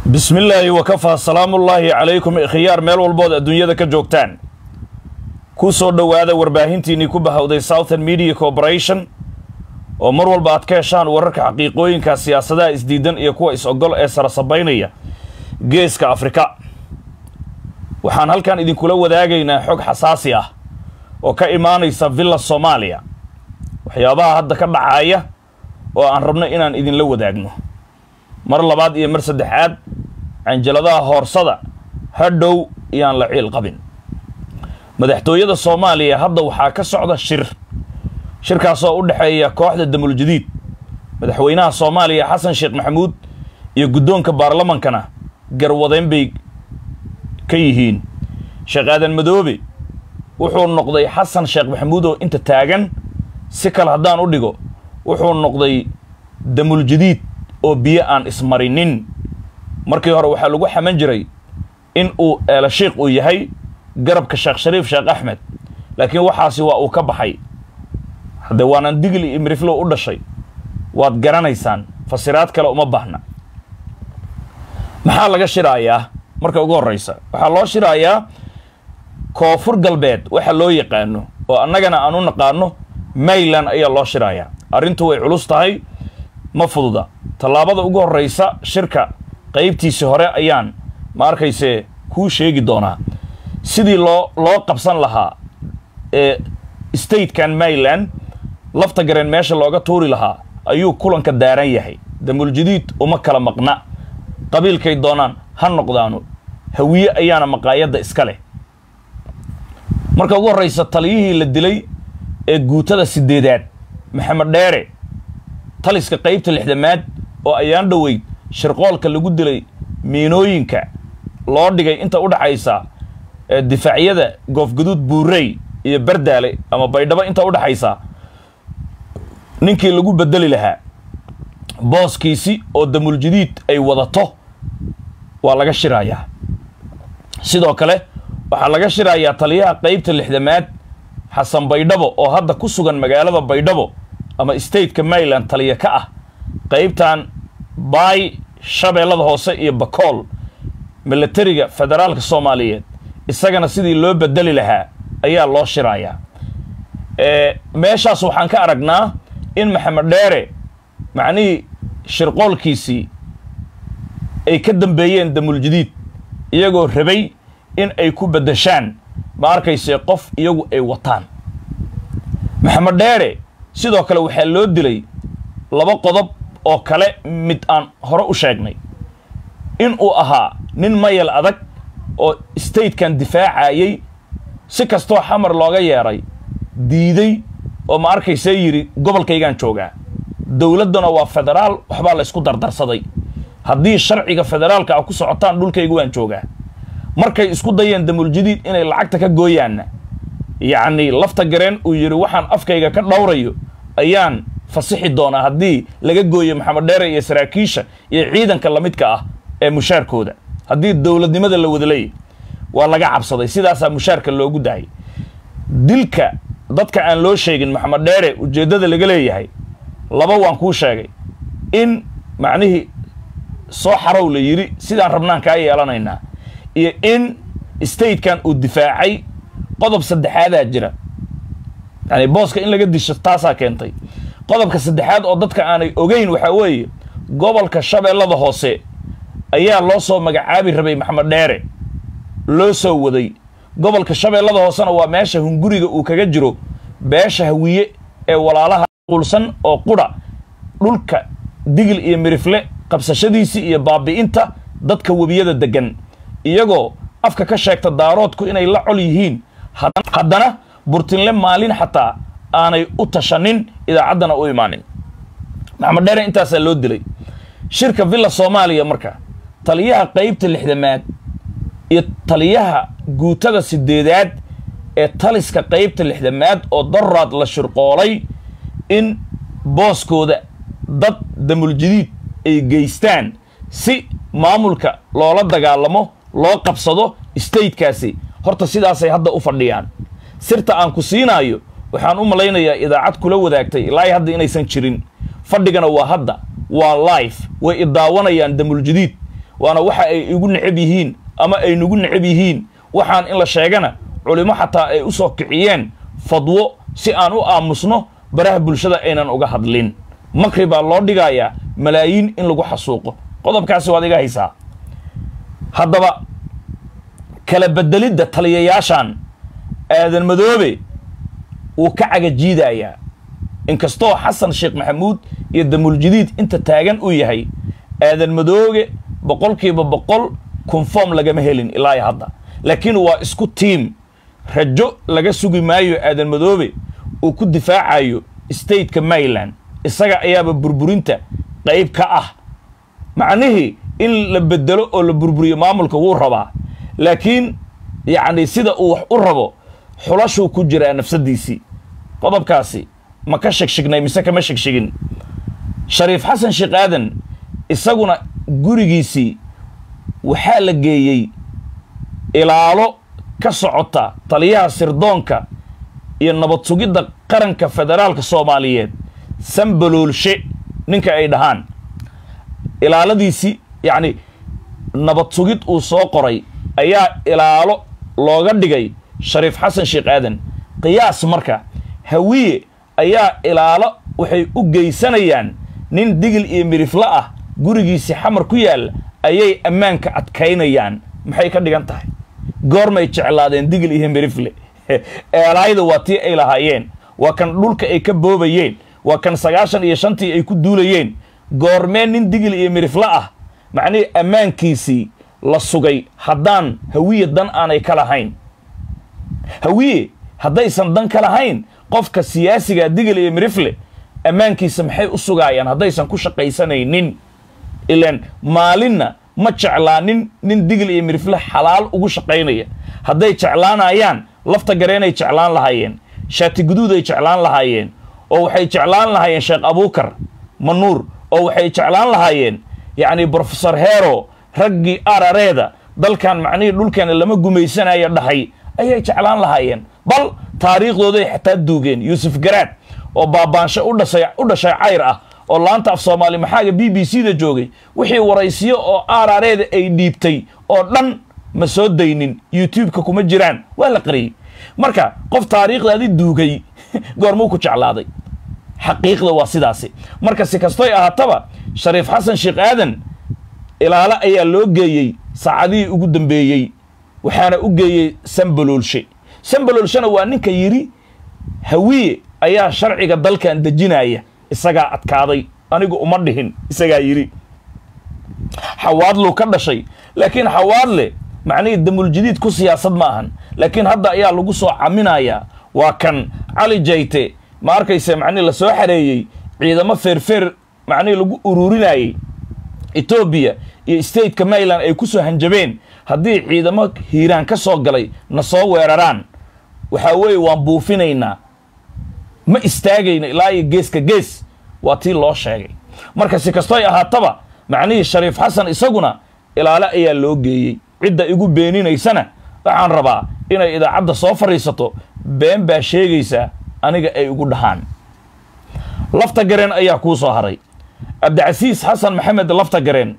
bismi illaahi wakafaa salaamullaahi calaykum khiyaar meel walbood adduunyada ka joogtaan ku soo dhowaada warbaahintiinnii ku bahowday southern media corporation oo mar walba aad ka heshaan wararka xaqiiqooyinka siyaasadaha isdiidan iyo kuwa is-ogol ee sarasabaynaya geeska afrika waxaan halkan idinkula wadaagaynaa xog xasaasi ah oo ka imaanaysa villa soomaaliya waxyaabaha hadda ka dhacaya oo aan rabno inaan idinla wadaagno mar labaad iyo mar saddexaad canjaladaha hoorsada hadhow iyaan la ciil qabin madaxtooyada soomaaliya hadda waxaa ka socda shir shirkaasoo u dhexeeya kooxda damuljadiid madaxweynaha soomaaliya xasan sheekh maxamuud iyo guddoonka baarlamankana garwadeyn bay ka yihiin sheekh aadan madoobe wuxuu noqday xasan sheekh maxamuud oo inta taagan si kale haddaan u dhigo wuxuu noqday damuljadiid oo biyo aan ismarinin markii hore waxaa lagu xaman jiray in uu eelashiikh uu yahay garabka sheekh shariif sheekh axmed laakiin waxaasi waa uu ka baxay haddee waanaan digli iyo miriflow u dhashay waad garanaysaan fasiraad kale uma baahna maxaa laga shiraayaa marka ugu horreysa waxaa loo shiraayaa koonfur galbeed waxa loo yaqaano oo annagana aan u naqaano mayland ayaa loo shiraayaa arrintu way culus tahay ma fududa tallaabada ugu horreysa shirka qaybtiisii hore ayaan ma arkayse kuu sheegi doonaa sidii loo loo qabsan lahaa ee statekan mayland lafta gareen meesha looga tuuri lahaa ayuu kulanka daaran yahay damuljadiid uma kala maqna qabiilkay doonaan ha noqdaano hawiye ayaana maqaayadda iska leh marka ugu horreysa taliyihii la dilay ee guutada sideedaad maxamed dheere taliska qaybta lixdamaad oo ayaan dhoweyd shirqoolka lagu dilay miinooyinka loo dhigay inta u dhaxaysa difaacyada goofgaduud buurey iyo bardaale ama baydhabo inta u dhaxaysa ninkii lagu bedeli lahaa booskiisi oo damuljadiid ay wadato waa laga shirayaa sidoo kale waxaa laga shirayaa taliyaha qaybta lixdamaad xasan baydhabo oo hadda ku sugan magaalada baydhabo ama stateka mayland taliya ka ah qaybtan baay shabeellada hoose iyo bakool milatariga federaalka soomaaliyeed isagana sidii loo bedeli lahaa ayaa loo shirayaa meeshaas waxaan ka aragnaa in maxamed dheere macnihii shirqoolkiisii ay ka dambeeyeen damuljadiid iyagoo rabay in ay ku beddeshaan ma arkayse qof iyagu ay wataan maxamed dheere sidoo kale waxaa loo dilay laba qodob oo kale mid aan hore u sheegnay in uu ahaa nin mayal adag oo statekan difaacayay si kastoo xamar looga yeedhay diiday oo ma arkayse yidhi gobolkaygaan joogaa dowladduna waa federaal waxbaa la ysku dardarsaday haddii sharciga federaalka ah ku socotaan dhulkayga waan joogaa markay isku dayeen damuljadiid inay lacagta ka gooyaanna yacni lafta gareen uu yidhi waxaan afkayga ka dhowrayo ayaan fasixi doonaa haddii laga gooyo maxamed dheere iyo saraakiisha iyo ciidanka lamidka ah ee mushaarkooda haddii dowladnimada la wada leeyahy waa laga cabsaday sidaasaa mushaarka loogu daayay dilka dadka aan loo sheegin maxamed dheere ujeeddada laga leeyahay laba waan kuu sheegay in macnihii soo xarow la yidhi sidaan rabnaan kaa yeelanaynaa iyo in statekan uu difaacay qodob saddexaadaa jira yani booska in laga disho taasaa keentay qodobka saddexaad oo dadka aanay ogeyn waxaa weeye gobolka shabeellada hoose ayaa loo soo magacaabi rabay maxamed dheere loo soo waday gobolka shabeellada hoosena waa meesha hunguriga uu kaga jiro beesha hawiye ee walaalaha qulsan oo qudha dhulka digil iyo mirifle qabsashadiisii iyo baabi'inta dadka webiyada deggan iyagoo afka ka sheegta daaroodku inay la col yihiin haddana burtinle maalin xataa aanay u tashanin idaacaddana u imaanin maxamed dheere intaasaa loo dilay shirka villa soomaaliya marka taliyaha qaybta lixdamaad iyo taliyaha guutada sideedaad ee taliska qaybta lixdamaad oo daraad la shirqoolay in booskooda dad damuljadiid ay geystaan si maamulka loola dagaalamo loo qabsado statekaasi horta sidaasay hadda u fadhiyaan sirta aan ku siinaayo waxaan u malaynayaa idaacad kula wadaagtay ilaa hadda inaysan jirin fadhigana waa hadda waa life way idaawanayaan damuljadiid waana waxa ay igu necab yihiin ama ay nagu necab yihiin waxaan in la sheegana culimo xataa ay u soo kiciyeen fadwo si aan u aamusno baraha bulshada aynan uga hadlin makri baa loo dhigayaa malaayiin in lagu xasuuqo qodobkaasi waad iga haysaa haddaba kala bedelidda taliyayaashan aadan madoobe wuu ka cagajiidayaa inkastoo xasan sheekh maxamuud iyo damuuljadiid inta taagan uu yahay aadan madooge boqolkiiba boqol conform lagama helin ilaa hadda laakiin waa isku tiim rajo laga sugi maayo aadan madoobe uu ku difaacayo stateka maryland isaga ayaaba burburinta qayb ka ah macnihii in la bedelo oo la burburiyo maamulka wuu rabaa laakiin yacni sida uu wax u rabo xulashuu ku jiraa nafsadiisii qodobkaasi ma ka shegshignay mise kama shegshigin shariif xasan sheekh aadan isaguna gurigiisii waxaa la geeyey ilaalo ka socota taliyaha sirdoonka iyo nabad sugidda qaranka federaalka soomaaliyeed sambaloolshe ninka ay dhahaan ilaaladiisii yacni nabad sugid uu soo qoray ayaa ilaalo looga dhigay shariif xasan sheekh aadan qiyaas marka hawiye ayaa ilaalo waxay u geysanayaan nin digil iyo mirifle ah gurigiisii xamar ku yaal ayay ammaanka adkaynayaan maxay ka dhigan tahay goormay jeclaadeen digil iyo mirifle eelaayda waa tii ay lahaayeen waa kan dhulka ay ka boobayeen waa kan sagaashan iyo shantii ay ku duulayeen goormee nin digil iyo mirifle ah macnihii ammaankiisii la sugay haddaan hawiye dan aanay ka lahayn hawiye haddaysan dan ka lahayn qofka siyaasiga digil iyo mirifle ammaankiisa maxay u sugaayaan haddaysan ku shaqaysanaynin ilaan maalinna ma jeclaanin nin digil iyo mirifle xalaal ugu shaqaynaya hadday jeclaanayaan lafta gareenay jeclaan lahaayeen shaati guduuday jeclaan lahaayeen oo waxay jeclaan lahaayeen sheekh abuukar manuur oo waxay jeclaan lahaayeen yacni brofesor hero raggii arareeda dalkan macnihii dhulkeena lama gumaysanayo dhahay ayay jeclaan lahaayeen bal taariikhdooday xataa duugeen yuusuf garaad oo baabaansho u dhashay u dhashay cayr ah oo laanta af soomaali maxaaga b b c da joogay wixii waraysiyo oo arareeda ay dhiibtay oo dhan ma soo daynin youtube-ka kuma jiraan waa la qariyey marka qof taariikhdaadi duugay goormuu ku jeclaaday xaqiiqda waa sidaasi marka si kastoy ahaataba shariif xasan sheekh aadan ilaalo ayaa loo geeyey saacadihii ugu dambeeyey waxaana u geeyey sambaloolshe sambaloolshena waa ninka yidhi hawiye ayaa sharciga dalkan dejinaya isagaa adkaaday anigu uma dhihin isagaa yidhi xawaadluu ka dhashay laakiin xawaadle macnihii damuuljadiid ku siyaasad ma ahan laakiin hadda ayaa lagu soo caminayaa waa kan cali jayte ma arkayse macnihi la soo xareeyey ciidamo feerfeer macnihii lagu ururinayey etoobiya iyo stateka maryland ay ku soo hanjabeen haddii ciidamo hiiraan ka soo galay na soo weeraraan waxaa weeye waan buufinaynaa ma istaagayna ilaa iyo geeska gees waa tii loo sheegay marka si kastoy ahaataba macnihii shariif xasan isaguna ilaale ayaa loo geeyey cidda igu beeninaysana waxaan rabaa inay idaacadda soo fadhiisato been baa sheegaysaa aniga ay igu dhahaan lafta gareen ayaa kuu soo haray cabdicasiis xasan maxamed lafta gareen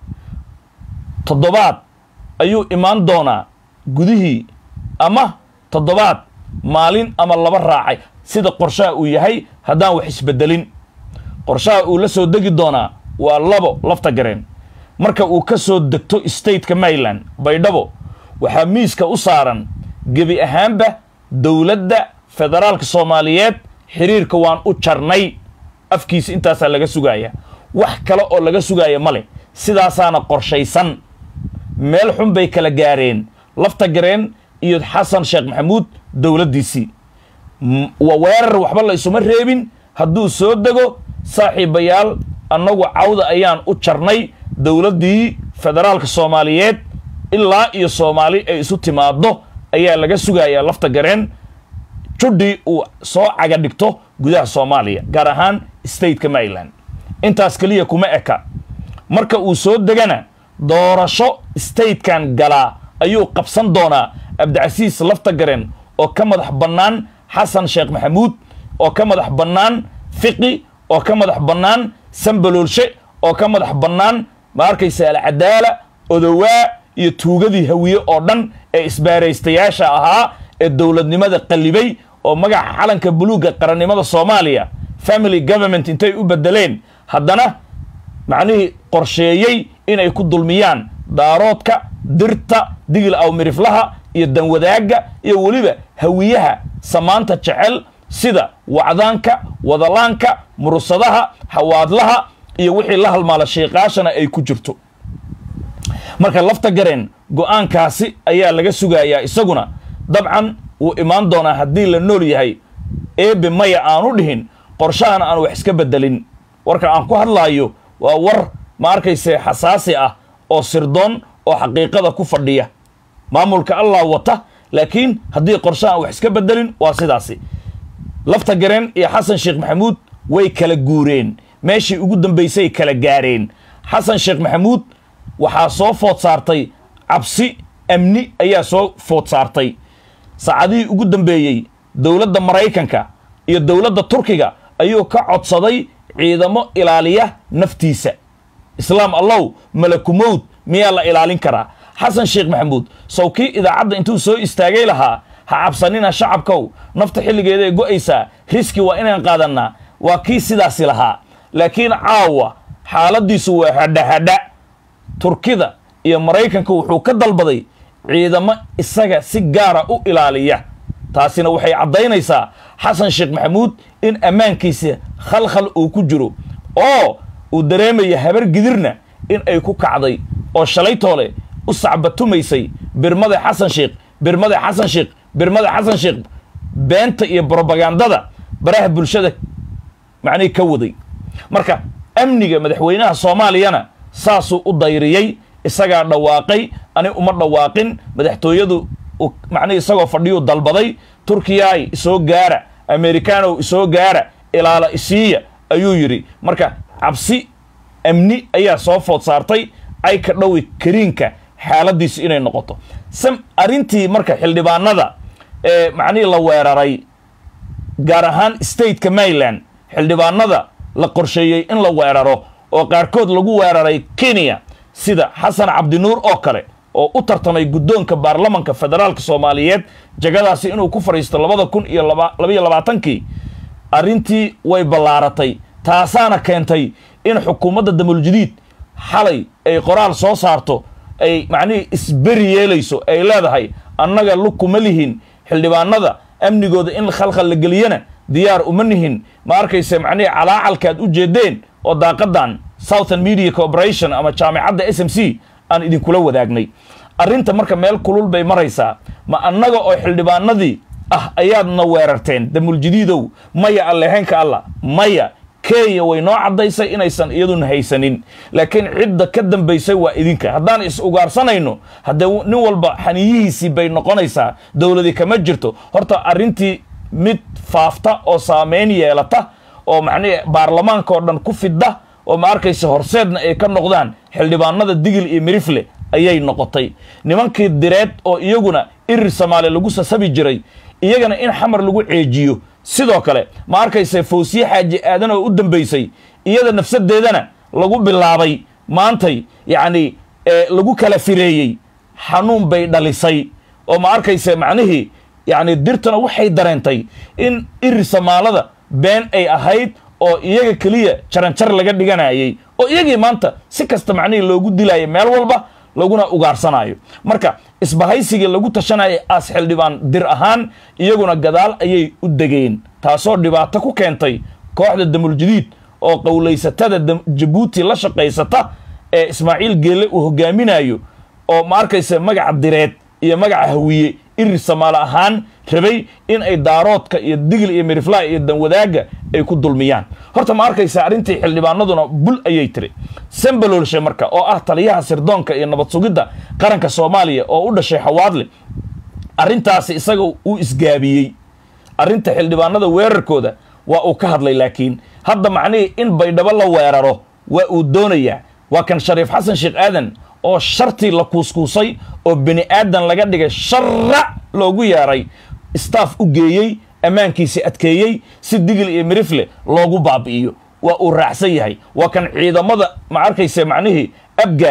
toddobaad ayuu imaan doonaa gudihii ama toddobaad maalin ama laba raacay sida qorshaha uu yahay haddaan wax isbedelin qorshaha uu la soo degi doonaa waa labo lafta gareen marka uu ka soo degto stateka maryland baydhabo waxaa miiska u saaran gebi ahaanba dowladda federaalka soomaaliyeed xiriirka waan u jarnay afkiisa intaasaa laga sugaaya wax kale oo laga sugaaya ma leh sidaasaana qorshaysan meel xun bay kala gaareen lafta gareen iyo xasan sheekh maxamuud dowladdiisii waa weerar waxba la isuma reebin hadduu soo dego saaxiibayaal annagu cawda ayaan u jarnay dowladdii federaalka soomaaliyeed ilaa iyo soomaali ay isu timaaddo ayaa laga sugayaa lafta gareen judhii uu soo caga dhigto gudaha soomaaliya gaar ahaan stateka maryland intaas keliya kuma eka marka uu soo degana doorasho statekan galaa ayuu qabsan doonaa cabdicasiis lafta gareen oo ka madax bannaan xasan sheekh maxamuud oo ka madax bannaan fiqi oo ka madax bannaan sambaloolshe oo ka madax bannaan ma arkaysa alcadaala odowaa iyo tuugadii hawiye oo dhan ee isbaaraystayaasha ahaa ee dowladnimada qallibay oo magaca calanka buluugga qarannimada soomaaliya family government intay u bedeleen haddana macnihii qorsheeyey inay ku dulmiyaan daaroodka dirta digil awmiriflaha iyo danwadaagga iyo weliba hawiyaha samaanta jecel sida wacdaanka wadalaanka murursadaha xawaadlaha iyo wixii la halmaala sheeqaashana ay ku jirto marka lafta gareen go-aankaasi ayaa laga sugayaa isaguna dabcan wuu imaan doonaa haddii la nool yahay eebe maya aanu dhihin qorshahana aan wax iska bedelin warka aan ku hadlaayo waa war ma arkayse xasaasi ah oo sirdoon oo xaqiiqada ku fadhiya maamulka allah wata laakiin haddii qorshaha aan wax iska bedelin waa sidaasi lafta gareen iyo xasan sheekh maxamuud way kala guureen meeshii ugu dambaysay kala gaareen xasan sheekh maxamuud waxaa soo food saartay cabsi amni ayaa soo food saartay saacadihii ugu dambeeyey dowladda maraykanka iyo dowladda turkiga ayuu ka codsaday ciidamo ilaaliya naftiisa islaam allow malakumowd miyaa la ilaalin karaa xasan sheekh maxamuud sow kii idaacadda intuu soo istaagay lahaa ha cabsanina shacabkow nafta xilligeedaay go'aysaa riski waa inaan qaadannaa waa kii sidaasi lahaa laakiin caawa xaaladdiisu waa hadhahadha turkida iyo maraykanka wuxuu ka dalbaday ciidamo isaga si gaara u ilaaliya taasina waxay caddaynaysaa xasan sheekh maxamuud in ammaankiisa khalkhal uu ku jiro oo uu dareemaya habar gidirna in ay ku kacday oo shalaytoole u sacbatumaysay birmada xasan sheekh birmada xasan sheekh birmada xasan sheekh beenta iyo brobagandada baraha bulshada macnihii ka waday marka amniga madaxweynaha soomaaliyana saasuu u dayriyey isagaa dhawaaqay ani uma dhawaaqin madaxtooyadu macnihi isagoo fadhiyuu dalbaday turkiyaay isoo gaara amerikaanow isoo gaara ilaala isiiya ayuu yidhi marka cabsi amni ayaa soo food saartay ay ka dhowi kariinka xaaladiisu inay noqoto sam arrintii marka xildhibaanada ee macnihii la weeraray gaar ahaan stateka maryland xildhibaanada la qorsheeyey in la weeraro oo qaarkood lagu weeraray kenya sida xasan cabdinuur oo kale oo u tartamay guddoonka baarlamanka federaalka soomaaliyeed jagadaasi inuu ku fadhiisto labada kun iyo labaiyo labaatankii arrintii way ballaaratay taasaana keentay in xukuumadda damuljadiid xalay ay qoraal soo saarto ay macnihii isberi yeelayso ay leedahay annaga lug kuma lihin xildhibaanada amnigooda in khalkhal la geliyana diyaar uma nihin ma arkayse macnihii calaacalkaad u jeedeen oo daaqadan southern media corporation ama jaamicadda s m c aan idinkula wadaagnay arrinta marka meel kulul bay maraysaa ma annaga oo xildhibaanadii ah ayaadna weerarteen damuljadiidow maya allehenka alla maya kenya way noo caddaysay inaysan iyaduna haysanin laakiin cidda ka dambaysay waa idinka haddaan is ugaarsanayno haddee nin walba xaniyihiisii bay noqonaysaa dowladi kama jirto horta arrintii mid faafta oo saameyn yeelata oo macnihi baarlamaanka oo dhan ku fidda oo ma arkaysa horseedna ay ka noqdaan xildhibaanada digil iyo mirifle ayay noqotay nimankii direed oo iyaguna irir soomaali lagu sasabi jiray iyagana in xamar lagu ceejiyo sidoo kale ma arkaysa fawsiye xaaji aadan oo u dambaysay iyada nafsadeedana lagu bilaabay maantay yacni lagu kala fireeyey xanuun bay dhalisay oo ma arkaysa macnihii yacni dirtuna waxay dareentay in irir somaalada been ay ahayd oo iyaga keliya jaranjar laga dhiganayay oo iyagii maanta si kasta macnihii loogu dilayo meel walba laguna ugaarsanaayo marka isbahaysigii lagu tashanayay aas xildhibaan dir ahaan iyaguna gadaal ayay u degeen taasoo dhibaato ku keentay kooxda damuljadiid oo qowlaysatada jabuuti la shaqaysata ee ismaaciil geelle uu hogaaminayo oo ma arkaysa magaca direed iyo magaca hawiye irir samaale ahaan rabay in ay daaroodka iyo digil iyo miriflaa iyo danwadaagga ay ku dulmiyaan horta ma arkaysa arrintii xildhibaanaduna bul ayay tiri sambaloolshe marka oo ah taliyaha sirdoonka iyo nabad sugidda qaranka soomaaliya oo u dhashay xawaadle arrintaasi isaga uu isgaabiyey arrinta xildhibaanada weerarkooda waa uu ka hadlay laakiin hadda macnihii in baydhabo la weeraro waa uu doonayaa waa kan shariif xasan sheekh aadan oo shartii la kuuskuusay oo bini aadan laga dhigay shara loogu yeeray staff u geeyey ammaankiisi adkeeyey si digil iyo mirifle loogu baabi'iyo waa uu raacsan yahay waa kan ciidamada ma arkayse macnihii abgaal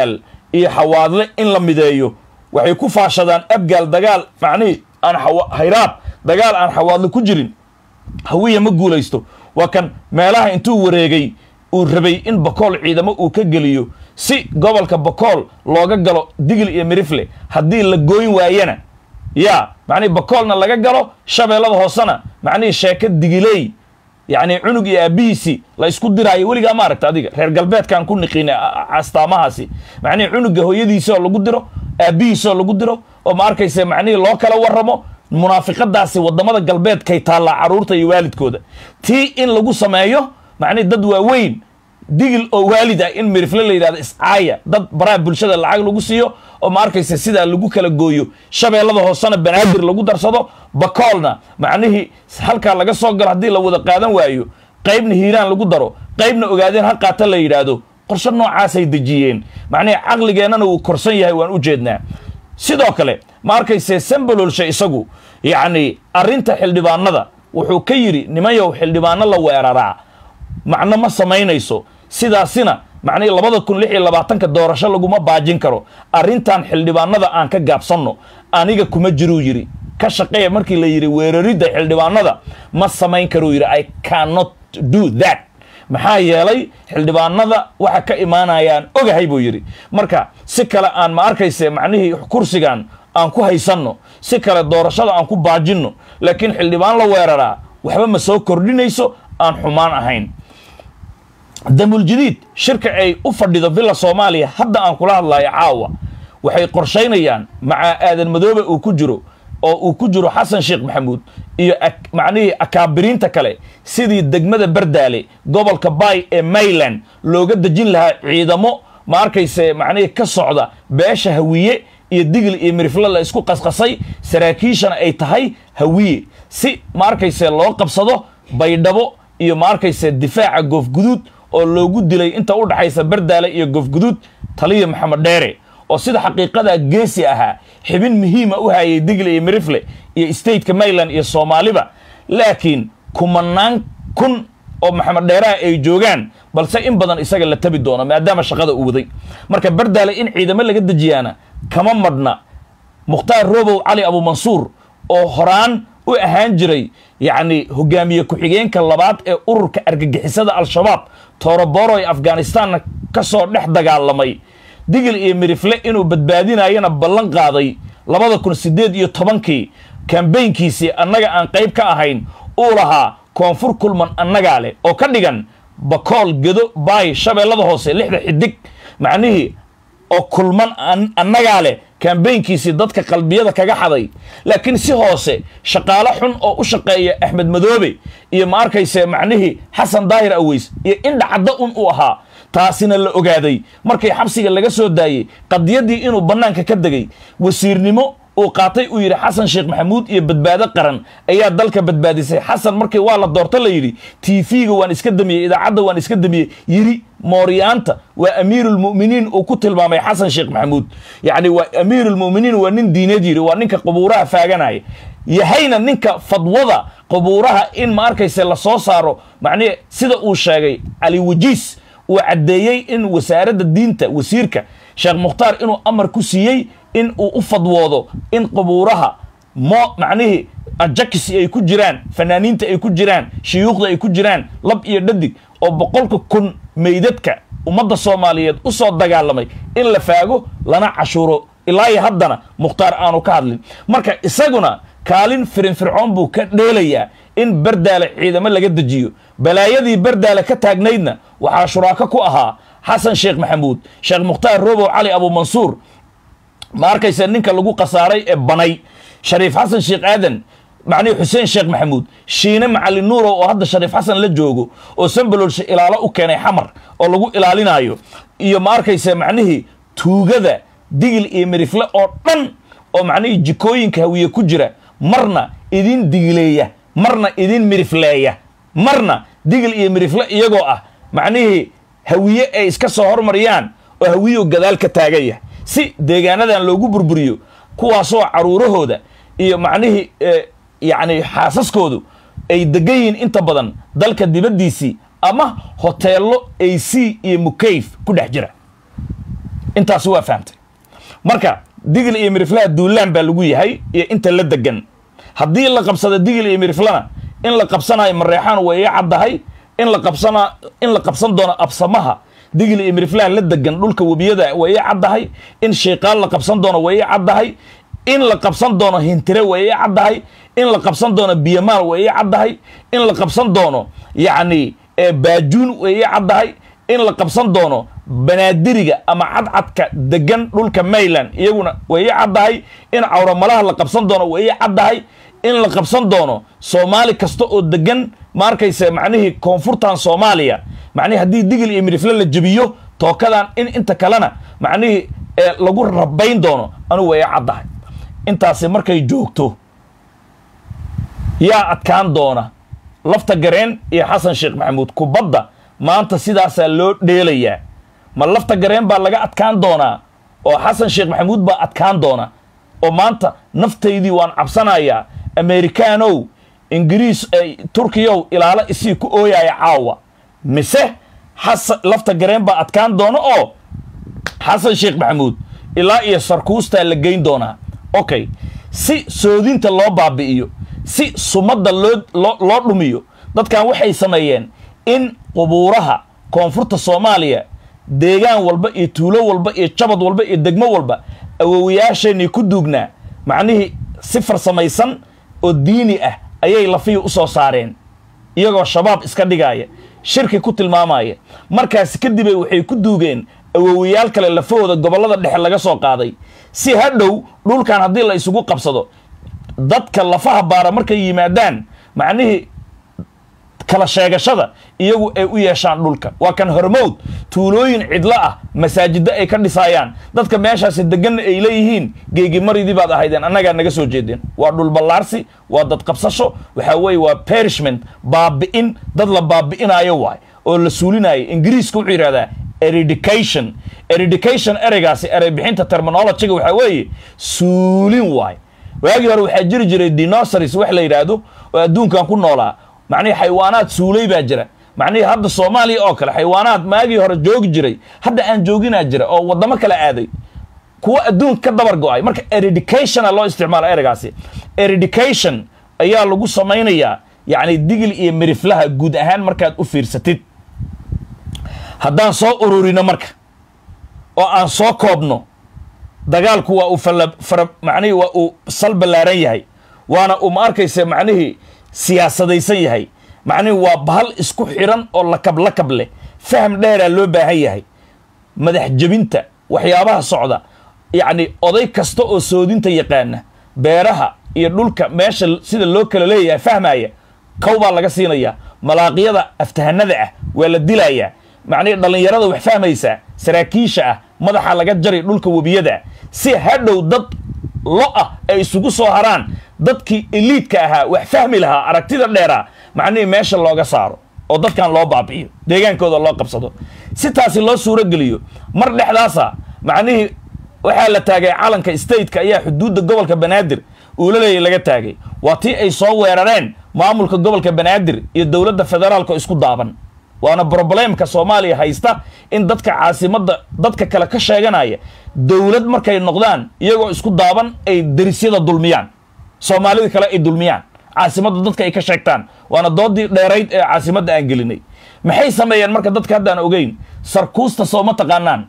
iyo xawaadle in la mideeyo waxay ku faashadaan abgaal dagaal macnihii aan hayraab dagaal aan xawaadle ku jirin hawiya ma guulaysto waa kan meelaha intuu wareegay uu rabay in bakool ciidamo uu ka geliyo si gobolka bakool looga galo digil iyo mirifle haddii la gooyn waayana yaa macnihi bakoolna laga galo shabeellada hoosena macnihii sheeko digiley yacni cunug iyo aabbihiisii la isku diraayo weligaa ma aragta adiga reer galbeedkaan ku niqiina astaamahaasi macnihi cunuga hooyadiisoo lagu diro aabbihiisoo lagu diro oo ma arkayse macnihii loo kala warramo munaafiqadaasi waddamada galbeedkay taallaa carruurta iyo waalidkooda tii in lagu sameeyo macnihi dad waaweyn digil oo waalid ah in mirifle la yidhahdo iscaaya dad baraha bulshada lacag lagu siiyo oo ma arkaysa sidaa lagu kala gooyo shabeellada hoosena banaadir lagu darsado bakoolna macnihii halkaa laga soo galo haddii la wada qaadan waayo qaybna hiiraan lagu daro qaybna ogaadeen ha qaata la yidhaahdo qorshe noocaasay dejiyeen macnihii caqligeennana wuu korsan yahay waan u jeednaa sidoo kale ma arkayse sambalolshe isagu yacni arrinta xildhibaanada wuxuu ka yidhi nimanyow xildhibaano la weeraraa macno ma samaynayso sidaasina macnihii labada kun lix iyo labaatanka doorasho laguma baajin karo arrintan xildhibaanada aan ka gaabsanno aniga kuma jiruu yidhi ka shaqeeya markii la yidhi weeraridda xildhibaanada ma samayn karuu yidhi i cannot do that maxaa yeelay xildhibaanada waxa ka imaanayaan ogahay buu yidhi marka si kale aan ma arkayse macnihii kursigan aan ku haysanno si kale doorashada aan ku baajinno laakiin xildhibaan la weeraraa waxba ma soo kordhinayso aan xumaan ahayn damuljadiid shirka ay u fadhido villa soomaaliya hadda aan kula hadlayo caawa waxay qorshaynayaan macaa aadan madoobe uu ku jiro oo uu ku jiro xasan sheekh maxamuud iyo macnihii akaabiriinta kale sidii degmada bardaale gobolka bay ee mayland looga dejin lahaa ciidamo ma arkayse macnihii ka socda beesha hawiye iyo digil iyo mirifle la isku qasqasay saraakiishana ay tahay hawiye si ma arkayse loo qabsado baydhabo iyo ma arkayse difaaca goofguduud oo loogu dilay inta u dhaxaysa bardaale iyo goofguduud taliya maxamed dheere oo sida xaqiiqada geesi ahaa xibin muhiima u hayay digle iyo mirifle iyo stateka mayland iyo soomaaliba laakiin kumanaan kun oo maxamed dheeraha ay joogaan balse in badan isaga la tabi doono maadaama shaqada uu waday marka bardaale in ciidamo laga dejiyaana kama madhna mukhtaar robow cali abumansuur oo horaan u ahaan jiray yacni hogaamiye ku-xigeenka labaad ee ururka argagixisada al-shabaab tooroboro ee afghanistanna ka soo dhex dagaalamay digil iyo mirifle inuu badbaadinayana ballan qaaday labada kun siddeed iyo tobankii kambaynkiisii annaga aan qayb ka ahayn uu lahaa koonfur kulman annagaa leh oo ka dhigan bakool gedo baay shabeellada hoose lixda xidig macnihii oo kulman annagaa leh kambaynkiisii dadka qalbiyada kaga xaday laakiin si hoose shaqaalo xun oo u shaqeeya axmed madoobe iyo ma arkayse macnihii xasan daahir aweys iyo indha caddo un uu ahaa taasina la ogaaday markii xabsiga laga soo daayey qadiyaddii inuu bannaanka ka degay wasiirnimo uu qaatay uu yidhi xasan sheekh maxamuud iyo badbaado qaran ayaa dalka badbaadisay xasan markii waa la doorto la yidhi tv-ga waan iska damiyey idaacadda waan iska damiyey yidhi mooryaanta waa amiirulmu'miniin uu ku tilmaamay xasan sheekh maxamuud yacni waa amiirulmu'miniin waa nin diineed yidhi waa ninka qubuuraha faaganaya yahayna ninka fadwada qubuuraha in ma arkayse la soo saaro macnihi sida uu sheegay cali wajiis uu caddeeyey in wasaaradda diinta wasiirka sheekh mukhtaar inuu amar ku siiyey in uu u fadwoodo in qubuuraha mo macnihii ajakisi ay ku jiraan fanaaniinta ay ku jiraan shuyuukhda ay ku jiraan lab iyo dhadig oo boqolka kun meydadka ummadda soomaaliyeed u soo dagaalamay in la faago lana cashuuro ilaa iyo haddana mukhtaar aanu ka hadlin marka isaguna kaalin firinfircoon buu ka dheelayaa in bardaale ciidamo laga dejiyo balaayadii bardaale ka taagnaydna waxaa shuraako ku ahaa xasan sheekh maxamuud sheekh mukhtaar robow cali abuumansuur ma arkaysa ninka lagu khasaaray ee banay shariif xasan sheekh aadan macnihi xuseen sheekh maxamuud shiine macalin nuurow oo hadda shariif xasan la joogo oo sambalolsha ilaalo u keenay xamar oo lagu ilaalinayo iyo ma arkaysa macnihii tuugada digil iyo mirifle oo dhan oo macnihii jikooyinka hawiye ku jira marna idin digileeya marna idin mirifleeya marna digil iyo mirifle iyagoo ah macnihii hawiye ay iska soo hormariyaan oo hawiyo gadaal ka taagaya si deegaanadan loogu burburiyo kuwaasoo caruurahooda iyo macnihii yacni xaasaskoodu ay degan yihiin inta badan dalka dibaddiisii ama hoteello ac iyo mukayf ku dhex jira intaasi waa fahamtay marka digil iyo miriflaha duulaan baa lagu yahay iyo inta la degan haddii la qabsado digil iyo miriflana in la qabsanayo mareexaan way ii caddahay in la qabsana in la qabsan doono absamaha digil iyo miriflaha la degan dhulka webiyada way ii caddahay in shayqaal la qabsan doono way ii caddahay in la qabsan doono hintire way ii caddahay in la qabsan doono biyamaal way ii caddahay in la qabsan doono yacni baajuun way ii caddahay in la qabsan doono banaadiriga ama cadcadka degan dhulka mayland iyaguna way ii caddahay in cawramalaha la qabsan doono way ii caddahay in la qabsan doono soomaali kasta oo degan ma arkayse macnihii koonfurtan soomaaliya macnihi haddii digil iyo midifle la jebiyo tookadan in inta kalena macnihii lagu rabayn doono anugu way ii caddahay intaasi markay joogto yaa adkaan doona lafta gareen iyo xasan sheekh maxamuud kubadda maanta sidaasaa loo dheelayaa ma lafta gareen baa laga adkaan doonaa oo xasan sheekh maxamuud baa adkaan doona oo maanta naftaydii waan cabsanayaa amerikaanow ingiriis turkiyow ilaalo isii ku ooyaya caawa mise xasan lafta gareen baa adkaan doona oo xasan sheekh maxamuud ilaa iyo sarkuustaa la geyn doonaa okay si soodinta loo baabi'iyo si sumadda loo loo dhumiyo dadkan waxay sameeyeen in qubuuraha koonfurta soomaaliya deegaan walba iyo tuulo walba iyo jabad walba iyo degmo walba awowayaasheenii ku duugnaa macnihii si farsamaysan oo diini ah ayay lafihii u soo saareen iyagoo shabaab iska dhigaaya shirki ku tilmaamaya markaasi kadibay waxay ku duugeen awowayaal kale lafahooda gobollada dhexe laga soo qaaday si hadhow dhulkan haddii la isugu qabsado dadka lafaha baara markay yimaadaan macnihii kala sheegashada iyagu ay u yeeshaan dhulka waa kan hormowd tuulooyin cidlo ah masaajiddo ay ka dhisaayaan dadka meeshaasi deganna ay leeyihiin geegimaridii baad ahaydeen annagaa naga soo jeedeen waa dhulballaarsi waa dad qabsasho waxaa weeye waa perishment baabi'in dad la baabi'inaayo waay oo la suulinaayo ingiriiska wuxuu yidhahdaa eredication eredication ereygaasi erey bixinta terminologyga waxaa weeye suulin waay waagii hore waxaa jiri jiray dinosaris wax la yidhaahdo oo adduunkan ku noolaa macnihii xayawaanaad suulay baa jira macnihii hadda soomaaliya oo kale xayawaanaad maagii hore joogi jiray hadda aan jooginaa jira oo waddamo kale aaday kuwa adduunka ka dabar go-ay marka eredicationa loo isticmaalo ereygaasi eredication ayaa lagu samaynayaa yacni digil iyo miriflaha guud ahaan markaad u fiirsatid haddaan soo ururino marka oo aan soo koobno dagaalku waa uu fala fara macnihii waa uu sal ballaaran yahay waana uu ma arkaysa macnihii siyaasadaysan yahay macnihii waa bahal isku xiran oo lakab lakab leh faham dheeraa loo baahan yahay madax jebinta waxyaabaha socda yacni oday kasta oo soodinta yaqaana beeraha iyo dhulka meesha sida loo kala leeyahay fahmaya kow baa laga siinayaa malaaqyada aftahanada ah waa la dilayaa macnihii dhallinyarada wax fahmaysaa saraakiisha ah madaxa laga jari dhulka webiyada si hadhow dad lo ah ay isugu soo haraan dadkii eliidka ahaa wax fahmi lahaa aragtida dheeraa macnihii meesha looga saaro oo dadkan loo baabi'iyo deegaankooda loo qabsado si taasi loo suuro geliyo mar dhexdaasa macnihii waxaa la taagay calanka stateka ayaa xuduudda gobolka banaadir uulaleeya laga taagay waa tii ay soo weerareen maamulka gobolka banaadir iyo dowladda federaalka isku daaban waana broblemka soomaaliya haysta in dadka caasimadda dadka kale ka sheeganaya dowlad markay noqdaan iyagoo isku daaban ay derisyada dulmiyaan soomaalida kale ay dulmiyaan caasimadda dadka ay ka sheegtaan waana doodii dheerayd ee caasimadda aan gelinay maxay sameeyeen marka dadka haddaan ogeyn sarkuusta sooma taqaanaan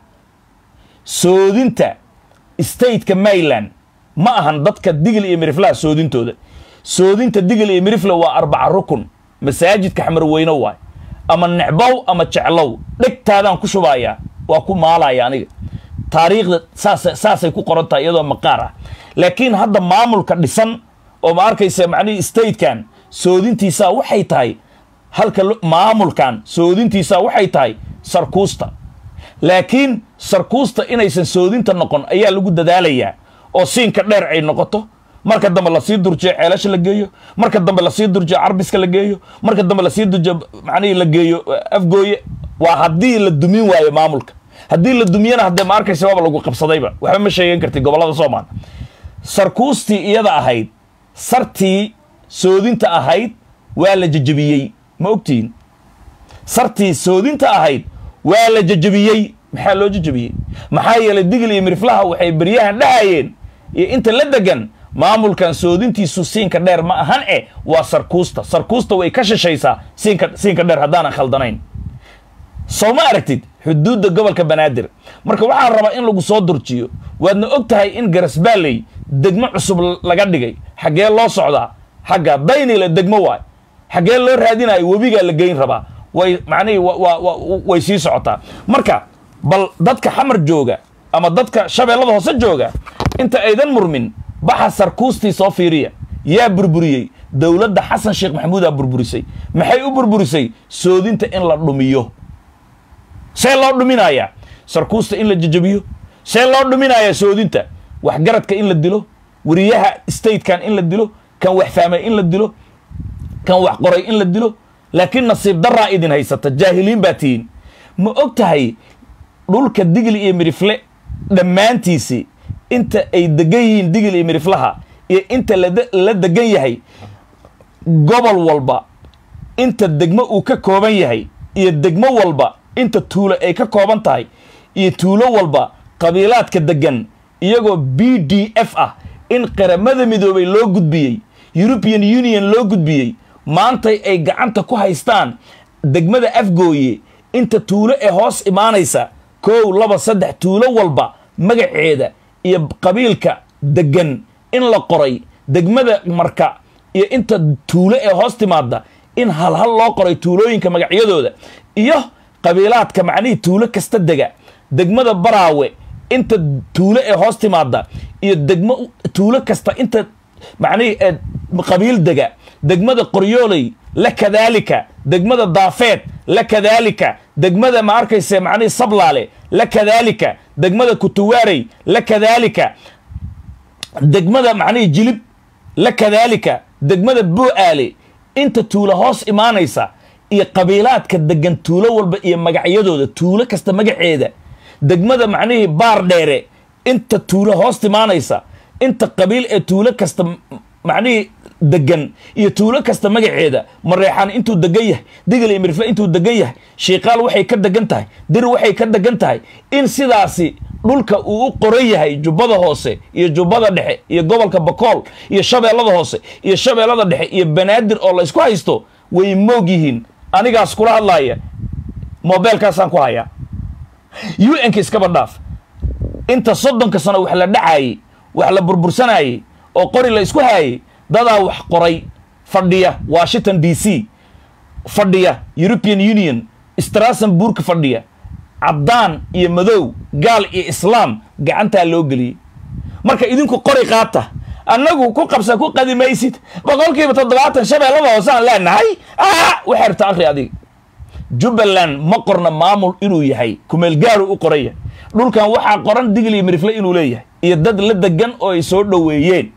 soodinta stateka mayland ma ahan dadka digil iyo miriflaha soodintooda soodinta digil iyo mirifla waa arbaca rukun masaajidka xamarweyno waay ama necbow ama jeclow dhegtaadaan ku shubayaa waa ku maalaya aniga taariikhda saasa saasay ku qoran tahay iyadoo maqaar ah laakiin hadda maamulka dhisan oo ma arkaysa macnihii statekan soodintiisaa waxay tahay halka maamulkan soodintiisaa waxay tahay sarkuusta laakiin sarkuusta inaysan soodinta noqon ayaa lagu dadaalayaa oo siinka dheer ay noqoto marka dambe lasii durjiyo ceelasha la geeyo marka dambe lasii durjiyo carbiska la geeyo marka dambe lasii durjiyo macnihii la geeyo afgooye waa haddii la dumin waayo maamulka haddii la dumiyana haddee ma arkaysa waaba lagu qabsadayba waxba ma sheegan karti gobollada soomaal sarkuustii iyada ahayd sartii soodinta ahayd waa la jejebiyey ma ogtihin sartii soodinta ahayd waa la jejebiyey maxaa loo jajabiyey maxaa yeelay digil iyo miriflaha waxay beryahan dhahayeen iyo inta la degan maamulkan soodintiisu siinka dheer ma ahan eh waa sarkuusta sarkuusta way ka shishaysaa siinka siinka dheer haddaanan khaldanayn soo ma aragtid xuduudda gobolka banaadir marka waxaan rabaa in lagu soo durjiyo waadna og tahay in garasbaaley degmo cusub laga dhigay xaggee loo socdaa xagga daynila degmo waay xaggee loo raadinayo webigaa la geyn rabaa way macnihii way sii socotaa marka bal dadka xamar jooga ama dadka shabeellada hoose jooga inta aydan murmin baxa sarkuustii soo fiiriya yaa burburiyey dowladda xasan sheekh maxamuudaa burburisay maxay u burburisay soodinta in la dhumiyo see loo dhuminayaa sarkuusta in la jajabiyo see loo dhuminayaa soodinta waxgaradka in la dilo wariyaha statekan in la dilo kan wax fahmay in la dilo kan wax qoray in la dilo laakiin nasiib daraa idin haysata jaahiliin baa tihiin ma og tahay dhulka digli iyo midhifle dhammaantiisii inta ay degan yihiin digil iyo midhiflaha iyo inta la degan yahay gobol walba inta degmo uu ka kooban yahay iyo degmo walba inta tuulo ay ka kooban tahay iyo tuulo walba qabiilaadka degan iyagoo b d f ah in qaramada midoobay loo gudbiyey european union loo gudbiyey maantay ay gacanta ku haystaan degmada afgooye inta tuulo ee hoos imaanaysa kow laba saddex tuulo walba magaceeda iyo qabiilka degan in la qoray degmada marka iyo inta tuulo ee hoos timaada in halhal loo qoray tuulooyinka magacyadooda iyo qabiilaadka macnihii tuulo kasta dega degmada baraawe inta tuulo ee hoos timaada iyo degmo tuulo kasta inta macnihii qabiil dega degmada qoryooley la kadaalika degmada daafeed la kadaalika degmada ma arkayse macnihii sablaale la kadaalika degmada kutuwaarey la kadaalika degmada macnihii jilib la kadaalika degmada boo-aale inta tuulo hoos imaanaysa iyo qabiilaadka degan tuulo walba iyo magacyadooda tuulo kasta magaceeda degmada macnihii baar dheere inta tuulo hoos timaanaysa inta qabiil ee tuulo kasta macnihii degan iyo tuulo kasta magaceeda mareexaan intuu degan yahay digil iyo mirfle intuu degan yahay shiikaal waxay ka degan tahay dir waxay ka degan tahay in sidaasi dhulka uu u qoran yahay jubbada hoose iyo jubbada dhexe iyo gobolka bakool iyo shabeellada hoose iyo shabeellada dhexe iyo banaadir oo la ysku haysto way moog yihiin anigaas kula hadlaaya mobeelkaasaan ku hayaa u n ka iskaba dhaaf inta soddonka sano wax la dhacaayey wax la burbursanayey oo qori la isku haayey dadaa wax qoray fadhiya washington d c fadhiya european union strassenburg fadhiya caddaan iyo madow gaal iyo islaam gacantaa loo geliyey marka idinku qori qaata annagu ku qabsa ku qadimaysid boqolkiiba toddobaatan shabeellada hoosaan leenahay waxay rabtaa akri adiga jubbaland ma qorna maamul inuu yahay kumeelgaaru u qoraya dhulkan waxaa qoran digil iyo mirifle inuu leeyahay iyo dad la degan oo ay soo dhoweeyeen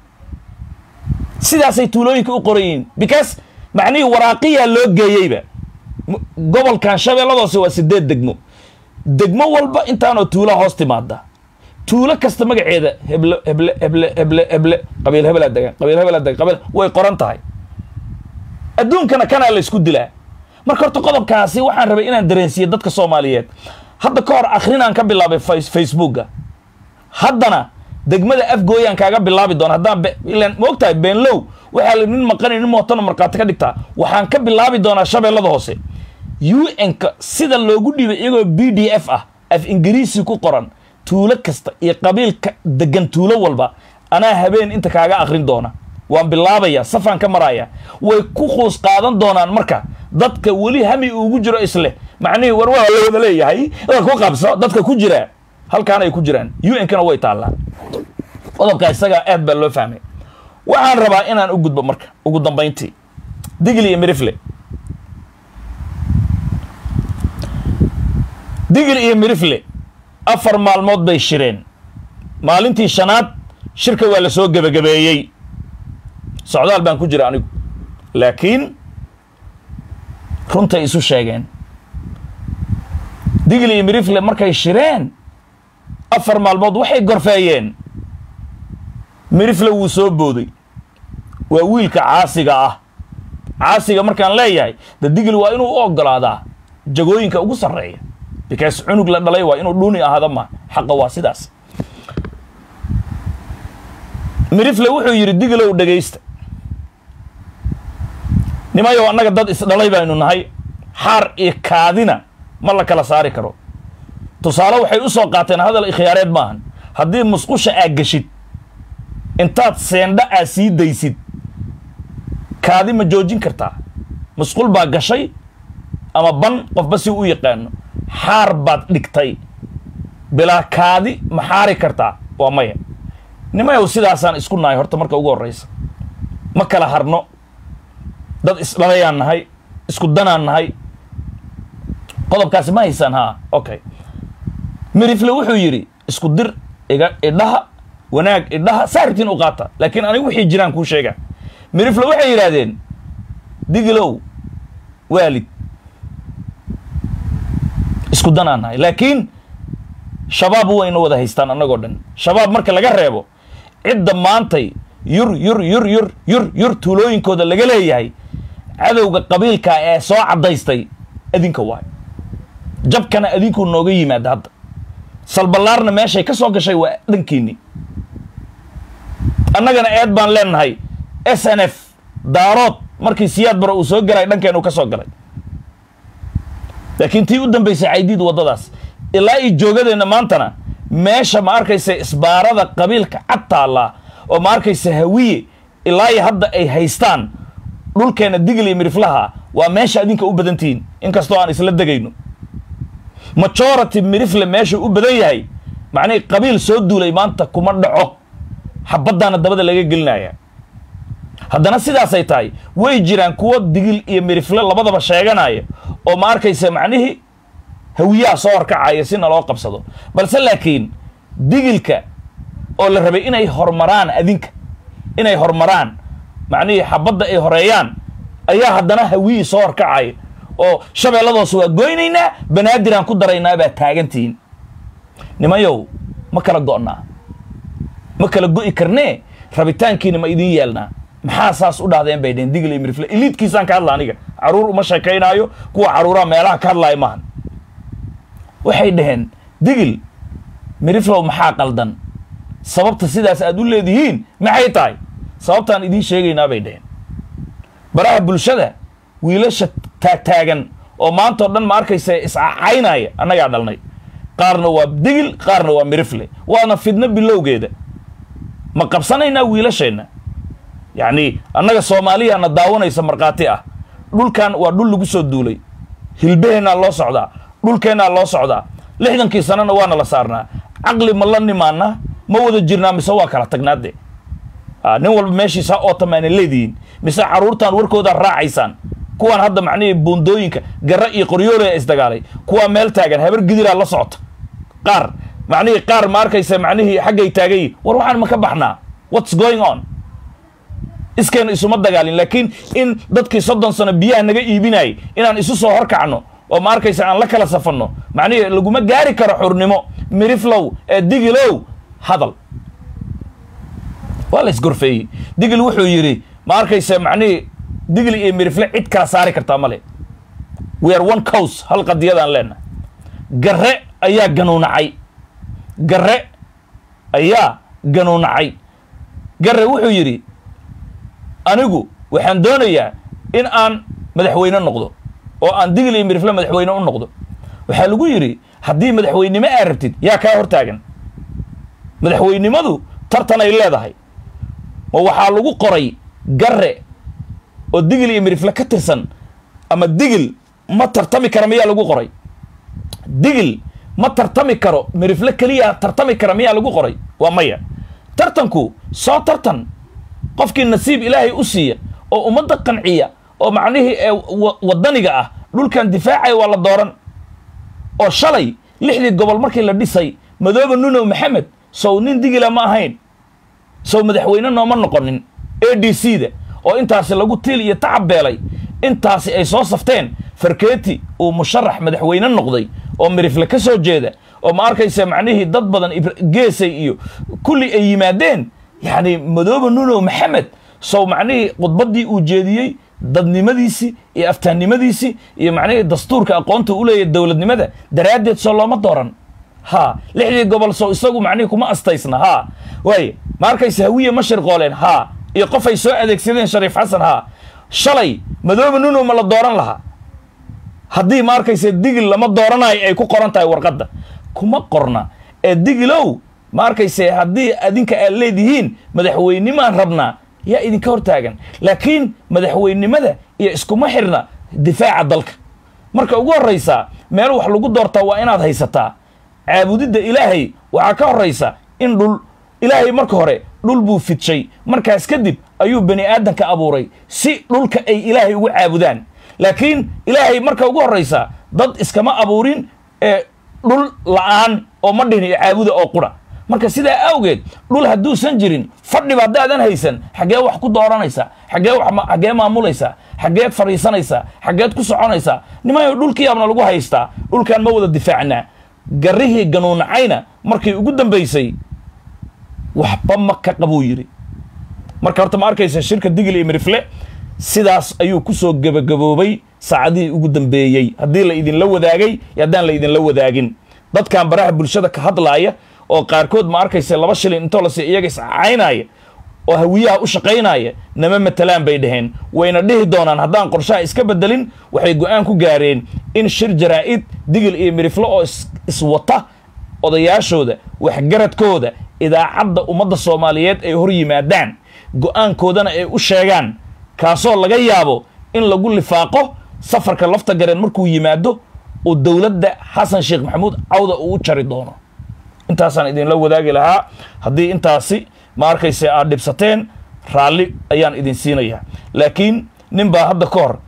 sidaasay tuulooyinka u qoran yihiin because macnihii waraaqiyaa loo geeyeyba gobolkan shabeelladoose waa sideed degmo degmo walba intaanoo tuula hoos timaada tuulo kasta magaceeda heble heble heble heble heble qabiil hebelaa degan qabiil hebelaa degan qabiil way qoran tahay adduunkana kanaa la isku dilaa marka horta qodobkaasi waxaan rabay inaan dareensiiye dadka soomaaliyeed hadda ka hor akhrinaan ka bilaabay facebooka haddana degmada afgooyaan kaaga bilaabi doona haddaan ilan ma og tahay beenlow waxaa la nin maqanay nin mootana markhaati ka dhigtaa waxaan ka bilaabi doonaa shabeellada hoose u n-ka sida loogu dhiibay iyagoo b d f ah af ingiriisi ku qoran tuulo kasta iyo qabiilka degan tuulo walba anaa habeen inta kaaga akrin doona waan bilaabaya safaan ka maraya way ku quus qaadan doonaan marka dadka weli hami ugu jiro isleh macnihii war waa la wada leeyahay ku qabso dadka ku jira halkaan ay ku jiraan u n-kana way taallaa qodobka isagaa aad baa loo fahmay waxaan rabaa inaan u gudbo marka ugu dambayntii digli iyo mirifle digil iyo mirifle afar maalmood bay shireen maalintii shanaad shirka waa la soo gebagabeeyey socdaal baan ku jira anigu laakiin runtay isu sheegeen digil iyo mirifle markay shireen afar maalmood waxay gorfeeyeen mirifle wuu soo booday waa wiilka caasiga ah caasiga markaan leeyahay de digil waa inuu u ogolaadaa jagooyinka ugu sarreeya because cunug la dhalay waa inuu dhuuni ahaado ma xaqa waa sidaas mirifle wuxuu yidhi digilow dhegaysta nimayow annaga dad isdhalay baynu nahay xaar iyo kaadina ma la kala saari karo tusaale waxay u soo qaateen hadal ikhyaareed maahan haddii musqusha aad geshid intaad seendha aad sii daysid kaadi ma joojin kartaa musqul baa gashay ama ban qofba si u yaqaano xaar baad dhigtay bilaa kaadi ma xaari kartaa waa maya nimayow sidaasaan isku nahay horta marka ugu horraysa ma kala harno dad isdhalayaan nahay isku danaan nahay qodobkaasi ma haysaan haa okay mirifle wuxuu yidhi isku dir iga idhaha wanaag idhaha saaribtiin u qaata laakiin anigu wixii jiraan kuu sheega mirifle waxay yidhaahdeen digilow waalid isku danaan nahay laakiin shabaab wayna wada haystaan annagoo dhan shabaab marka laga reebo cidda maantay yur yur yur yur yur yur tuulooyinkooda laga leeyahay cadowga qabiilka ee soo caddaystay adinka waay jabkana adinkuu nooga yimaada hadda salballaarna meeshay ka soo gashay waa dhankiinni annagana eed baan leenahay s n f daarood markii siyaad bara uu soo galay dhankeen uu ka soo galay laakiin tii u dambaysay caydiid waddadaas ilaa ii joogadeenna maantana meesha ma arkaysa isbaarada qabiilka cad taallaa oo ma arkaysa hawiye ilaa iyo hadda ay haystaan dhulkeenna digil iyo miriflaha waa meesha adinka u badan tihiin inkastoo aan isla degayno majority mirifle meesha u badan yahay macnihii qabiil soo duulay maanta kuma dhaco xabaddaana dabada laga gelinaya haddana sidaasay tahay way jiraan kuwo digil iyo mirifle labadaba sheeganaya oo ma arkaysa macnihii hawiyaha soo horkacaya si naloo qabsado balse laakiin digilka oo la rabay inay hormaraan adinka inay hormaraan macnihii xabadda ay horeeyaan ayaa haddana hawiyii soo horkacaya oo shabeelladoos waa goynaynaa banaadiraan ku daraynaa baa taagantihiin nimayow ma kala go'naa ma kala go'i karnee rabitaankiina ma idiin yeelnaa maxaa saas u dhahdeen bay dheheen digil iyo mirifle iliidkiisaan ka hadla aniga caruur uma sheekaynaayo kuwa caruuraha meelaha ka hadlaaya maahan waxay dhaheen digil miriflow maxaa qaldan sababta sidaas aad u leedihiin maxay tahay sababtaan idiin sheegaynaa bay dhaheen baraha bulshada wiilasha taagtaagan oo maantao dhan ma arkaysa iscacaynaya annagaa dhalnay qaarna waa digil qaarna waa mirifle waana fidno bilowgeeda ma qabsanaynaa wiilasheenna yacni annaga soomaaliyaana daawanaysa markhaati ah dhulkan waa dhul lagu soo duulay hilbaheennaa loo socdaa dhulkeennaa loo socdaa lixdankii sanana waana la saarnaa caqli ma la nimaana ma wada jirnaa mise waa kala tagnaade nin walba meeshiisa ootamaana leedihiin mise caruurtaan warkoodaa raacaysaan kuwaan hadda macnihii buundooyinka garra iyo qoryoolea isdagaalay kuwaa meel taagan habar gidiraa la socota qaar macnihii qaar ma arkaysa macnihii xaggay taagayi war waxaan ma ka baxnaa what's going on iskeena isuma dagaalin laakiin in dadkii soddon sano biyaha naga iibinayay inaan isu soo horkacno oo ma arkaysa aan la kala safanno macnihii laguma gaari karo xurnimo miriflow ee digilow hadal waa la isgorfeeyey digil wuxuu yidhi ma arkaysa macnihii digil iyo mirifle cid kala saari kartaa male we are one cows hal qadiyadaan leenahay garre ayaa ganuunacay garre ayaa ganuunacay garre wuxuu yidhi anigu waxaan doonayaa in aan madaxweyne noqdo oo aan digil iyo mirifle madaxweyne u noqdo waxaa lagu yidhi haddii madaxweynimo aa rabtid yaa kaa hortaagan madaxweynimadu tartan ay leedahay ma waxaa lagu qoray garre oo digil iyo mirifle ka tirsan ama digil ma tartami kara miyaa lagu qoray digil ma tartami karo mirifle keliya tartami kara miyaa lagu qoray waa maya tartanku soo tartan qofkii nasiib ilaahay u siiya oo ummadda qanciya oo macnihii ee waddaniga ah dhulkan difaacaya waa la dooran oo shalay lixdii gobol markii la dhisay madooba nunow maxamed sow nin digila ma ahayn sow madaxweyne nooma noqonin a d c da oo intaasi lagu tiil iyo tacab beelay intaasi ay soo safteen farkeeti uu musharax madaxweyne noqday oo mirifle ka soo jeeda oo ma arkaysa macnihii dad badan geesay iyo kulli ay yimaadeen yacni madooba nunow maxamed sow macnihii khudbaddii uu jeediyey dadnimadiisii iyo aftaannimadiisii iyo macnihii dastuurka aqoonta u leeyahy dowladnimada daraaddeed soo looma dooran ha lixdii gobol soo isagu macnihii kuma astaysna ha waay ma arkaysa hawiye ma shirqooleen ha iyo qof ay soo adeegsadeen shariif xasan ha shalay madoobe nuno ma la dooran lahaa haddii ma arkaysa digil lama dooranayo ay ku qoran tahay warqadda kuma qorna ee digilow ma arkayse haddii adinka aad leedihiin madaxweynimaan rabnaa yaa idinka hortaagan laakiin madaxweynimada iyo iskuma xirna difaaca dalka marka ugu horraysaa meel wax lagu doortaa waa inaad haysataa caabudidda ilaahay waxaa ka horraysa in dhul ilaahay marka hore dhul buu fidshay markaas kadib ayuu bani aadanka abuuray si dhulka ay ilaahay ugu caabudaan laakiin ilaahay marka ugu horraysa dad iskama abuurin ee dhul la'aan oo ma dhihin caabuda oo qura marka sidaa awgeed dhul hadduusan jirin fadhiba haddaadan haysan xaggee wax ku dooranaysaa xaggee wax xaggee maamulaysaa xaggeed fadhiisanaysaa xaggeed ku soconaysaa nimayo dhulkiyaabna lagu haystaa dhulkan ma wada difaacnaa garrihii ganuunacayna markii ugu dambaysay waxba ma ka qabuu yidhi marka horta ma arkaysa shirka digil iyo mirifle sidaas ayuu ku soo gebagaboobay saacadihii ugu dambeeyey haddii la idinla wadaagay iyo haddaan la idinla wadaagin dadkan baraha bulshada ka hadlaaya oo qaarkood ma arkaysa laba shilin intoo lasi iyaga iscaynaya oo hawiyaha u shaqaynaya nama matalaan bay dhaheen wayna dhihi doonaan haddaan qorshaha iska bedelin waxay go-aan ku gaareen in shir jaraa'id digil iyo mirifle oo iswata odayaashooda waxgaradkooda idaacadda ummadda soomaaliyeed ay hor yimaadaan go-aankoodana ay u sheegaan kaasoo laga yaabo in lagu lifaaqo safarka lafta gareen markuu yimaado uu dowladda xasan sheekh maxamuud cawda uu u jari doono intaasaan idinla wadaagi lahaa haddii intaasi ma arkayse aad dhibsateen raalli ayaan idin siinayaa laakiin nin baa hadda ka hor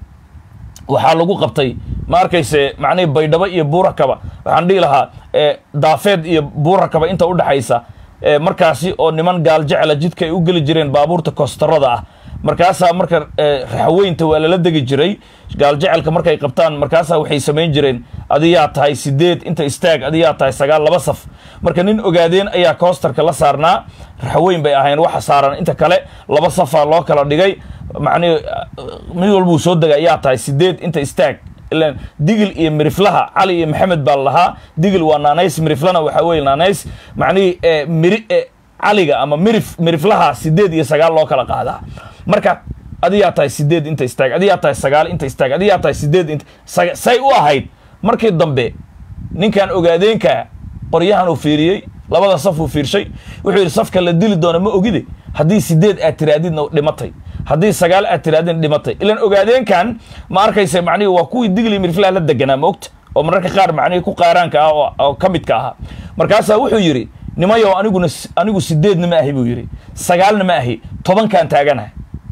waxaa lagu qabtay ma arkayse macnihii baydhabo iyo buurakaba waxaan dhihi lahaa daafeed iyo buurakaba inta u dhexaysa markaasi oo niman gaal jecla jidka ay u geli jireen baabuurta koostarada ah markaasaa marka raxweynta waa lala degi jiray gaaljecelka markay qabtaan markaasaa waxay samayn jireen adiyaa tahay sideed inta istaag adiyaa tahay sagaal laba saf marka nin ogaadeen ayaa koostarka la saarnaa raxweyn bay ahayn waxa saaran inta kale laba safaa loo kala dhigay macnihi mid walbuu soo dega ayaa tahay sideed inta istaag ilan digil iyo miriflaha cali iyo maxamed baa lahaa digil waa naanays miriflana waxaa weye naanays macnihii miri caliga ama mirif miriflaha sideed iyo sagaal loo kala qaadaa marka adiyaa tahay sideed inta istaag adiyaa tahay sagaal inta istaag adiyaa tahay sideed inta say u ahayd markii dambe ninkan ogaadeenka qoryahan uu fiiriyey labada saf uu fiirshay wuxuu yidhi safka la dili doona ma ogide haddii sideed aad tiraadidna dhimatay haddii sagaal aad tiraadin dhimatay ilan ogaadeenkan ma arkaysa macnihi waa kuwii digli miriflaha la deganaa ma ogta oo mararka qaar macnihii ku qaaraanka ah oo ka midka ahaa markaasaa wuxuu yidhi nimayow aniguna anigu sideedna ma ahi buu yidhi sagaalna ma ahi tobankaan taaganaha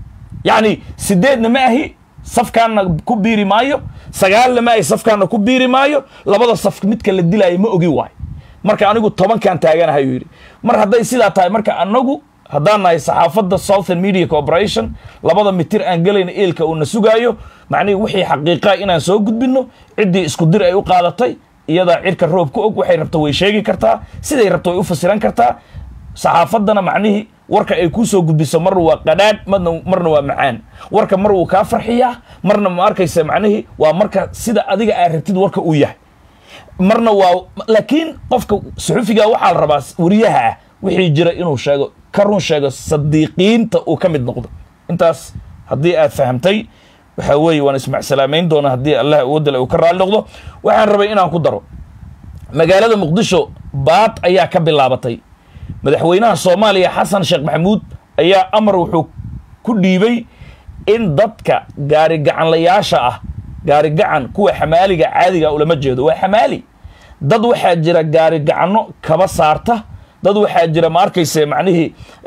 yacni sideedna ma ahi safkaanna ku biiri maayo sagaalna ma ahi safkaanna ku biiri maayo labada saf midka la dilaayo ma ogi waayo marka anigu tobankaan taaganahay yuu yidhi mar hadday sidaa tahay marka anagu haddaan nahay saxaafadda southern media corporation labada mitir aan gelayna eelka uuna sugaayo macnihii wixii xaqiiqaa inaan soo gudbinno ciddii isku dir ay u qaadatay iyadaa cirka roob ku og waxay rabto way sheegi kartaa siday rabto way u fasiran kartaa saxaafaddana macnihii warka ay kuu soo gudbiso marna waa qadhaadh marna marna waa macaan warka mar wuu kaa farxiyaa marna ma arkaysa macnihii waa marka sida adiga aad rabtid warka uu yahay marna waa laakiin qofka suxufiga waxaa la rabaa wariyaha ah wixii jira inuu sheego ka run sheego sadiiqiinta uu ka mid noqdo intaas haddii aad fahamtay waxaa weeye waan ismacsalaamayn doona haddii allah awoodale uu ka raali noqdo waxaan rabay inaan ku daro magaalada muqdisho baad ayaa ka bilaabatay madaxweynaha soomaaliya xasan sheekh maxamuud ayaa amar wuxuu ku dhiibay in dadka gaarigacanlayaasha ah gaarigacan kuwa xamaaliga caadiga ulama jeedo waa xamaali dad waxaa jira gaarigacanno kaba saarta dad waxaa jira ma arkayse macnihii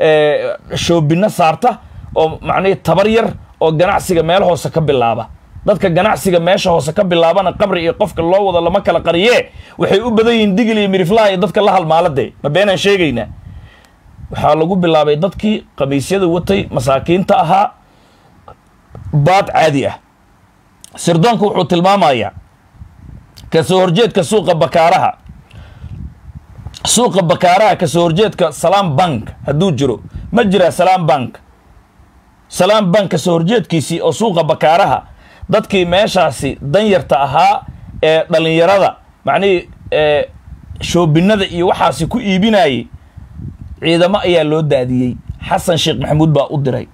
shoobinno saarta oo macnihii tabar yar oo ganacsiga meel hoose ka bilaaba dadka ganacsiga meesha hoose ka bilaabana qabri iyo qofka loo wado lama kala qariyee waxay u badan yihiin digil iyo miriflaha iyo dadka la halmaaladee ma beenaan sheegaynaa waxaa lagu bilaabay dadkii khamiisyada watay masaakiinta ahaa baad caadi ah sirdoonka wuxuu tilmaamayaa kasoo horjeedka suuqa bakaaraha suuqa bakaaraha kasoo horjeedka salaam bank hadduu jiro ma jiraa salaam bank salaam bank kasoo horjeedkiisii oo suuqa bakaaraha dadkii meeshaasi danyarta ahaa ee dhallinyarada macnihii shoobinada iyo waxaasi ku iibinayay ciidamo ayaa loo daadiyey xasan sheekh maxamuud baa u diray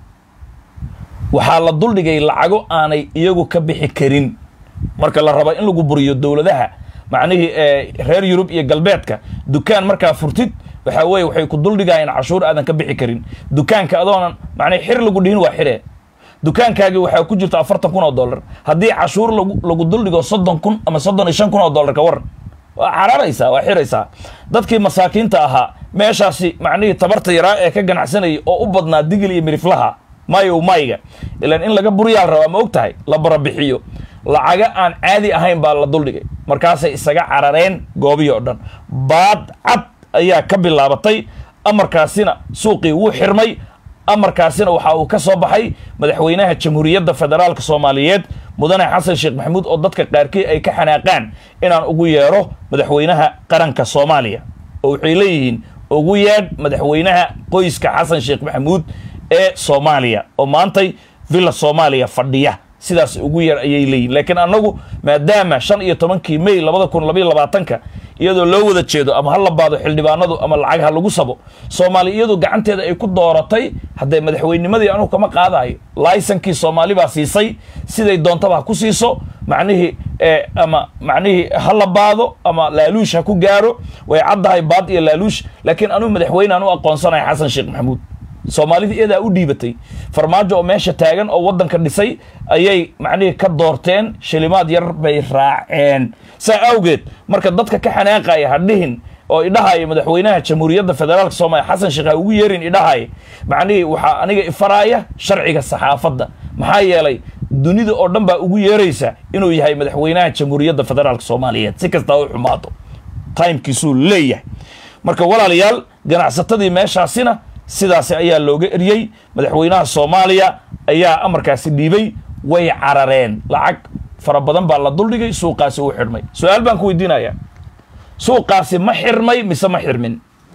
waxaa la duldhigay lacago aanay iyagu ka bixi karin marka la raba in lagu buriyo dowladaha macnihii reer yurub iyo galbeedka dukaan markaa furtid waxaa weeye waxay ku duldhigayeen cashuur aadan ka bixi karin dukaanka adoonan macnihi xir lagu dhihin waa xire dukaankaagii waxaa ku jirta afartan kun oo dollar haddii cashuur lagu lagu duldhigo soddon kun ama soddon iyo shan kun oo dollar ka waran waa cararaysaa waa xiraysaa dadkii masaakiinta ahaa meeshaasi macnihii tabarta yaraa ee ka ganacsanayay oo u badnaa digil iyo miriflaha mayow mayga ilaan in laga buriyaa la rabaa ma og tahay la barabixiyo lacaga aan caadi ahayn baa la duldhigay markaasay isaga carareen goobihii oo dhan baad cad ayaa ka bilaabatay amarkaasina suuqii wuu xirmay amarkaasina waxa uu ka soo baxay madaxweynaha jamhuuriyadda federaalka soomaaliyeed mudane xasan sheekh maxamuud oo dadka qaarkii ay ka xanaaqaan inaan ugu yeero madaxweynaha qaranka soomaaliya oo waxay leeyihiin ugu yeedh madaxweynaha qoyska xasan sheekh maxamuud ee soomaaliya oo maantay villa soomaaliya fadhiya sidaas ugu yar ayay leeyihin laakiin annagu maadaama shan iyo tobankii may labada kun labaiyo labaatanka iyadoo loo wada jeedo ama ha la baado xildhibaanadu ama lacag ha lagu sabo soomaali iyadu gacanteeda ay ku dooratay haddee madaxweynimadii anugu kama qaadayo laysankii soomaali baa siisay siday doontaba ha ku siiso macnihii ama macnihii ha la baado ama laaluush ha ku gaaro way caddahay baad iyo laaluush laakiin anugu madaxweyne aan u aqoonsanaya xasan sheekh maxamuud soomaalida iyadaa u dhiibatay farmaajo oo meesha taagan oo waddanka dhisay ayay macnihii ka doorteen shilimaad yar bay raaceen saa awgeed marka dadka ka xanaaqaya ha dhihin oo idhahaya madaxweynaha jamhuuriyadda federaalka soomaaliya xasan sheekh ha ugu yeerin idhahaya macnihii waxaa aniga ifaraaya sharciga saxaafadda maxaa yeelay dunida oo dhan baa ugu yeeraysa inuu yahay madaxweynaha jamhuuriyadda federaalka soomaaliyeed si kastaa u xumaato timekiisuu leeyahay marka walaalayaal ganacsatadii meeshaasina sidaasi ayaa looga eryey madaxweynaha soomaaliya ayaa amarkaasi dhiibay way carareen lacag fara badan baa la duldhigay suuqaasi uu xidhmay su-aal baan ku weydiinayaa suuqaasi ma xirmay mise ma xirmin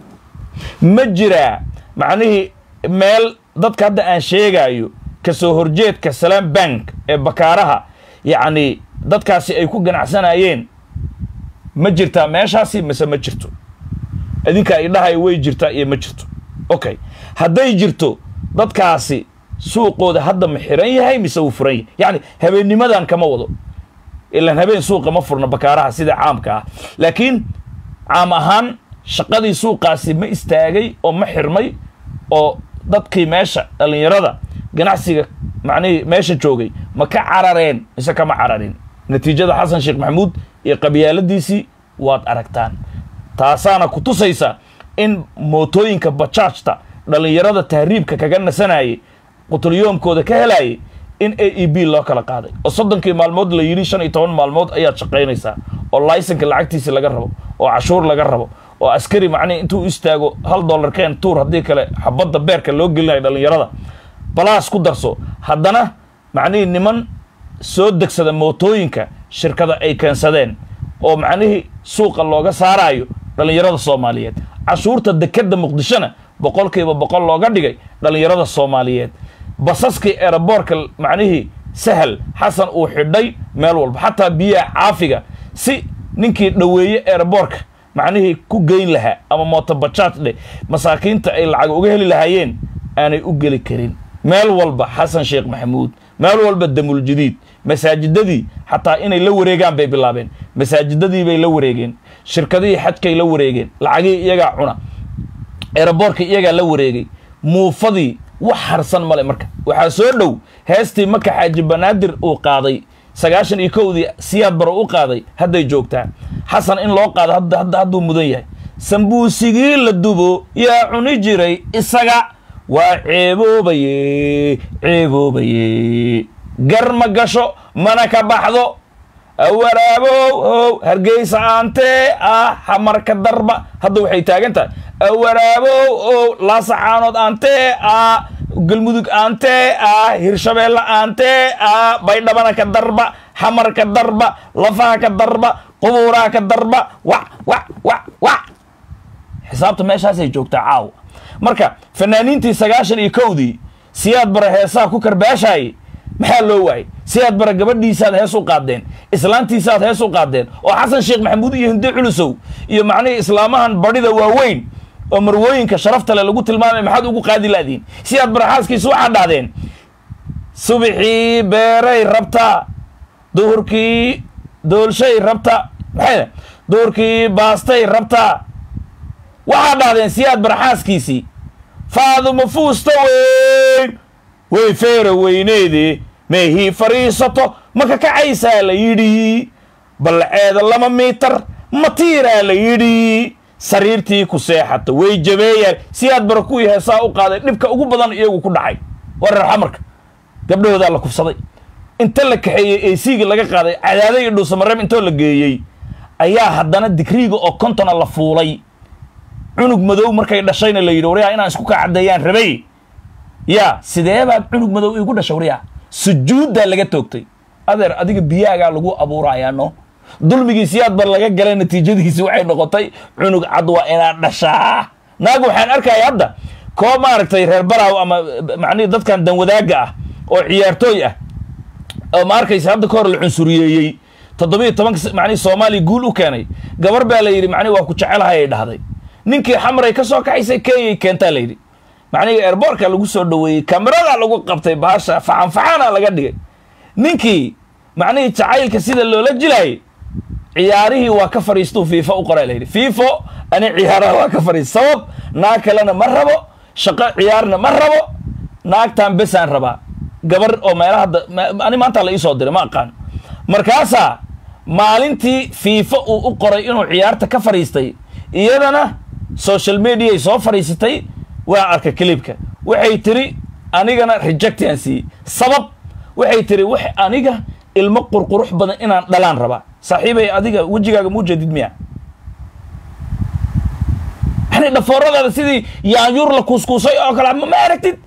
ma jiraa macnihii meel dadka hadda aan sheegaayo kasoo horjeedka salaam bank ee bakaaraha yacni dadkaasi ay ku ganacsanayeen ma jirtaa meeshaasi mise ma jirto idinkaa idhahay way jirtaa iyo ma jirto okay hadday jirto dadkaasi suuqooda hadda ma xiran yahay mise wuu furan yahay yacni habeennimadan kama wado ilaan habeen suuqa ma furna bakaaraha sida caamka ah laakiin caam ahaan shaqadii suuqaasi ma istaagay oo ma xirmay oo dadkii meesha dhallinyarada ganacsiga macnihii meesha joogay ma ka carareen mise kama cararin natiijada xasan sheekh maxamuud iyo qabyaaladiisii waad aragtaan taasaana ku tusaysa in mootooyinka bajaajta dhallinyarada tahriibka kaga nasanayay qutulyoomkooda ka helayay in a e b loo kala qaaday oo soddonkii maalmood la yidhi shan iyo toban maalmood ayaad shaqaynaysaa oo laysanka lacagtiisi laga rabo oo cashuur laga rabo oo askari macnihi intuu istaago hal dollar keen tuur haddii kale xabadda beerka loo gelinayo dhallinyarada balaas ku darso haddana macnihii niman soo degsada mootooyinka shirkada ay keensadeen oo macnihii suuqa looga saarayo dhallinyarada soomaaliyeed cashuurta dekeda muqdishona boqolkiiba boqol looga dhigay dhallinyarada soomaaliyeed basaskii eeraboorka macnihii sahal xasan uu xidhay meel walba xataa biyaha caafiga si ninkii dhoweeye eeraboorka macnihii ku geyn lahaa ama mootobajaaj dheh masaakiinta ay lacag uga heli lahaayeen aanay u geli karin meel walba xasan sheekh maxamuud meel walba damul jadiid masaajidadii xataa inay la wareegaan bay bilaabeen masaajidadii bay la wareegeen shirkadihii xajkay la wareegeen lacagihii iyagaa cuna eeraboorka iyagaa la wareegay muufadii wax harsan male marka waxaa soo dhow heestii maka xaaji banaadir uu qaaday sagaashan iyo kowdii siyaad baro u qaaday hadday joogtaa xasan in loo qaado hadda hadda hadduu mudan yahay sambuusigii la dubo yaa cuni jiray isaga waa ceeboobaye ceeboobaye gar ma gasho mana ka baxdo awaraabow ow hargeysa aantee ah hamarka darba hadda waxay taagan tahay awaraabow ow laasacaanood aantee ah galmudug aantee ah hirshabeelle aantee ah baydhabana ka darba xamarka darba lafaha ka darba qubuuraha ka darba wac wac wac wac xisaabta meeshaasay joogtaa caawa marka fanaaniintii sagaashan iyo kowdii siyaad bara heesaha ku karbaashaayay maxaa loo waayey siyaad bara gabadhiisaad hees u qaadeen islaantiisaad hees u qaadeen oo xasan sheekh maxamuud iyo hinde culusow iyo macnihii islaamahan badhida waaweyn oo marwooyinka sharafta le lagu tilmaamay maxaad ugu qaadi laadiin siyaad bara xaaskiisa waxaad dhahdeen subixii beeray rabtaa duhurkii doolshay rabta maxay duhurkii baastay rabtaa waxaad dhahdeen siyaad bara xaaskiisii faaduma fuusta weyn way feera weyneedee meehii fadhiisato ma ka kacaysaa la yidhi ballaceeda laba miitar matiiraa la yidhi sariirtii ku seexata way jabeeyaan siyaad bara kuwii heesaa u qaaday dhibka ugu badan iyagu ku dhacay waa reer xamarka gabdhahoodaa la kufsaday inta la kaxeeyey eesiigii laga qaaday cadaada iyo dhuusamareeb intoo la geeyey ayaa haddana digriiga oo kontona la fuulay cunug madow markay dhashayna la yidhi waryaa inaan isku kaa caddeeyaan rabay yaa sidee baad cunug madow iigu dhashay waryaa sujuuddaa laga toogtay adeer adiga biyaagaa lagu abuurayaa no dulmigii siyaad bar laga galay natiijadiisi waxay noqotay cunug cad waa inaad dhashaa naag waxaan arkaya hadda koo maaragtay reer baraaw ama macnihi dadkan danwadaaga ah oo ciyaartooy ah oo ma arkaysa hadda ka hor la cunsuriyeeyey toddobiyo tobanka macnihi soomaaliya guul u keenay gabar baa la yidhi macnihi waa ku jecelahay ay dhahday ninkii xamray ka soo kaxaysay kenyay keentaa la yidhi macnihi airboortka lagu soo dhoweeyey kameradaa lagu qabtay baasha faxan faxana laga dhigay ninkii macnihii jacaylka sida loola jilaayay ciyaarihii waa ka fadhiistuu fiifo u qoraa layidhi fiifo ani ciyaaraha waa ka fadhiis sabab naag kalena ma rabo shaqo ciyaarna ma rabo naagtan besaan rabaa gabar oo meelaha hadda ani maanta la iisoo diray ma aqaan markaasaa maalintii fiifo uu u qoray inuu ciyaarta ka fadhiistay iyadana social mediaay soo fadhiisatay waa arka clibka waxay tiri anigana rejectian siiyey sabab waxay tiri wax aniga ilmo qurqurux badan inaan dhalaan rabaa saaxiibay adiga wejigaaga muu jeedid miya yani dhafooradaada sidii yaanyuur la kuuskuusay oo kale ma aragtid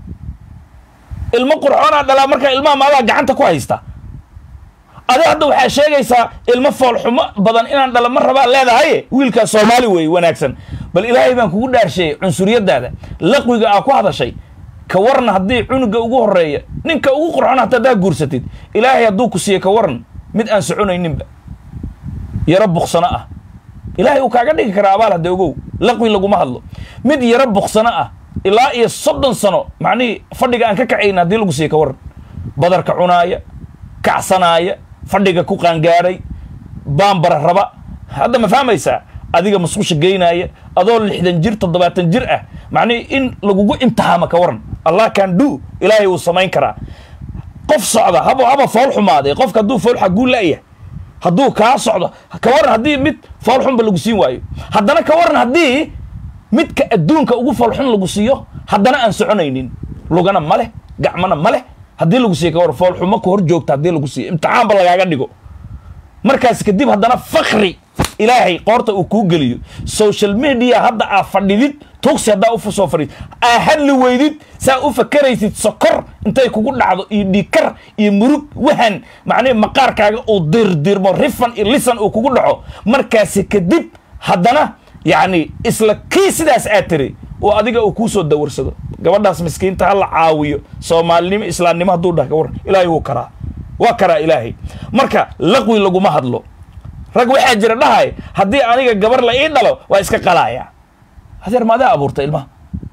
ilmo qurxoonaa dhalaa markaa ilmaha maadaa gacanta ku haysta adi hadda waxaa sheegaysaa ilmo foolxumo badan inaan dhala ma rabaa leedahay wiilkaa soomaali weeye wanaagsan bal ilaahay baan kugu dhaarsheeyey cunsuriyadaada laqwiga aa ku hadashay ka waran haddii cunuga ugu horeeya ninka ugu qurxon hata haddaa guursatid ilaahay hadduu ku siiye ka waran mid aan soconayninba yaro buksano ah ilaahay uu kaaga dhigi karaa abaal hadda ogow laqwi laguma hadlo mid yaro buksano ah ilaa iyo soddon sano macnihii fadhiga aan ka kacayn haddii lagu siiye ka waran badarka cunaaya kacsanaaya fadhiga ku qaangaadhay baambara raba hadda ma fahmaysaa adiga masqusha geynaaya adoo lixdan jir toddobaatan jir ah macnihi in lagugu imtixaamo ka waran allah can do ilaahay wuu samayn karaa qof socda haba haba fool xumaaday qofka hadduu fool xaguu la'yahay hadduu kaa socdo ka waran haddii mid fool xunba lagu siin waayo haddana ka waran haddii midka adduunka ugu fool xun lagu siiyo haddana aan soconaynin lugana ma leh gacmana ma leh haddii lagu siiyo ka waran fool xumo ku hor joogta haddii lagu siiyo imtixaanba lagaaga dhigo markaas kadib haddana fakri ilaahay qoorta uu kuu geliyo social media hadda aa fadhidid tugsi haddaa u soo fadhid aa hadli weydid saa u fakaraysid sokor intay kugu dhacdo iyo dhiikar iyo murug wahan macnihi maqaarkaaga uu dirdirmo rifan iyo lisan uu kugu dhaco markaasi kadib haddana yacni isla kii sidaas aad tiri oo adiga uu kuu soo dawarsado gabadhaas miskiinta ha la caawiyo soomaalinimo islaamnimo hadduu dhah ka waran ilaahay wuu karaa waa karaa ilaahay marka laqwi laguma hadlo rag waxaa jira dhahay haddii aniga gabar la ii dhalo waa iska qalaaya adeer maadaa abuurta ilmaha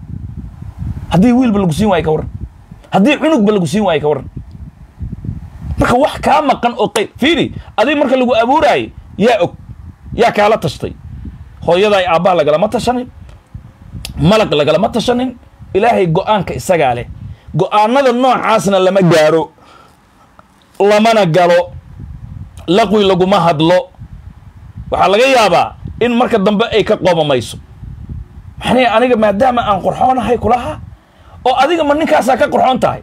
haddii wiilba lagu siin waayo ka waran haddii cunugba lagu siin waayo ka waran marka wax kaa maqan oo qayb fiiri adiga marka lagu abuuraayo yaa og yaa kaala tashtay hooyaday aabbaha lagalama tashanin malag lagalama tashanin ilaahay go-aanka isagaa leh go-aanada noocaasna lama gaaro lamana galo laqwi laguma hadlo waxaa laga yaabaa in marka dambe ay ka qoomamayso maxnay aniga maadaama aan qorxoonahay kulaha oo adiga ma ninkaasaa ka qorxoon tahay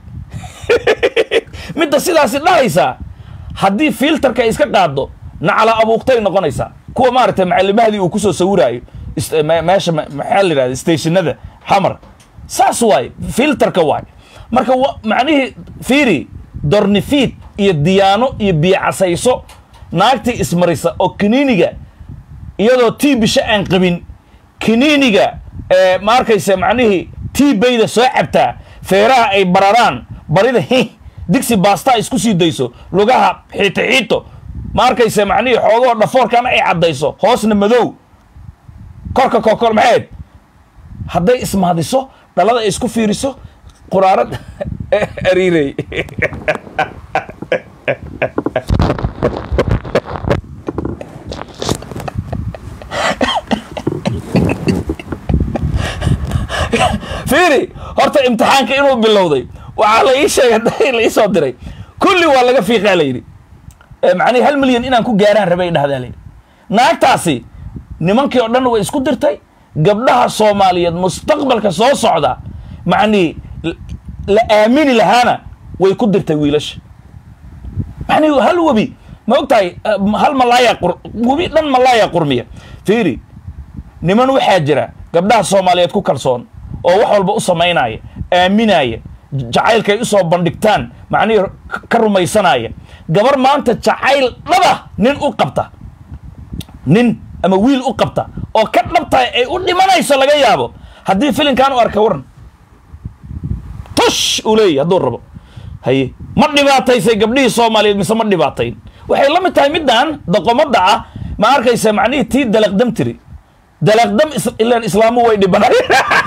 midda sidaasi dhahaysaa haddii filterka iska qaado nacala abuuqtay noqonaysaa kuwa maaragtay macalimahdii uu kusoo sawiraayo meesha maxaa la yidhahda stationada xamar saas waay filterka waay marka macnihii fiiri dornifiid iyo diyaano iyo biyocasayso naagtii ismarisa oo kiniiniga iyadoo tii bisho aan qabin kiniiniga ma arkaysa macnihii tii bayda soo cabtaa feeraha ay bararaan barida hi digsi baastaa isku sii dayso lugaha xiito xiito ma arkayse macnihii xoogahoo dhafoorkana ay caddayso hoosna madow korka kokor maxayd hadday ismahdiso dhalada ay isku fiiriso quraarad ariirey fiiri horta imtixaanka inuu bilowday waxaa la ii sheegay la ii soo diray kulli waa laga fiiqaa la yidhi macnihi hal milyan inaan ku gaaraan rabay dhahdaa layidhi naagtaasi nimankii oo dhan way isku dirtay gabdhaha soomaaliyeed mustaqbalka soo socda macnihi la aamini lahaana way ku dirtay wiilasha macnihi hal webi ma og tahay hal malaaya webi dhan malaaya qurmiya fiiri niman waxaa jira gabdhaha soomaaliyeed ku kalsoon oo wax walba u samaynaya aaminaya jacaylkay usoo bandhigtaan macnihii ka rumaysanaya gabar maanta jacayl dhaba nin u qabta nin ama wiil u qabta oo ka dhabtahay ay u dhimanayso laga yaabo haddii filinkan u arka waran tush uu leeyahy hadduu rabo haye ma dhibaataysay gabdhihii soomaaliyeed mise ma dhibaatayn waxay la mid tahay middan doqomadda ah ma arkaysa macnihii tii dalaqdam tiri dalaqdam ilaan islaamu way dhibanay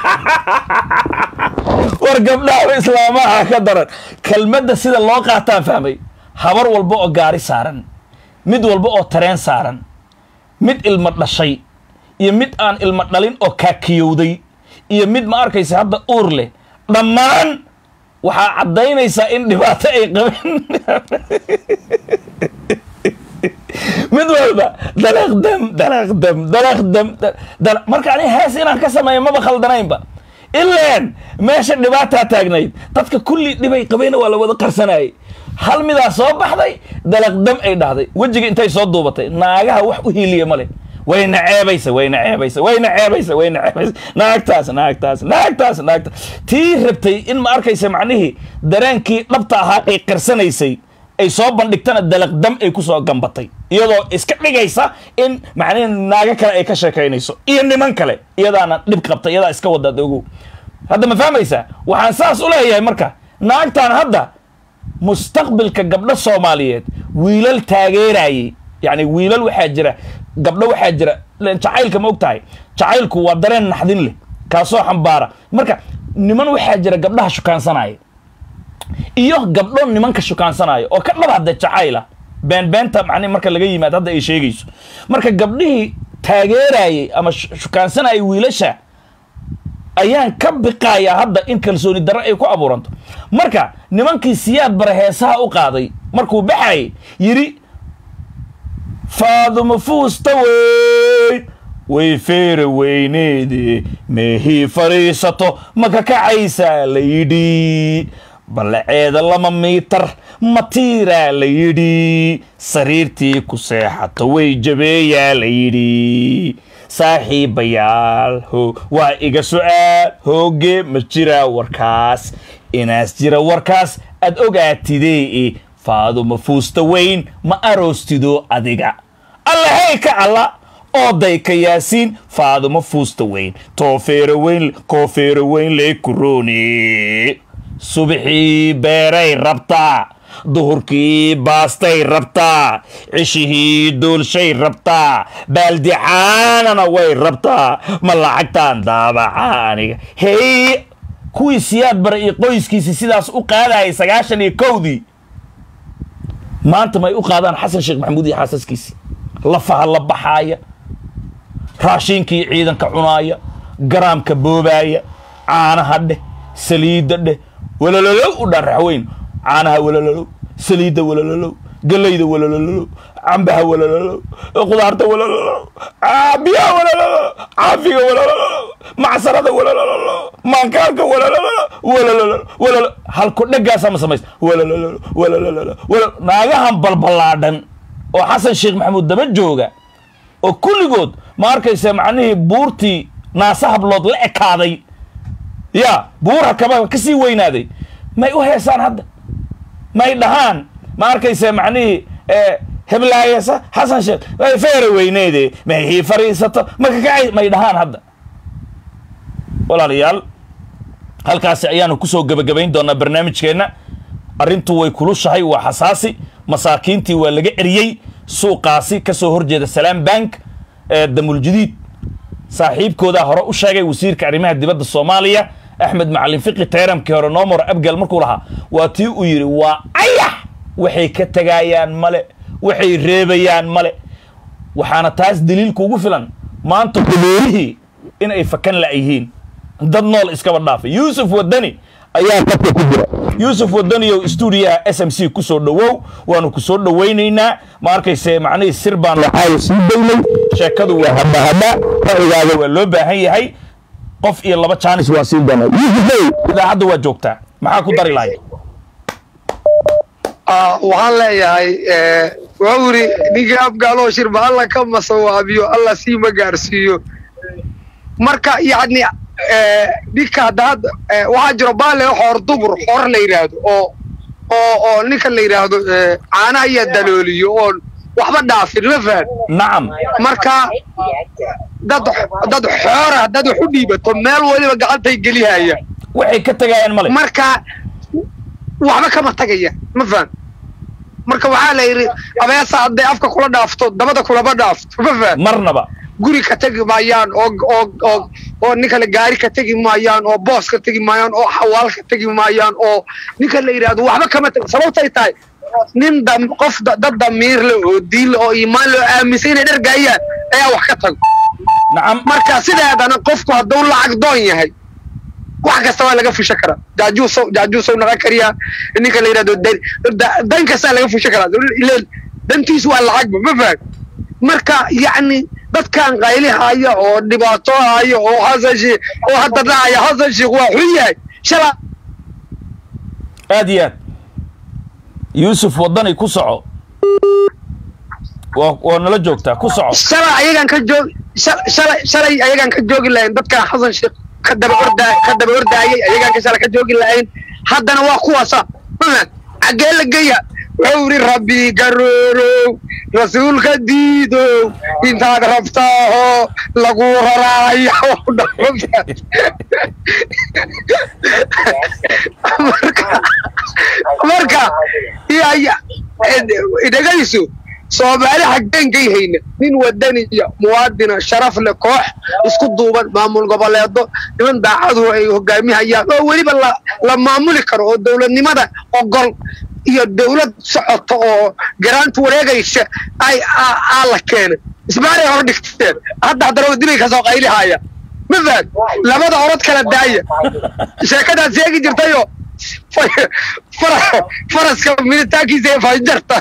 war gabdhaha islaamaha ka daran kelmadda sida loo qaataan fahmay habar walba oo gaari saaran mid walba oo tareen saaran mid ilmo dhashay iyo mid aan ilmo dhalin oo kaakiyowday iyo mid ma arkaysa hadda uur leh dhammaan waxaa caddaynaysaa in dhibaato ay qabeen mid walba dalaqdam dalaqdam dalaqdam marka ani hees inaan ka sameeyo maba khaldanaynba ilaan meesha dhibaataa taagnayd dadka kulli dhibay qabeyna waa la wada qarsanayay hal midaa soo baxday dalaqdam ay dhahday wejiga intay soo duubatay naagaha wax u hiiliya ma leh wayna ceebaysa wayna ceebaysa wayna ceebaysa wayna ceebaysa naagtaas naagtaas naagtaas naagtaas tii rabtay in ma arkaysa macnihii dareenkii dhabta ahaa ay qarsanaysay ay soo bandhigtana dalaqdam ay ku soo gambatay iyadoo iska dhigaysa in macnihi naago kale ay ka sheekaynayso iyo niman kale iyadaana dhib qabta iyadaa iska wadaad ogow hadda ma fahmaysaa waxaan saas u leeyahay marka naagtan hadda mustaqbilka gabdho soomaaliyeed wiilal taageerayay yacni wiilal waxaa jira gabdho waxaa jira jacaylka ma og tahay jacaylku waa dareen naxdin leh kaasoo xambaara marka niman waxaa jira gabdhaha shukaansanaya iyo gabdho nimanka shukaansanaayo oo ka dhab hadda jacayla beenbeenta macni marka laga yimaado hadda ay sheegayso marka gabdhihii taageerayay ama shukaansanayay wiilasha ayaan ka biqayaa hadda in kalsooni darro ay ku abuuranto marka nimankii siyaad bare heesaha u qaaday markuu baxayay yidhi faaduma fuusta wey way feera weyneede meehii fadhiisato ma ka kacaysaa la yidhi ballaceeda lama miitar matiiraa la yidhi sariirtii ku seexato way jabeeyaa la yidhi saaxiibayaal ho waa iga su'aal hooge ma jiraa warkaas inaas jira warkaas aad ogaatidee faaduma fuusta weyn ma aroostido adiga allahey ka alla ooday ka yaasiin faaduma fuusta weyn toofeero weyn koofeero weyn lee kurooni subaxii beeray rabtaa duhurkii baastay rabtaa cishihii duulshay rabtaa baaldicaanana way rabtaa ma lacagtaan daabaca aniga hey kuwii siyaad bara iyo qoyskiisii sidaas u qaadayay sagaashan iyo kowdii maanta may u qaadaan xasan sheekh maxamuud iyo xaasaskiisii lafaha la baxaaya raashiinkii ciidanka cunaaya garaamka boobaaya caanaha dheh saliidda dheh walololow u dhan raxweyn caanaha walololow saliidda walololow galayda walololow cambaha walololow qudaarta walololow biyaha walololow caafiga walololow macsarada walololow maankaanka walololow walololow walolo halku dheggaasa ma samaysa walololow walololow walo naagahan balballaadhan oo xasan sheekh maxamuud daba jooga oo kulligood ma arkaysa macnihii buurtii naasa hablood la ekaaday ya buura kaba ka sii weynaaday may u heesaan hadda may dhahaan ma arkaysa macnihii heblaayasa xasan sheekh feera weyneede mahii fariisato ma kakacay may dhahaan hadda walaalayaal halkaasi ayaanu kusoo gebagabayn doonaa barnaamijkeenna arrintu way kulushahay waa xasaasi masaakiintii waa laga eriyey suuqaasi ka soo horjeeda salaam bank ee damuljadiid saaxiibkoodaa hore u sheegay wasiirka arrimaha dibadda soomaaliya axmed macalin fiqi tayramkii hore noomor abgal markuu lahaa waa tii uu yidhi waa ayax waxay ka tegayaan male waxay reebayaan male waxaana taas daliilka ugu filan maanta qubuurihii in ay fakan la'yihiin dad nool iskaba dhaafay yuusuf wadani ayaa dadka ku jira yuusuf wadaniyow stuudiyaha s m c ku soo dhowow waanu ku soo dhowaynaynaa ma arkayse macnihii sir baan waxaayo sii daynay sheekadu waa habahaba ra'yigaada waa loo baahan yahay qof iyo laba jaanis waa siin doonaa yuusufow idaacadda waa joogtaa maxaa ku dari lahay waxaan leeyahay waa wuri ninkii afgaaloo shirba alla ka masawaabiyo alla siima gaarsiiyo marka yacni ninka hadda hadda waxaa jiro baale xoor dumur xoor la yidhaahdo oo oo oo ninka la yidhaahdo caanaha iyo dalooliyo oon waxba dhaafin ma fahan nacam marka dad dad xoora dad wax u dhiibato meel waliba gacantay gelihaya waxay ka tegayaan male marka waxba kama tagaya ma fahan marka waxaa la yidhi abeesa hadday afka kula dhaafto dabada kulama dhaafto ma fahan marnaba guri ka tegi maayaan oo oo oo oo nin kale gaari ka tegi maayaan oo boos ka tegi maayaan oo xawaal ka tegi maayaan oo ninka la yidhaahdo waxba kama tegi sababtay tahay nin dam qof da- dad damiir le oo diin le oo iimaan le oo aaminsan inay dhergaayaan ayaa wax ka tago nacam marka sideedana qofku hadduu lacag doon yahay wax kasta waa laga fushan karaa jaajuusow jaajuusow naga kariyaa ninka la yidhahdo dan da- dan kastaa laga fushan karaa ileen dantiisu waa lacagba ma faham marka yacni dadkan qaylihaya oo dhibaato haya oo xasan sheikh oo hadda dhacaya xasan sheikh waa xun yahay shala aad iyo aad yuusuf wadani ku soco waa waa nala joogtaa ku soco shalay ayagaan ka joog shal- shalay shalay ayagaan ka joogi lahayn dadkan xasan sheekh ka daba ordaa ka daba ordaayay ayagaan ka shalay ka joogi lahayn haddana waa kuwaasa mafahad xaggee la geya wuxuu yidhi rabbi garoorow rasuulka diidow intaad rabtaaho lagu raraayo marka marka iyo dhegayso soomaali xaggeenkay hayna nin wadaniya muwaadina sharaf leh koox isku duuban maamul goboleedo niman daacadu ay hogaamihayaan oo weliba la la maamuli karo oo dowladnimada ogol iyo dowlad socoto oo garaanta wareegaysa ay aa aa la keenay isbaaray hor dhigteen hadda haddana dibay kasoo qaylihaya ma fahad labada orod kala daaya sheekadaad sheegi jirtayo faraska militaankiisa ee fanjarta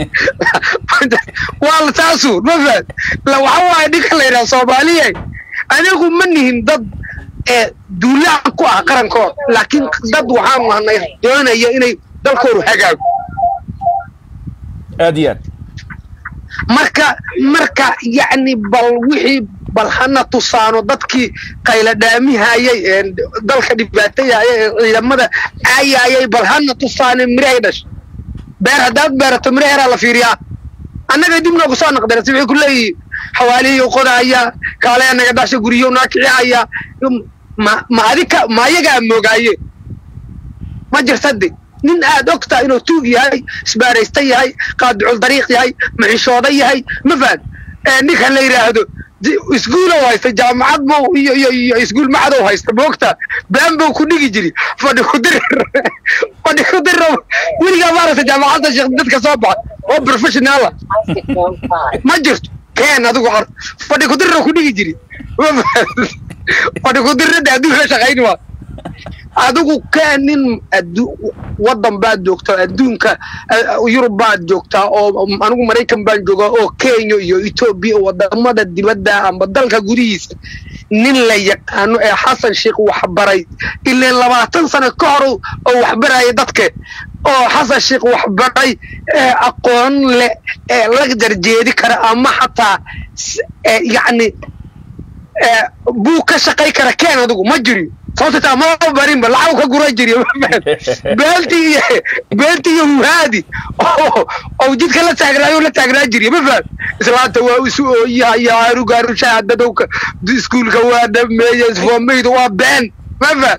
waa taasu ma fahad waxa waaye ninka la yidhaha soomaaliya anigu ma nihin dad ee duulaan ku ah qarankooda laakiin dad waxaan nahnay doonaya inay dalkoodu hagaago aad iyo aad marka marka yacni bal wixii bal hana tusaano dadkii qayladhaamihayay ee dalka dhibaatayaya ee ciidamada caayayay bal hana tusaane mirahay dhashay beer haddaad beerato miraheeraa la fiiriyaa annaga dib noogu soo naqdeen si waxay ku leeyihiin xawaalihii qodaaya kaaleya naga dhasha guryo naa kicihaya ma ma adika ma ayagaa moogaaye ma jirtade nin aad ogtaa inuu tuug yahay isbaaraysta yahay qaadicul dariiq yahay maxishooda yahay ma fahad ninka la yidhaahdo iskuulow haysta jaamacad bow iyo iyo iyo iskuul macadow haysta moogta been bow ku dhigi jiri fadhi ku dir fadhi ku dir weligaa maaragta jaamacadda sheekh dadka soo baxa oo professionaala ma jirto keen adigu ar fadhi ku dirra ku dhigi jiri fadhi ku dirrada adduunka shaqayni waa adigu kaa nin waddan baad joogtaa adduunka yurub baad joogtaa oo anigu maraykan baan joogaa oo kenya iyo etoobiya wadamada dibadda amba dalka gudihiisa nin la yaqaano ee xasan sheikh waxbaray ileen labaatan sano ka hor oo waxbaraya dadke oo xasan sheikh waxbaray ee aqoon leh ee la jarjeedi kara ama xataa yacni buu ka shaqay kara keen adigu ma jiri sababta taa ma barinba lacag ka gura jiri beelti iyo beelti iyo huhaadi oo jidka la taagnaayo la taagnaa jiri ma faham islaanta waa isu ooyaha iyo aarugaarushaha dadowka iskuulka waa dhameeye isfoomayda waa been ma fahad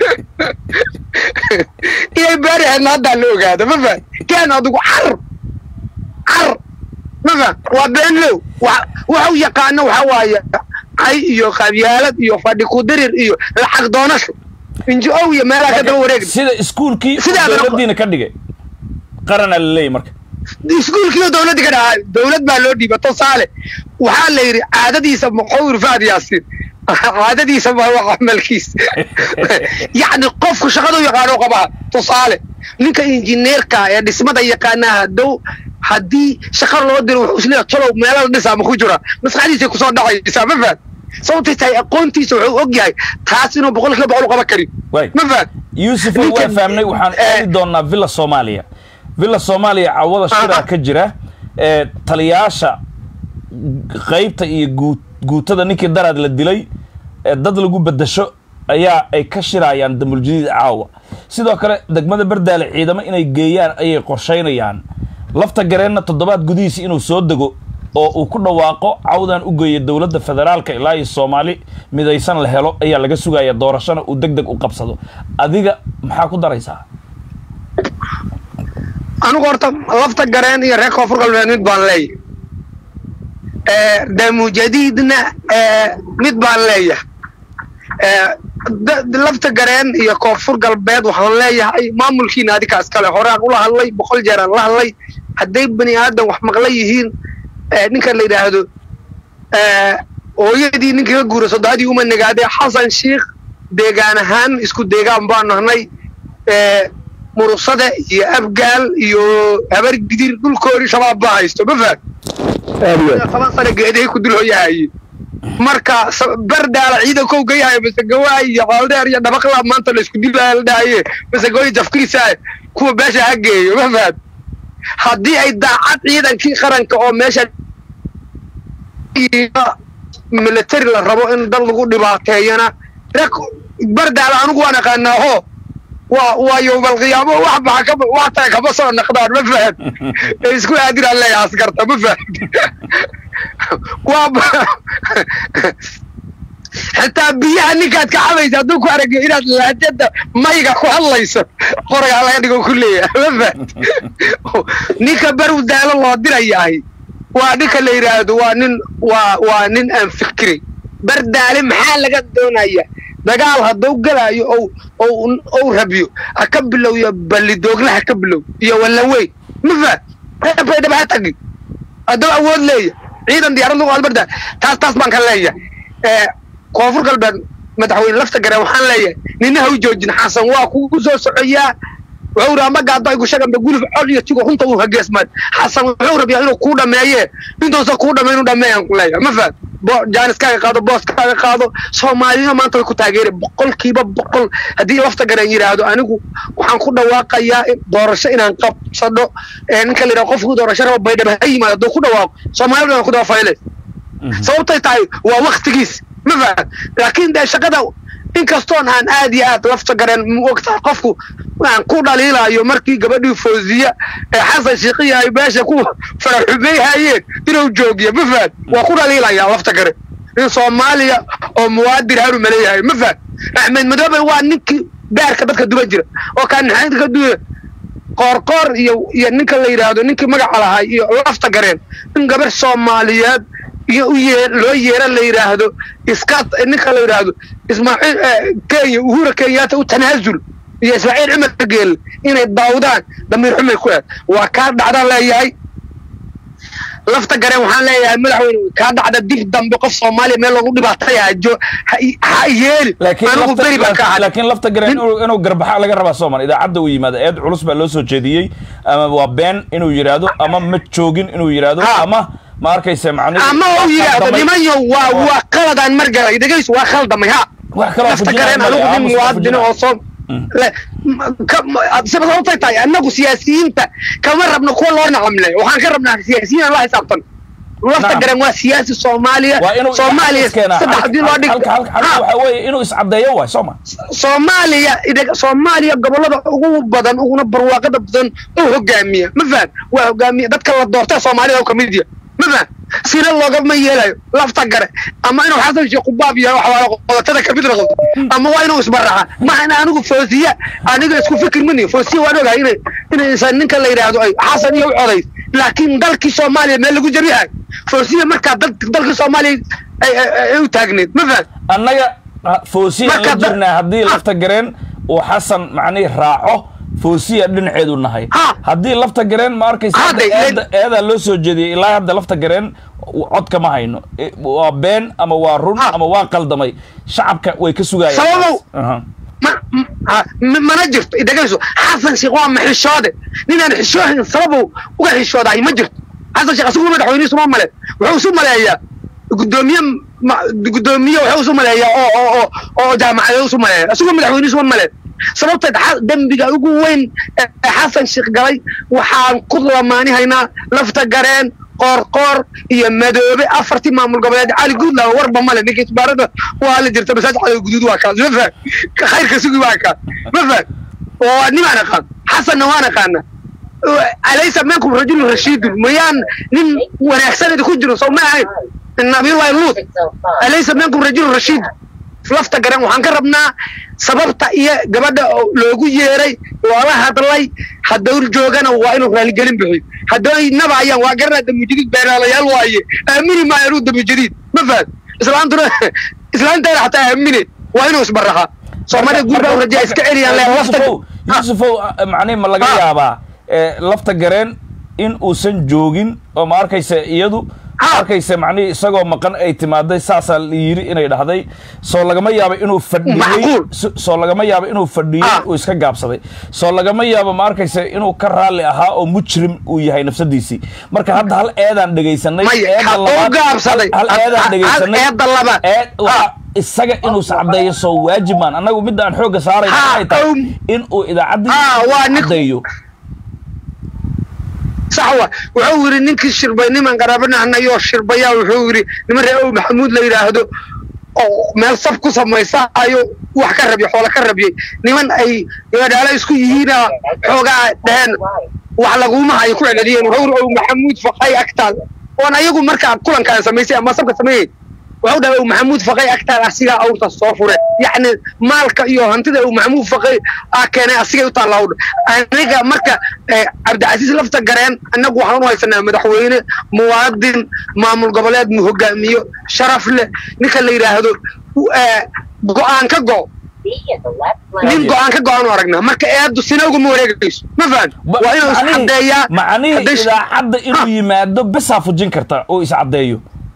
inay baari ahaydna haddaa la ogaado ma fahad kaan adigu car car ma fahad waa beenlow waxu yaqaano waxa waaye cay iyo qabyaalad iyo fadhi kudirir iyo lacag doonasho injo-ow iyo meelaha ka daba wareeg sida iskuulkii dowladdiina ka dhigay qaranaa la leeyahy marka iskuulkiioo dowladdi ka dhahaa dowlad baa loo dhiiba tusaale waxaa la yidhi caadadiisa muxawir faad yaasiin caadadiisa ma waa camalkiisa yacni qofku shaqadu yaqaano qabaha tusaale ninka injineerka ee dhismada yaqaanaa hadow haddii shaqa loo diro wuxuu isleeyahay tolow meelada dhisaa ma ku jira maskaxdiisay kusoo dhacaysaa ma fahad sababtay tahay aqoontiisa wuxuu og yahay taas inuu boqol kiiba boqol u qaban karin ma fahad yuusuf waa fahmnay waxaan aadi doonaa villa soomaaliya villa soomaaliya cawada shiraa ka jira ee taliyaasha qaybta iyo guu guutada ninkii daraad la dilay ee dad lagu bedasho ayaa ay ka shirayaan damuljadiid caawa sidoo kale degmada berdaale ciidamo inay geeyaan ayay qorshaynayaan lafta gareenna toddobaad gudihiisa inuu soo dego oo uu ku dhawaaqo cawdan u geeya dowladda federaalka ilaa iyo soomaali midaysan la helo ayaa laga sugaya doorashona uu deg deg u qabsado adiga maxaa ku daraysaa anigu horta lafta gareen iyo reer koonfur galbeed mid baan leeyahay damujadiidna mid baan leeyahay lafta gareen iyo koonfur galbeed waxaan leeyahay maamulkiina adika iskale horaan ula hadlay boqol jeeraan la hadlay hadday bani aadan wax maqla yihiin ninkan la yidhaahdo hooyadii ninka ka guura soddodadii uma nagaadee xasan sheikh deegaan ahaan isku deegaan baan nahnay murusada iyo abgaal iyo habar gidir dhulkoodii shabaab baa haysto ma fahad toban sana geedahay ku dul hoyahaye marka bardaala ciidankow gayahayo masegawaay iyo qooldeer iyo dhabaqlaa maanta laysku dilaya la dhahaye masegooyi jafkiisa kuwa beesha ha geeyo ma fahad haddii ay daacad ciidankii qaranka oo meesha military la rabo in dad lagu dhibaateeyana bardaala anigu waan aqaanaa ho waa waa yowmalqiyaamo wax baxa ka wax taga kama soo naqdaan ma fahad ee isku aadiraan leeyahay askarta ma fahad waa xitaa biyaha ninkaad ka cabaysa hadduu ku aragyo inaad laajada mayga ku hadlayso qoragaa laga dhigo ku leeyahay ma fahad ninka baru daalo loo dirayahay waa ninka la yidhaahdo waa nin waa waa nin aan fikiray bardaale maxaa laga doonaya dagaal hadduu galaayo ou ou ou rabiyo ha ka bilowyo ballidoogla ha ka bilow iyo wallaweyn ma fahad reebaydhaba ha tagi hadduu awood leeya ciidan diyaarad lagu albarda taas taas baan ka leeyahay koonfur galbeed madaxweyne lafta gareen waxaan leeyahay nina ha u joojin xasan waa kugu soo socoyaa wuxuu raa magaado ay gushaganba guluf cod iyo tigo runta uu hageesmaad xasan wuxuu rabiyaa inuu kuu dhameeye intuusan kuu dhameyn u dhameeyaan ku leeyahay ma fahad jaaniskaaga qaado booskaaga qaado soomaaliyana maanta way ku taageeri boqolkiiba boqol haddii lafta gareen yidhaahdo anigu waxaan ku dhawaaqayaa doorasho inaan qabsado ninka la yidhaha qofkii doorasho raba baydhaba ha yimaado hadduu ku dhawaaqo soomaalida waan ku daba fayle sababtay tahay waa waktigiis ma fahad laakiin dee shaqada inkastoon aan aad iyo aad lafta gareen mogtahay qofku aan ku dhaliilayo markii gabadhii fawziya ee xasan shiiqiya ay meesha ku faraxumayhayeen inuu joogiyo ma fahad waa ku dhaliilaya lafta gare in soomaaliya oo muwaadir haru maleeyahay ma fahad axmed madoobe waa ninkii beerka dadka duban jira oo kaanixaynta ka duya qoorqoor iyo iyo ninka la yidhaahdo ninkii magaca lahay iyo lafta gareen in gabar soomaaliyeed iyo u yee loo yeera la yidhaahdo iska ninka la yidhaahdo ismaaciil kenya uhura kenyaata u tanaasul iyo ismaaciil cumar geel inay daawdaan damiir xumay ku eed waa kaa dhacdaan leeyahay lafta gareen waxaan leeyahay madaxweyne kaa dhacda dib dambe qof soomaaliya meel loogu dhibaatayajo ha yeeli anigu beri baan ka ahay laakiin lafta gareen inuu garbaxa laga rabaa soomaal idaacadda uu yimaado eed culus baa loo soo jeediyey ama waa been inuu yidhaahdo ama ma joogin inuu yidhaahdo ama ma arkaysa macnihi ama uu yidhaahdo nimanyo waa waa qaladaan margalay dhegaysu waa khaldamay ha wax kaloo lafta gareen anigu nin muwaadin oo soo sababtay tahay annagu siyaasiyiinta kama rabno kuwa loo nacamle waxaan ka rabnaa siyaasiyiin aan la xisaabtan lafta garan waa siyaasi soomaaliya soomaaliya saddex hadii loo dhig waxa weeye inuu iscadeeyo waay sooma soomaaliya soomaaliya gobolada ugu badan uguna barwaaqada badan oo hogaamiya ma fahad waa hogaamiya dadka la doortay soomaalida oo kamid yahay ma fahad sina loogama yeelayo lafta gare ama inuu xasan sheekh qubaab yahay waxwaala qodotada kamid noqdo ama waa inuu isbaraxa maxana anigu foosiya aniga isku fikir mani foosiya waan ogahay inay inaysan ninka la yidhaahdo ay xasan iyo u codays laakiin dalkii soomaaliya meel lagu jabiyahay foosiya markaa dal dalkii soomaaliya ay- ay ay u taagneed ma faham annaga foosiya la Marka da- jirnaa haddii Ah. lafta gareen uu xasan macnihi raaco foosiya dhinaceedu nahay Ha. haddii lafta gareen ma arkaysa Ha, hadda de- eeda- eedaa loo soo jeediyey ilaa hadda lafta gareen cod kama hayno E, waa been ama waa run Ha. ama waa qaldamay shacabka way ka sugayaan Sababow. Aha. ma m- ha- m- mana jirto idagayso xasan sheekh waa maxishoode ninaan xishoohin sababu uga xishoodahay ma jirto xasan sheekh asigu madaxweynihiisu ma male wuxuu isu maleeyaa gudoomiye ma- gudoomiye wuxuu isu maleeyaa oo oo oo oo jaamacadeed isu maleeya asigu madaxweynihiisu ma male sababteed xa- dembiga ugu weyn ee xasan sheekh galay waxaan ku lamaanihaynaa lafta gareen qoorqoor iyo madoobe afartii maamul goboleed cali guudlaa warba male ninka isbaarada waa la jirta masaaj cali guduud waa kaas ma faham ka khayrka sugi waa kaas ma faham oo nimaan aqaan xasanna waan aqaana alaysa minkum rajulun rashiidun mayaan nin wanaagsan idinku jiro soo ma ahayn nabiyullahi luut alaysa minkum rajulun rashiid lafta garan waxaan ka rabnaa sababta iyo gabadha oo loogu yeeray loola hadlay hadduu joogana waa inuu raaligelin bixiyo hadday nabayaan waa garanaa damujadiid beeraalayaal waaye aamini maayo inuu damujadiid ma fahad islaantuna islaanteeda xataa aamine waa inuu isbaraxa soomaalida guud baa u rajaa iska celiyaan le lafta yusufow yusufow macnihi ma laga Ha. yaabaa eh, lafta gareen in uusan joogin oo ma arkaysa iyadu ma Ha. arkaysa macnihi isagoo maqan ay timaaday saasaa la yiri inay dhahday soo lagama yaabo inuu fadhiyey Macquul. so- soo lagama yaabo inuu fadhiyey Ha. uu iska gaabsaday soo lagama yaabo ma arkaysa inuu ka raalli ahaa oo mujrim uu yahay nafsadiisii marka hadda hal eedaan dhegaysanay Maya, eedda ha- uu labaad- gaabsaday. hal Ha- eedaan ha- dhegaysanay hal eedda labaad. eed waa isaga inuu sacdeeyo soo waajib maan annagu midda aan xoogga saarayna Ha, waxay tahay um, in uu idaacaddii Ha, waa nin- caddeeyo sax wa wuxuu yidhi ninkii shirbay niman qaraabanahnayoo shirbayaa wuxuu yidhi niman reer ow maxamuud la yidhaahdo oo meel sab ku samaysa ayo wax ka rabya xoola ka rabyay niman ay gabadhaala isku yihiina xoogaa dheheen wax laguma hayo ku celceliyeen wuxuu yidhi ow maxamuud faqay agtaad oon ayagu markaa kulankaan samaysay ama sabka sameeyey wuxuu dhahay ow maxamuud faqay agtaad asigaa awrta soo fure yacni maalka iyo hantida ow maxamuud faqay aa keenay asigay u taalla awdha aniga marka eh, cabdicasiis lafta gareen annagu waxaan u haysanaa madaxweyne muwaadin maamul goboleed mu hogaamiyo sharaf leh ninka la yidhaahdo eh, go-aan ka go nin go-aan ka go-aan u aragnaa marka eedu sina ugama wareegayso ma fahan Ba- waa inuu macnihii- iscadeeyaa macnihii hadday sh- idaacadda inuu yimaado besaa fujin karta oo iscaddeeyo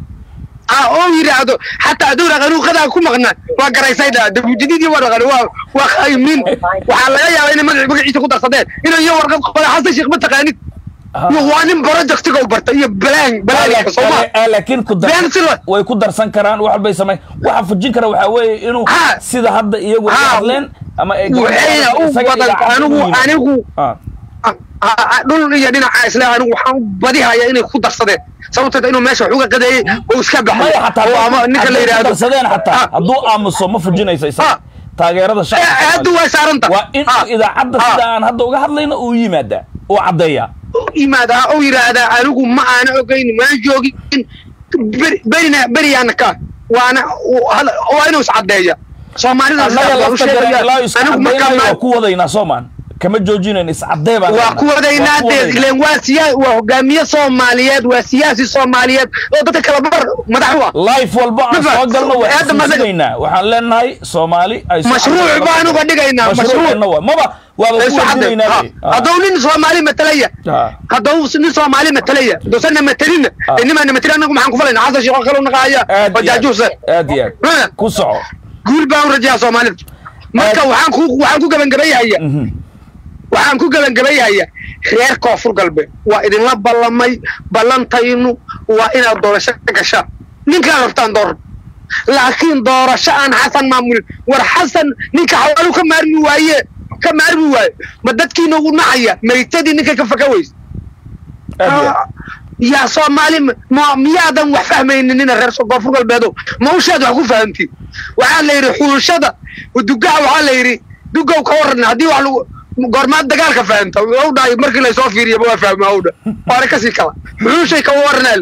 ah oo yidhaahdo xataa hadduu dhaqanuu qadaa ku maqnaa waa garaysay dhaa dabujadiidii waa dhaqan waa waa khaymin waxaa laga yaabaa inay magac magaciisa ku darsadeen inay iyo warqad qoda xasan sheekh ma taqaanid Ha. waa nin projectiga u barta iyo balaan balaanka sooma Eh, eh, laakiin ku dar- Been si la- way ku darsan karaan wax walbay samay waxa fujin kara waxaa weeye inuu Ha. sida hadda iyagu ay Ha. hadleen ama ay waxayna u isaga badan idaacadda anigu inuu yimaado. anigu Ah. ah, ah, ah, dhul iyo dhinaca isle anigu waxaan badihaya inay ku darsadeen sababteed inuu meesha wax uga qadeeyey oo iska baxay maya xataa oo ama ninka la hadday ku yidhaahdo darsadeen xataa Ah. hadduu aamuso ma fujinayso Ha. isaga taageerada Eh, hadda shacabka way saaranta waa in Ah. idaacadda Ah. sida aan hadda uga hadlayno uu yimaadaa uu caddeeyaa yimaadaa oo yidhaahdaa anigu ma aana ogeyn mana joogin beri- berina beriyaana ka waana waa inuu iscadeeya soomaalida annaga sidaas baa u lafta garan sheegaya. ilaa iska anigu markaa cadaynayo ma- waa ku wadaynaa soomaan kama joojinayn iscaddee baan waa leenahay. ku wadaynaa Waa ku dee wadaynaa. ileen waa siyaa waa hogaamiye soomaaliyeed waa siyaasi soomaaliyeed oo dadka kala bar madax u ah life walba aan Mafa- soo galno waa hadda masaga- xasuusinaynaa waxaan leenahay soomaali ay soo mashruuc caddeeyaan. baan uga dhigaynaa mashruuc mashruuceenna waa maba waaba ku wajinaynaa hadduu nin soomaali matalaya Ah. hadduu nin soomaali matalaya hadduusanna matelina Ah. nimaana matalin anagu maxaan ku falayna xasan sheekho kale u naqaaya aad oo iyo aad jaajuusa aad iyo Ha. aad ku soco guul baan u rajayaa soomaalida marka Aad- waxaan ku waxaan ku gebangebayahaya Mhm. waxaan ku gebangebayahaya reer koonfur galbeed waa idinla ballamay ballantaynu waa inaad doorasho ka gashaan ninkaan rabtaan door laakiin doorasho aan xasan maamulin war xasan ninka xawaalu ka maarmi waaye ka maarmi waaye ma dadkiina ugu nacaya maytadii ninka ka faka weys aad iyo aad yaa soomaali ma- ma miyaadan wax fahmaynin nina reer koonfur galbeedo ma ushaad wax ku fahamtiin waxaa la yidhi xuulashada dugaha waxaa la yidhi dugow ka waran haddii wax lagu goormaad dagaalka fahamta u dhahay markii laysoo fiiriyaba waa fahma u dha waana kasii kala xuushay ka waranaa le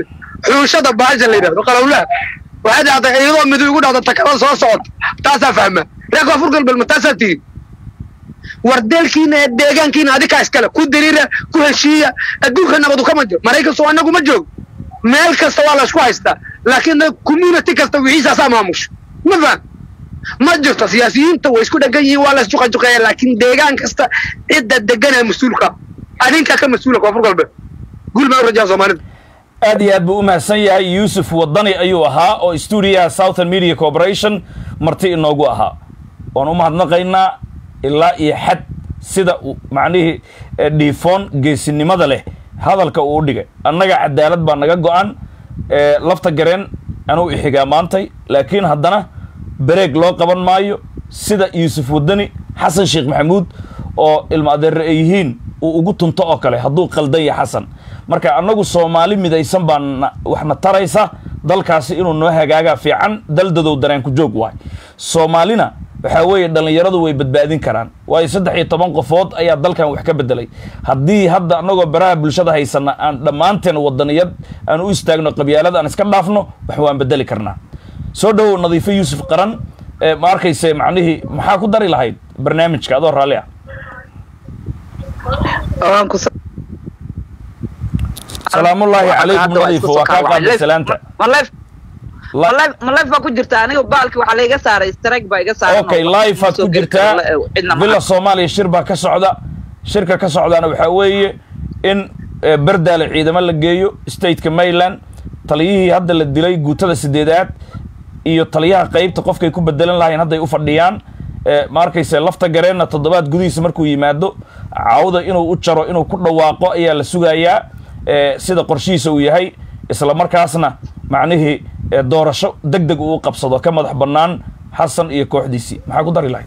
xuushada baasha la yidhahdo qalowlaha waxay dhacday iyadoo midu igu dhacda takada soo socota taasaa fahma reer koonfur galbeed ma taasaa tihin wardeelkiina ee deegaankiina adikaa iskale ku diriira ku heshiiya adduunka nabadu kama jiro maraykan soo anagu ma joogo meel kasta waa la isku haystaa laakiin community kasta wixiisaasaa maamusha ma faham ma jirto siyaasiyiinta way isku dhegan yihiin waa la isjuqajuqeeya laakiin deegaan kasta cidda deganaa mas-uulka adinkaa ka mas-uula koonfur galbeed guul baa u rajaa soomaalida aad iyo aad buu u mahadsan yahay yuusuf wadani ayuu ahaa oo stuudiyaha southern media corporation marti inoogu ahaa waan u mahadnaqaynaa ilaa iyo xad sida uu macnihii dhiifoon geesinimada leh hadalka uu u dhigay annaga cadaalad baa naga go-an lafta gareen anuu ixigaa maantay laakiin haddana bareeg loo qaban maayo sida yuusuf wadani xasan sheekh maxamuud oo ilma adeere ay yihiin uu ugu tunto oo kale hadduu qaldan yahay xasan marka annagu soomaali midaysan baa waxna taraysa dalkaasi inuu noo hagaagaa fiican daldadow dareenku joog waay soomaalina waxaa weeye dhallinyaradu way badbaadin karaan waayo saddex iyo toban qofood ayaa dalkan wax ka bedelay haddii hadda annagoo baraha bulshada haysana aan dhammaanteen wadaniyad aan u istaagno qabyaalada aan iska dhaafno wax waan bedeli karnaa soo dhowow nadiifo yuusuf qaran ma arkayse macnihii maxaa ku dari lahayd barnaamijka adoo raalli ah salaamullaahi calaykum nadiifo waa kaa qaaday salaanta ma life baa ku jirta aniga baalki waxaa laiga saaray strike baa iga saaran okay life aad ku jirtaa villa soomaaliya shir baa ka socda shirka ka socdaana waxaa weeye in berdaale ciidamo la geeyo stateka maryland taliyihii hadda la dilay guutada sideedaad iyo taliyaha qaybta qofkay ku bedelan lahayn hadday u fadhiyaan ma arkayse lafta gareenna toddobaad gudihiisa markuu yimaado cawda inuu u jaro inuu ku dhawaaqo ayaa la sugayaa sida qorshihiisa uu yahay isla markaasna macnihii doorasho deg deg uu qabsado ka madax bannaan xasan iyo kooxdiisii maxaa ku dari lahayd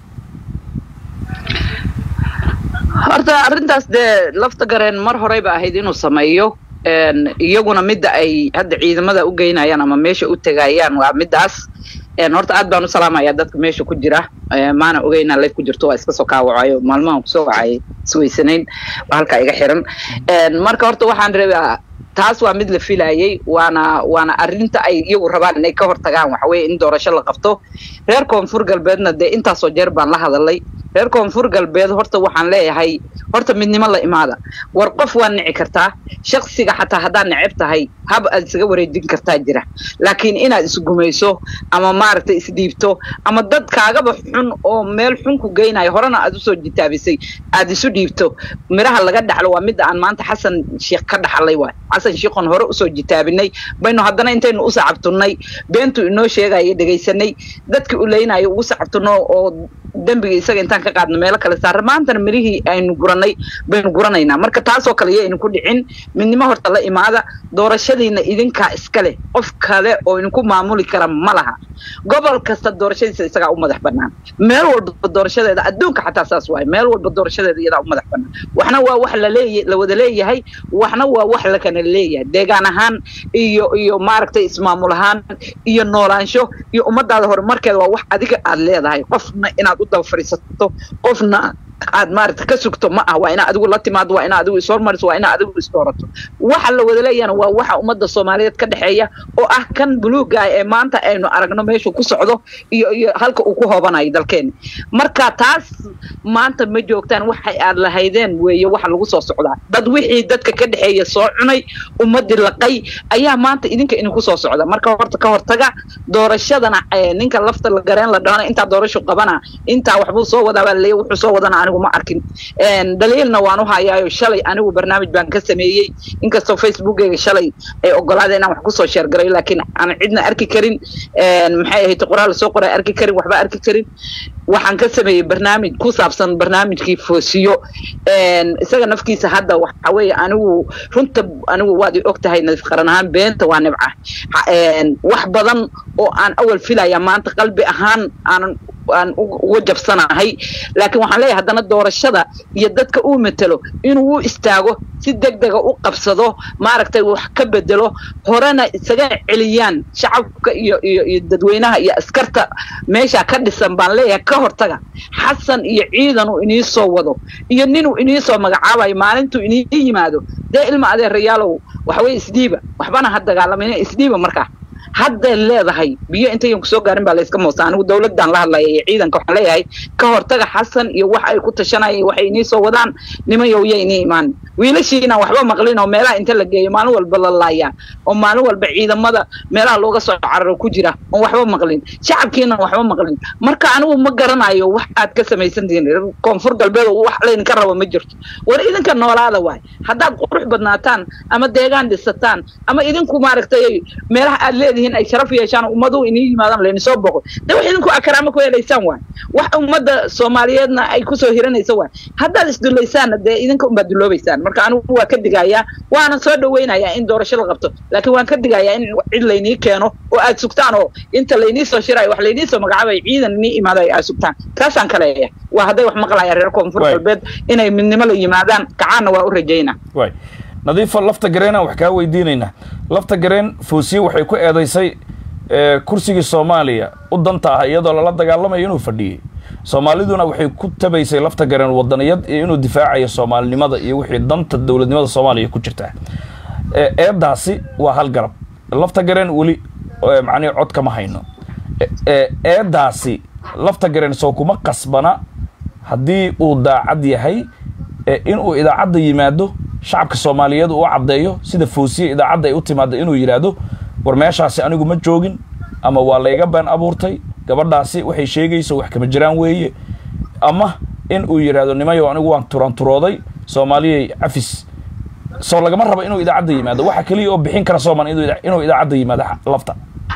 horta arrintaas dee lafta gareen mar horeyba ahayd inuu sameeyo iyaguna midda ay hadda ciidamada u geynayaan ama meesha u tegayaan waa middaas horta aad baan u salaamaya dadka meesha ku jira maana ogeynaa life ku jirto waa iska soo kaawacayo maalmahan kusoo wacay isweysanayn halkaa iga xiran marka horta waxaan rabaa taas waa mid la filayay waana waana arrinta ay iyagu rabaan inay ka hortagaan waxa weye in doorasho la qabto reer koonfur galbeedna dee intaasoo jeer baan la hadalay reer koonfur galbeed horta waxaan leeyahay horta midnimo la imaada war qof waa nici kartaa shaksiga xataa haddaad neceb tahay hab aad isaga wareejin kartaa jira laakiin inaad isgumayso ama maaragtay isdhiibto ama dad kaagaba xun oo meel xun ku geynayo horena aad usoo jitaabisay aad isu dhiibto miraha laga dhaxlo waa midda aan maanta xasan sheekh ka dhaxlay waay xasan sheekhon hore usoo jitaabinay baynu haddana intaynu u sacabtunnay beentu inoo sheegaya dhegaysanay dadkii u leynayo ugu sacabtunno oo dembiga isaga intaan ka qaadno meelo kale saarra maantana mirihii aynu guranay baynu guranaynaa marka taasoo kale iyo aynu ku dhicin midnimo horta la imaada doorashadiina idinkaa iska leh qof kale oo idinku maamuli kara ma laha gobol kasta doorashadiisa isagaa u madax bannaan meel walba doorashadeeda adduunka xataa saas waaye meel walba doorashadeeda iyadaa u madax bannaan waxna waa wax laleeya la wada leeyahay waxna waa wax la kana leeyahay deegaan ahaan iyo iyo maaragtay ismaamul ahaan iyo noolaansho iyo ummadaada horumarkeeda waa wax adiga aad leedahay qofna inaad u daba fadhiisato qofna aad maaragta ka sugto ma ah waa inaa adigu la timaado waa inaa adigu ishormariso waa inaa adigu isdoorato waxa la wada leeyahana waa waxa ummadda soomaaliyeed ka dhexeeya oo ah kan buluuga ee maanta aynu aragno meeshuu ku socdo iyo iyo halka uu ku hoobanayo dalkeena marka taas maanta ma joogtaan waxay aad lahaydeen weeye waxa lagu soo socdaa dad wixii dadka ka dhexeeya soo cunay ummadii laqay ayaa maanta idinka idinku soo socda marka horta ka hortaga doorashadana ninka lafta la gareen la dhahana intaa doorasho qabana intaa waxbuu soo wadaa baa laleeya wuxuu soo wadana anigu ma arkin daliilna waan u hayaayo shalay anigu barnaamij baan ka sameeyey inkastoo facebookeyga shalay ay ogolaada inaan wax kusoo sheergarayo laakiin aan cidna arki karin maxay ahayd qoraal soo qoray arki karin waxba arki karin waxaan ka sameeyey barnaamij ku saabsan barnaamijkii foosiyo isaga nafkiisa hadda waxa weeye anigu runta anigu waad i og tahay nadiif qaran ahaan beenta waa nibca wax badan oo aan awal filaya maanta qalbi ahaan aanan aan uga jabsanahay laakiin waxaan leeyahay haddana doorashada iyo dadka uu matelo inuu u istaago si deg dega u qabsado maaragtay wax ka bedelo horena isaga celiyaan shacabka iyo iyo iyo dadweynaha iyo askarta meesha ka dhisan baan leeyahay ka hortaga xasan iyo ciidan uu inii soo wado iyo ninuu inii soo magacaabayo maalintuu inii yimaado dee ilma adeerayaalow waxa weye isdhiiba waxbana ha dagaalamayna isdhiiba markaa hadday leedahay biyo intayan kusoo gaarin baa layska moosta anigu dawladdan la hadlaya iyo ciidanka waxaan leeyahay ka hortaga xasan iyo wax ay ku tashanayeen waxay inii soo wadaan nimayow ya inii imaan wiilashiina waxba maqlin oo meelaha inta la geeyo maalin walba la laayaan oo maalin walba ciidamada meelaha looga soo cararo ku jira oon waxba maqlin shacabkiina waxba maqlin marka anigu ma garanayo wax aad ka samaysantihiin koonfur galbeed oo wax laydinka rabo ma jirto war idinka noolaada waay haddaad qurux badnaataan ama deegaan dhisataan ama idinku maaragtay meelaha aad leedihiin ay sharaf yeeshaan ummadu inii yimaadaan layni soo boqo de wax idinku akaraamo ku helaysaan waay wax ummadda soomaaliyeedna ay kusoo hiranaysa waay haddaad isdulaysaanna dee idinka unbaad duloobaysaan marka anigu waa ka digayaa waana soo dhawaynayaa in doorasho la qabto laakiin waan ka digayaa in cid laynii keeno oo aad sugtaan oo inta laynii soo shirayo wax laynii soo magacaabayo ciidan inii imaadayo aad sugtaan taasaan ka leeyahay waa hadday wax maqlayaan reer koonfur Waay. galbeed inay midnimo la yimaadaan kacaanna waa u rajaynaa waay nadiifo lafta gareenaan wax kaa weydiinaynaa lafta gareen foosiye waxay ku eedaysay eh, kursigii soomaaliya u danta ah iyadoo lala dagaalamayo inuu fadhiyey soomaaliduna waxay ku tabaysay lafta gareen wadaniyad iyo inuu difaacayo soomaalinimada iyo wixii danta dowladnimada soomaaliya ku jirta Eh, eedaasi waa hal garab lafta gareen weli eh, macnihi cod kama hayno Eh, eh, eedaasi lafta gareen soo kuma qasbana haddii uu daacad yahay eh, inuu idaacadda yimaado shacabka soomaaliyeed uu caddeeyo sida foosiye idaacadda ay u timaado inuu yidhaahdo war meeshaasi anigu ma joogin ama waa layga been abuurtay gabadhaasi waxay sheegayso wax kama jiraan weeye ama in uu yidhaahdo nimayo anigu waan turanturooday soomaaliyay cafis soo lagama rabo inuu idaacadda yimaado waxa keliya oo bixin kara sooman inuu ida- inuu idaacadda yimaado xa- lafta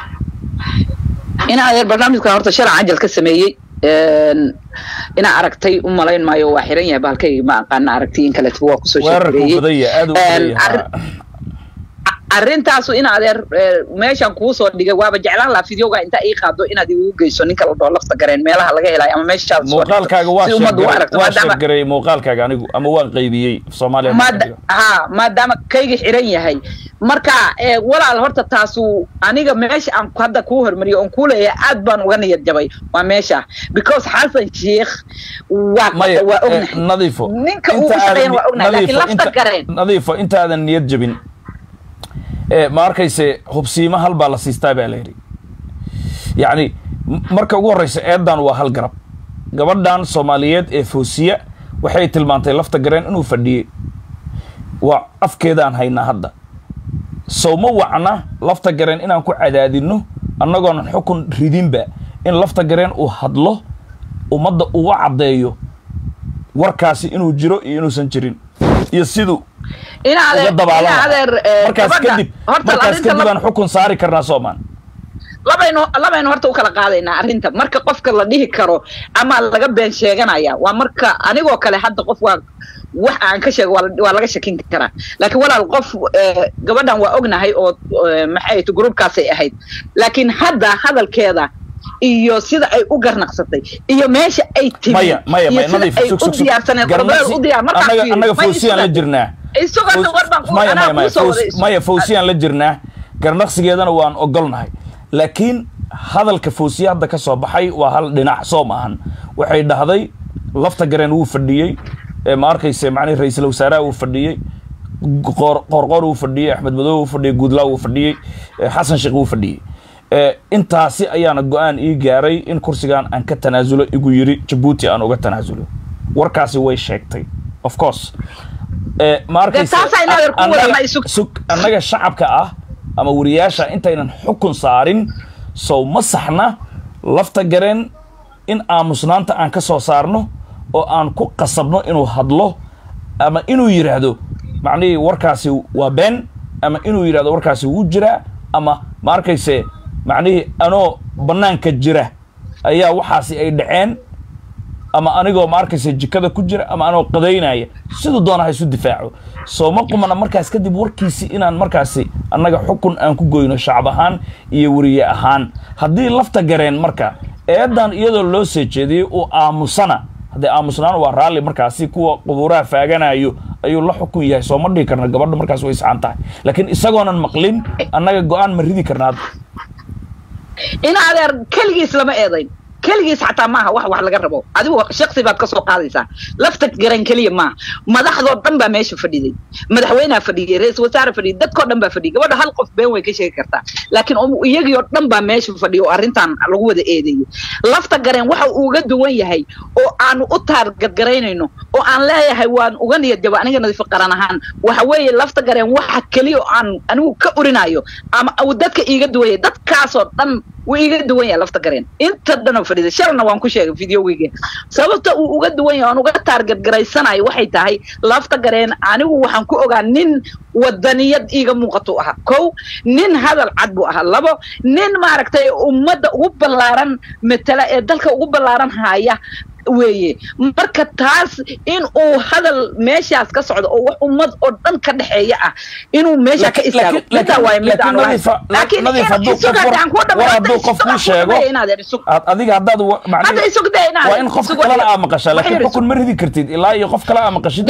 ina adeer barnaamijkan horta sharcan cajal ka sameeyey een, inaa aragtay u malayn maayo waa xiran yahay bahalkayga ma aqaana aragtay in kaleeto waa kusoo weerarkuu sheekeeyey badan yahay aad u Een, badan yahay arrin- arrintaasu in adeer eh, meeshan kuu soo dhigay waaba jeclaan lahaa fideoga intaa ii qaado inaad igu geyso ninka la dhoo lafta gareen meelaha laga helayo ama meeshaad soo dhigto. muuqaalkaaga waa si ummaddu u sheeggaray aragto waa maadaama sheeggaray muuqaalkaaga anigu ama waan qaybiyey soomaaliya maada ha maadaama kayga xiran yahay marka eh, walaal horta taasu aniga meesha aan ku- hadda kuu hormariyo oon kuu leeyahay aad baan uga niyad jabay waa meesha because xasan sheikh waa maya waa eh, ognahay nadiifo ninka uu inta u shaqeeyana aadan- waa ognahay laakiin nadiifo, lafta inta- gareen nadiifo intaadan niyad jabin eh, ma arkayse hubsiimo hal baa la siistaa baa la yidhi yacni m- marka ugu horreysa eedan waa hal garab gabadhan soomaaliyeed ee foosiya waxay tilmaantay lafta gareen inuu fadhiyey waa afkeedaan haynaa hadda sow ma wacna lafta gareen inaan ku cadaadinno annagoonan xukun ridinba in lafta gareen uu hadlo ummadda uu u caddeeyo warkaasi inuu jiro iyo inuusan jirin iyo siduu ina uga adeer ina dabaalana adeer eh, markaas gabadha kadib horta markaas arrinta kadib la- aan xukun saari karnaa soomaan labaynu labaynu horta u kala qaadaynaa arrinta marka qofka la dhihi karo ama laga been sheeganaya waa marka anigoo kale hadda qof waa wax aan ka sheego waa la- waa laga shakin karaa laakiin walaal qof eh, gabadhan waa ognahay oo eh, maxay ahayd gruubkaasay ahayd laakiin hadda hadalkeeda iyo sida ay u garnaqsatay iyo meesha ay timi maya maya iyo maya sida nadiif ay sug u sug sug diyaarsaneed Garnaqsi- qorbeer u diyaar markaa annaga fiiri, annaga may fawsiyaan la isla- jirnaa isuga Fawz- war baan ku maya anaa maya maya kuusoo Faws- wada isu- maya fawsiyaan la jirnaa garnaqsigeedana waan ogolnahay laakiin hadalka fawsiye hadda ka soo baxay waa hal dhinac soo maahan waxay dhahday lafta gareen wuu fadhiyey ee ma arkayse macnihi ra-iisul wasaaraha wuu fadhiyey qoor qoorqoor wuu fadhiyey axmed madow wuu fadhiyey guudlaa wuu fadhiyey eh, xasan sheekh wuu fadhiyey Eh, intaasi ayaana go-aan ii gaaray in kursigan aan ka tanaasulo igu yiri jabuuti aan uga tanaasulo warkaasi way sheegtay of course Eh, ma arkayse taas ay naadir ku annaga- wada ma isu- sug annaga shacabka ah ama wariyaasha intaynan xukun saarin sow ma saxna lafta gareen in aamusnaanta aan ka soo saarno oo aan ku qasabno inuu hadlo ama inuu yidhaahdo macnihii warkaasi waa been ama inuu yidhahdo warkaasi wuu jiraa ama ma arkayse macnihii anoo bannaanka jira ayaa waxaasi ay dhaceen ama anigoo ma arkaysa jikada ku jira ama anoo qadaynaya siduu doona ha isu difaaco soo ma qumana markaas kadib warkiisi inaan markaasi annaga xukun aan ku goyno shacab ahaan iyo weriye ahaan haddii lafta gareen marka eedan iyadoo loo soo jeediyey uu aamusana haddee aamusnaan waa raalli markaasi kuwa qubuuraha faaganayo ayuu la xukun yahay soo ma dhihi karna gabadha markaas way isxaan tahay laakiin isagoonan maqlin annaga go-aan ma ridi karnaa in adeer keligiis lama eedayn keligiis xataa maaha wax wax laga rabo adigu shaksi baad ka soo qaadaysaa lafta garan keliya maaha madaxdoo dhan baa meesha fadhiday madaxweynea fadhiyay ra-isul wasaare fadhiyay dadkoo dhan baa fadhiyay gabadha hal qof been way ka sheegi kartaa laakiin iyagii oo dhan baa meesha fadhiya oo arrintan lagu wada eedeeyey lafta gareen waxa uu uga duwan yahay oo aanu u taargadgaraynayno oo aan leeyahay waan uga niyad jabo aniga nadiifo qaran ahaan waxa weeye lafta gareen waxa keliya oo aan anigu ka urinayo ama uu dadka iiga duwan yahay dadkaasoo dhan wuu iiga duwan yahay lafta gareen inta dhan oo fadhiida shalna waan ku sheegay videoweyga sababta uu uga duwan yahay aan uga taargadgaraysanayo waxay tahay lafta gareen anigu waxaan ku ogaa nin wadaniyad iiga muuqatuu ahaa kow nin hadal cad buu ahaa labo nin maaragtay ummadda ugu ballaaran matala ee dalka ugu ballaaran haaya weeye marka taas in uu hadal meeshaas ka socdo oo wax ummad oo dhan ka dhexeeya ah inuu meesha ka istaago midaa waaye mid aan laakiin hadduu qof kuu sheego adiga haddaad hadda isugda waa in qof kalena aa maqashaa laakiin xukun ma ridi kartid ilaa iyo qof kale aa maqashid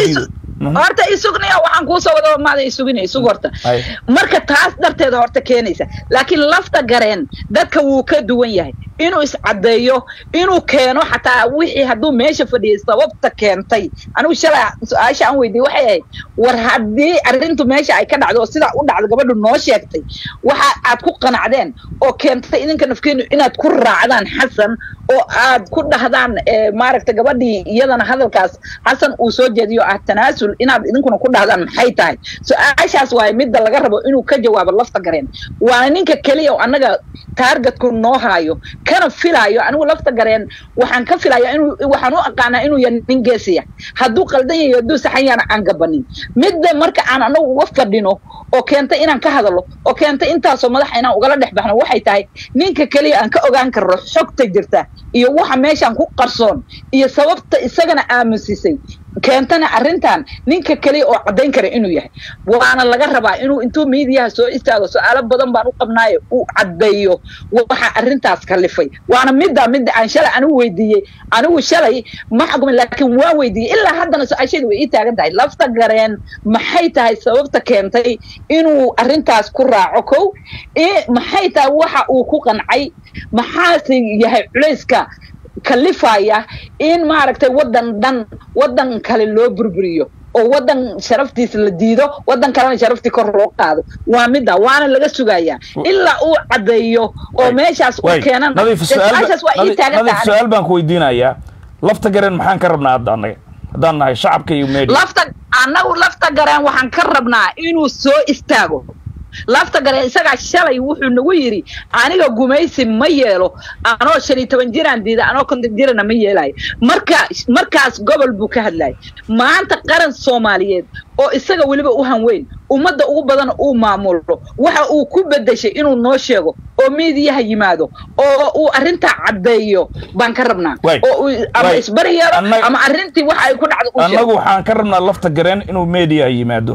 horta isugniya waxaan kuusoo wada maada isugina isug horta marka taas darteeda horta keenaysa laakiin lafta gareen dadka wuu ka duwan yahay inuu iscadeeyo inuu keeno xataa wixii hadduu meesha fadhiyay sababta keentay anigu shalay su-aasha aan weydiiyey waxay ahayd war haddii arrintu meesha ay ka dhacdo oo sidaa u dhacdo gabadhu noo sheegtay waxa aad ku qanacdeen oo keentay idinka nafkeenu inaad ku raacdaan xasan oo aad ku dhahdaan maaragta gabadhii iyadana hadalkaas xasan uu soo jeediyo ah tanaasul inaad idinkuna ku dhahdaan maxay tahay su-aashaas waaye midda laga rabo inuu ka jawaabo lafta gareen waana ninka keliya oo annaga taargetku noo haayo kana filaayo anigu lafta gareen waxaan ka filaya inuu waxaan u aqaanaa inuu yahay nin geesiya hadduu qaldan yahay hadduu saxan yaana aan gabanin midda marka aan anagu uga fadhino oo keenta inaan ka hadalo oo keenta intaasoo madaxa inaan ugala dhex baxno waxay tahay ninka keliya aan ka ogaan karno xogta jirta iyo waxa meeshaan ku qarsoon iyo sababta isagana aamusisay keentana arrintan ninka keliya oo caddayn kara inuu yahay waana laga rabaa inuu intuu miidiyaha soo istaago su-aalo badan baan u qabnaayo uu caddeeyo waxa arrintaas kalifay waana midda midda aan shalay anigu weydiiyey anigu shalay ma xukmin laakiin waan weydiiyey ilaa haddana su-aashadii way ii taagan tahay lafta gareen maxay tahay sababta keentay inuu arrintaas ku raaco kow maxay tahay waxa uu ku qancay maxaase yahay culayska kalifaya in maaragtay waddan dhan waddan kale loo burburiyo oo waddan sharaftiisa la diido waddan kalena sharaftii kor loo qaado waa midda waana laga sugayaa ilaa uu caddeeyo oo meeshaas uu keenan su-aashaas waa ii taagan tahay su-aal baan ku weydiinayaa lafta gareen maxaan ka rabnaa hadda annaga haddaan nahay shacabka iyo media lafta annagu lafta gareen waxaan ka rabnaa inuu soo istaago lafta gareen isagaa shalay wuxuu nagu yidhi aniga gumaysi ma yeelo anoo shan iyo toban jiraan diida anoo konton jirana ma yeelayo marka markaas gobol buu ka hadlayay maanta qaran soomaaliyeed oo isaga weliba u hanweyn ummadda ugu badan uu maamulo waxa uu ku bedeshay inuu noo sheego oo miidiyaha yimaado oo uu arrintaa caddeeyo baan ka rabnaa oo uu ama isbari yeelo ama arrintii waxa ay ku dhacdo u annagu waxaan ka rabnaa lafta gareen inuu meediyaha yimaado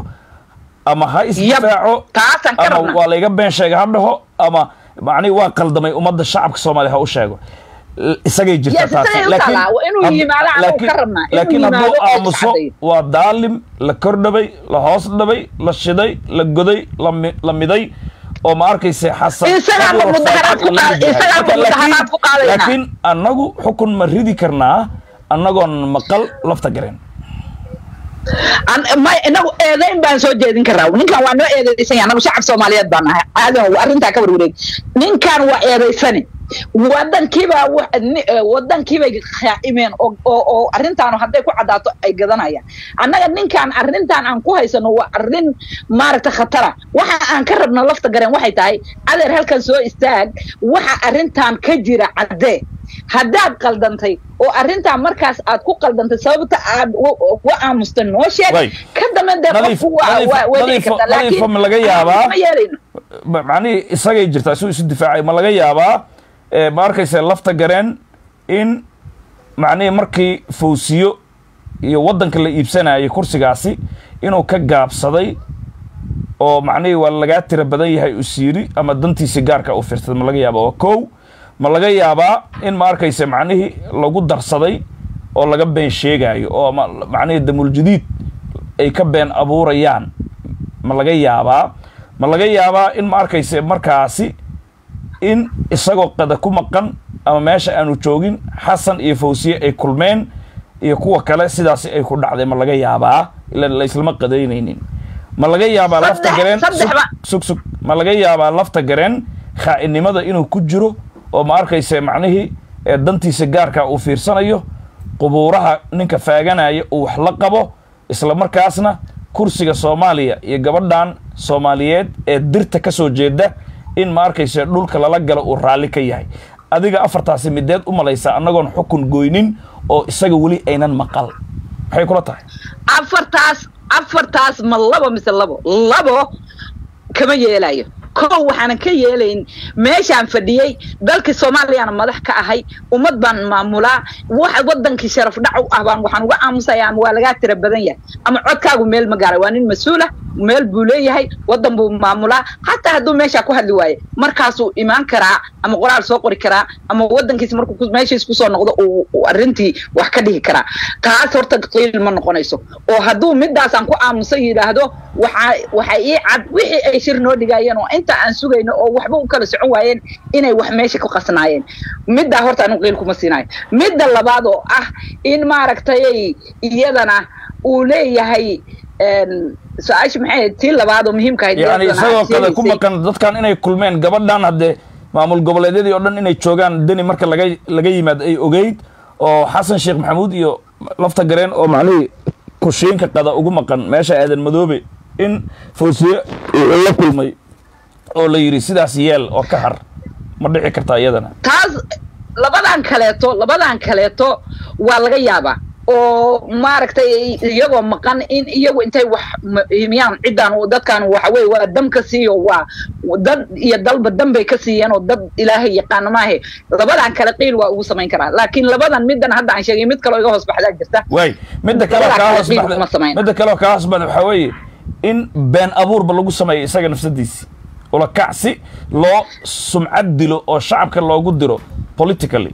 ama ha isdifaaco ama waa layga been sheega ha dhaho ama macnihi waa qaldamay ummadda shacabka soomaaliya ha u sheego isagay jirtaa taasi laakiin hadduu aamuso waa daalim la kordhabay la hoos dhabay la shiday la goday la miday oo ma arkayse xasan laakiin annagu xukun ma ridi karnaa annagoon maqal lafta gareen may inagu eedayn baan soo jeedin karaa ninkan waa noo eedaysanya anagu shacab soomaaliyeed baan nahay aadan arrintaa ka warwareeg ninkan waa eedaysani wadankiiba wadankiibay khaa'imeen oo oo arrintaanu hadday ku caddaato ay gadanayaan annaga ninkan arrintan aan ku haysano waa arrin maaragta khatara waxa aan ka rabno lafta gareen waxay tahay adeer halkan soo istaag waxa arrintan ka jira caddee haddaad qaldantay oo arrintaa markaas aad ku qaldantay sababta aad u aamustay noo sheeg ka dambe dee qofku nadiifa ma laga yaabaa macnihii isagay jirtaa suu isu difaacay ma laga yaabaa ma arkaysa lafta gareen in macnihii markii fawsiyo iyo waddanka la iibsanayay kursigaasi inuu ka gaabsaday oo macnihii waa lagaa tira badan yahay usiiri ama dantiisi gaarka u fiirsaday ma laga yaaba waa kow ma laga yaabaa in ma arkaysa macnihii lagu darsaday oo laga been sheegaayo oo macnihii damuuljadiid ay ka been abuurayaan ma laga yaabaa ma laga yaabaa in ma arkaysa markaasi in isagoo qada ku maqan ama meesha aanu joogin xasan iyo fawsiye ay kulmeen iyo kuwa kale sidaasi ay ku dhacday ma laga yaabaa ila laislama qadaynaynin ma laga yaabaa lafta Saddex- gareen saddexba. sug sug ma laga yaabaa lafta gareen khaa'inimada inuu ku jiro oo ma arkayse macnihii ee dantiisa gaarka uu fiirsanayo qubuuraha ninka faaganaya uu wax la qabo isla markaasna kursiga soomaaliya iyo gabadhan soomaaliyeed ee dirta ka soo jeeda in ma arkayse dhulka lala galo uu raalli ka yahay adiga afartaasi mideed u malaysaa annagoon xukun goynin oo isaga weli aynan maqal maxay kula tahay afartaas afartaas ma labo mise labo labo kama yeelayo kow waxaanan ka yeelayn meeshaan fadhiyey dalkii soomaaliyana madax ka ahay ummad baan maamulaa wax wadankii sharaf dhac u ah baan waxaan uga aamusaya ama waa lagaa tira badan yahay ama codkaagu meel ma gaaray waa nin mas-uula meel buu leeyahay wadan buu maamulaa xataa hadduu meeshaa ku hadli waaye markaasuu imaan karaa ama qoraal soo qori karaa ama wadankiis markuu ku- meeshiis kusoo noqdo uu uu arrintii wax ka dhihi karaa taas horta qiil ma noqonayso oo hadduu midaasaan ku aamusan yidhaahdo waxaa waxay ii cad wixii ay shir noo dhigaayeen oo inta aan sugayno oo waxba u kala socon waayeen inay wax meesha ku qasnaayeen middaa horta anigu qiil kuma siinayo midda labaad oo ah in maaragtay iyadana uu leeyahay een, su-aasha maxay ahayd tii labaad oo muhiimka ahayd yani iyadana isagoo aad kale ku sheegaysay. maqan dadkan inay kulmeen gabadhan haddee maamul goboleedyadii oo dhan inay joogaan deni marka laga laga yimaad ay ogeyd oo xasan sheekh maxamuud iyo lafta gareen oo macnihii kushiinka qada ugu maqan meesha aadan madoobe in fawsiye uu la kulmay oo la yidhi sidaas yeel oo ka har ma dhici kartaa iyadana taas labadan kaleeto labadan kaleeto waa laga yaabaa oo maaragtay iyagoo maqan in iyagu intay wax ma- himiyaan ciddan uu- dadkan waxa weye waa dam ka siiyo waa dad iyo dalba dam bay ka siiyeen oo dad ilaahay yaqaana maahe labadan kale qiil waa ugu samayn karaa laakiin labadan middan hadda aan sheegay mid kaloo iga hoos baxdaa jirta waay midda kale oo Labadaa kaa kale hoos qiil baxda kuma samayn. midda kale oo kaa hoos baxda waxaa weeye in been abuurba lagu sameeyo isaga nafsadiisi ula kacsi loo sumcad dilo oo shacabka loogu diro politically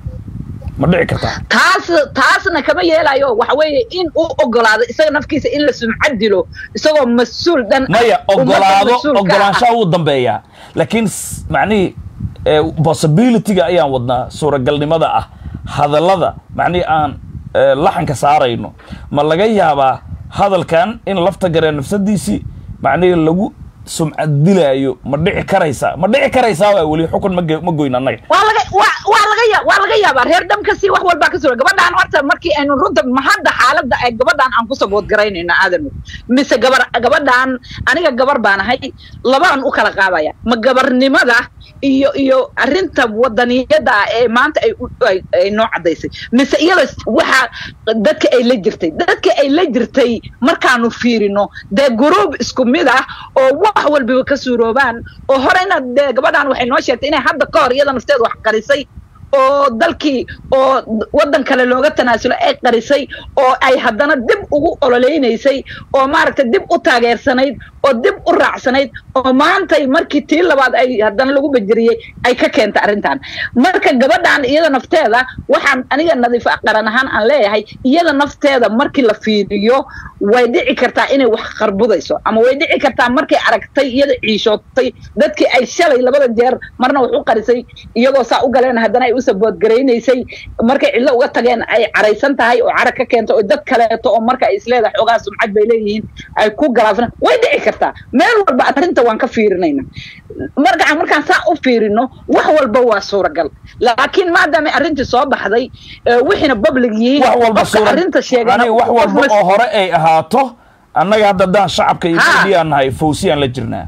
ma dhici kartaa taas taasna kama yeelayo waxa weeye in uu ogolaado isaga nafkiisa in la sumcad dilo isagoo mas-uul dhan ah, maya ummadda ogolaado mas-uulka ah. ogolaanshaha wuu dambeeyaa laakiin s- macnihii eh, possibility-ga ayaan wadnaa suuragalnimada ah hadallada macnihii aan eh, laxanka saarayno ma laga yaabaa hadalkan in lafta garee nafsadiisii macnihii lagu sumcad dilaayo ma dhici karaysaa ma dhici karaysaa waa weli xukun ma ge- ma goyn annaga waa laga waa waa laga ya waa laga yaabaa reer dhamkasi wax walbaa ka suura gabadhaan horta markii aynu runta ma hadda xaaladda ay gabadhaan aan ku sabood garaynayna aadan mise gabar gabadhaan aniga gabar baan ahay labaan u kala qaadaya ma gabarnimada iyo iyo arrinta wadaniyada ah ee maanta ay u- ay ay noo cadaysay mise iyada waxa dadka ay la jirtay dadka ay la jirtay markaanu fiirino dee guruub isku mid ah oo wax walbiba ka suuroobaan oo horeyna dee gabadhaan waxay noo sheegtay inay hadda ka hor iyada nafteed wax qarisay oo dalkii oo wadan kale looga tanaasulo ay qarisay oo ay haddana dib ugu ololeynaysay oo maaragtay dib u taageersanayd oo dib u raacsanayd oo maantay markii tii labaad ay haddana lagu bajiriyey ay ka keentay arrintan marka gabadhan iyada nafteeda waxaan aniga nadiif qaran ahaan aan leeyahay iyada nafteeda markii la fiiriyo way dhici kartaa inay wax qarbudayso ama way dhici kartaa markay aragtay iyada ciishootay dadkii ay shalay labada jeer marna wax u qarisay iyagoo saa u galeen haddana ay u saboodgaraynaysay markay cidlo uga tageen ay caraysan tahay oo carag ka keento oo dad kaleeto oo marka ay isleedahay xoogaa sumcad bay leeyihiin ay ku galaafsan way dhici kartaa meel walba arrinta waan ka fiirinayna marka markaan saa u fiirino wax walba waa suuragal laakiin maadaama arrintii soo baxday ee wixiina public yihiin wax walba qofka suura arrinta sheegay Aniga wax walba oo hore ay ahaato annaga hadda haddaan shacabka iyo Ha. media nahay fawsiyaan la jirnaa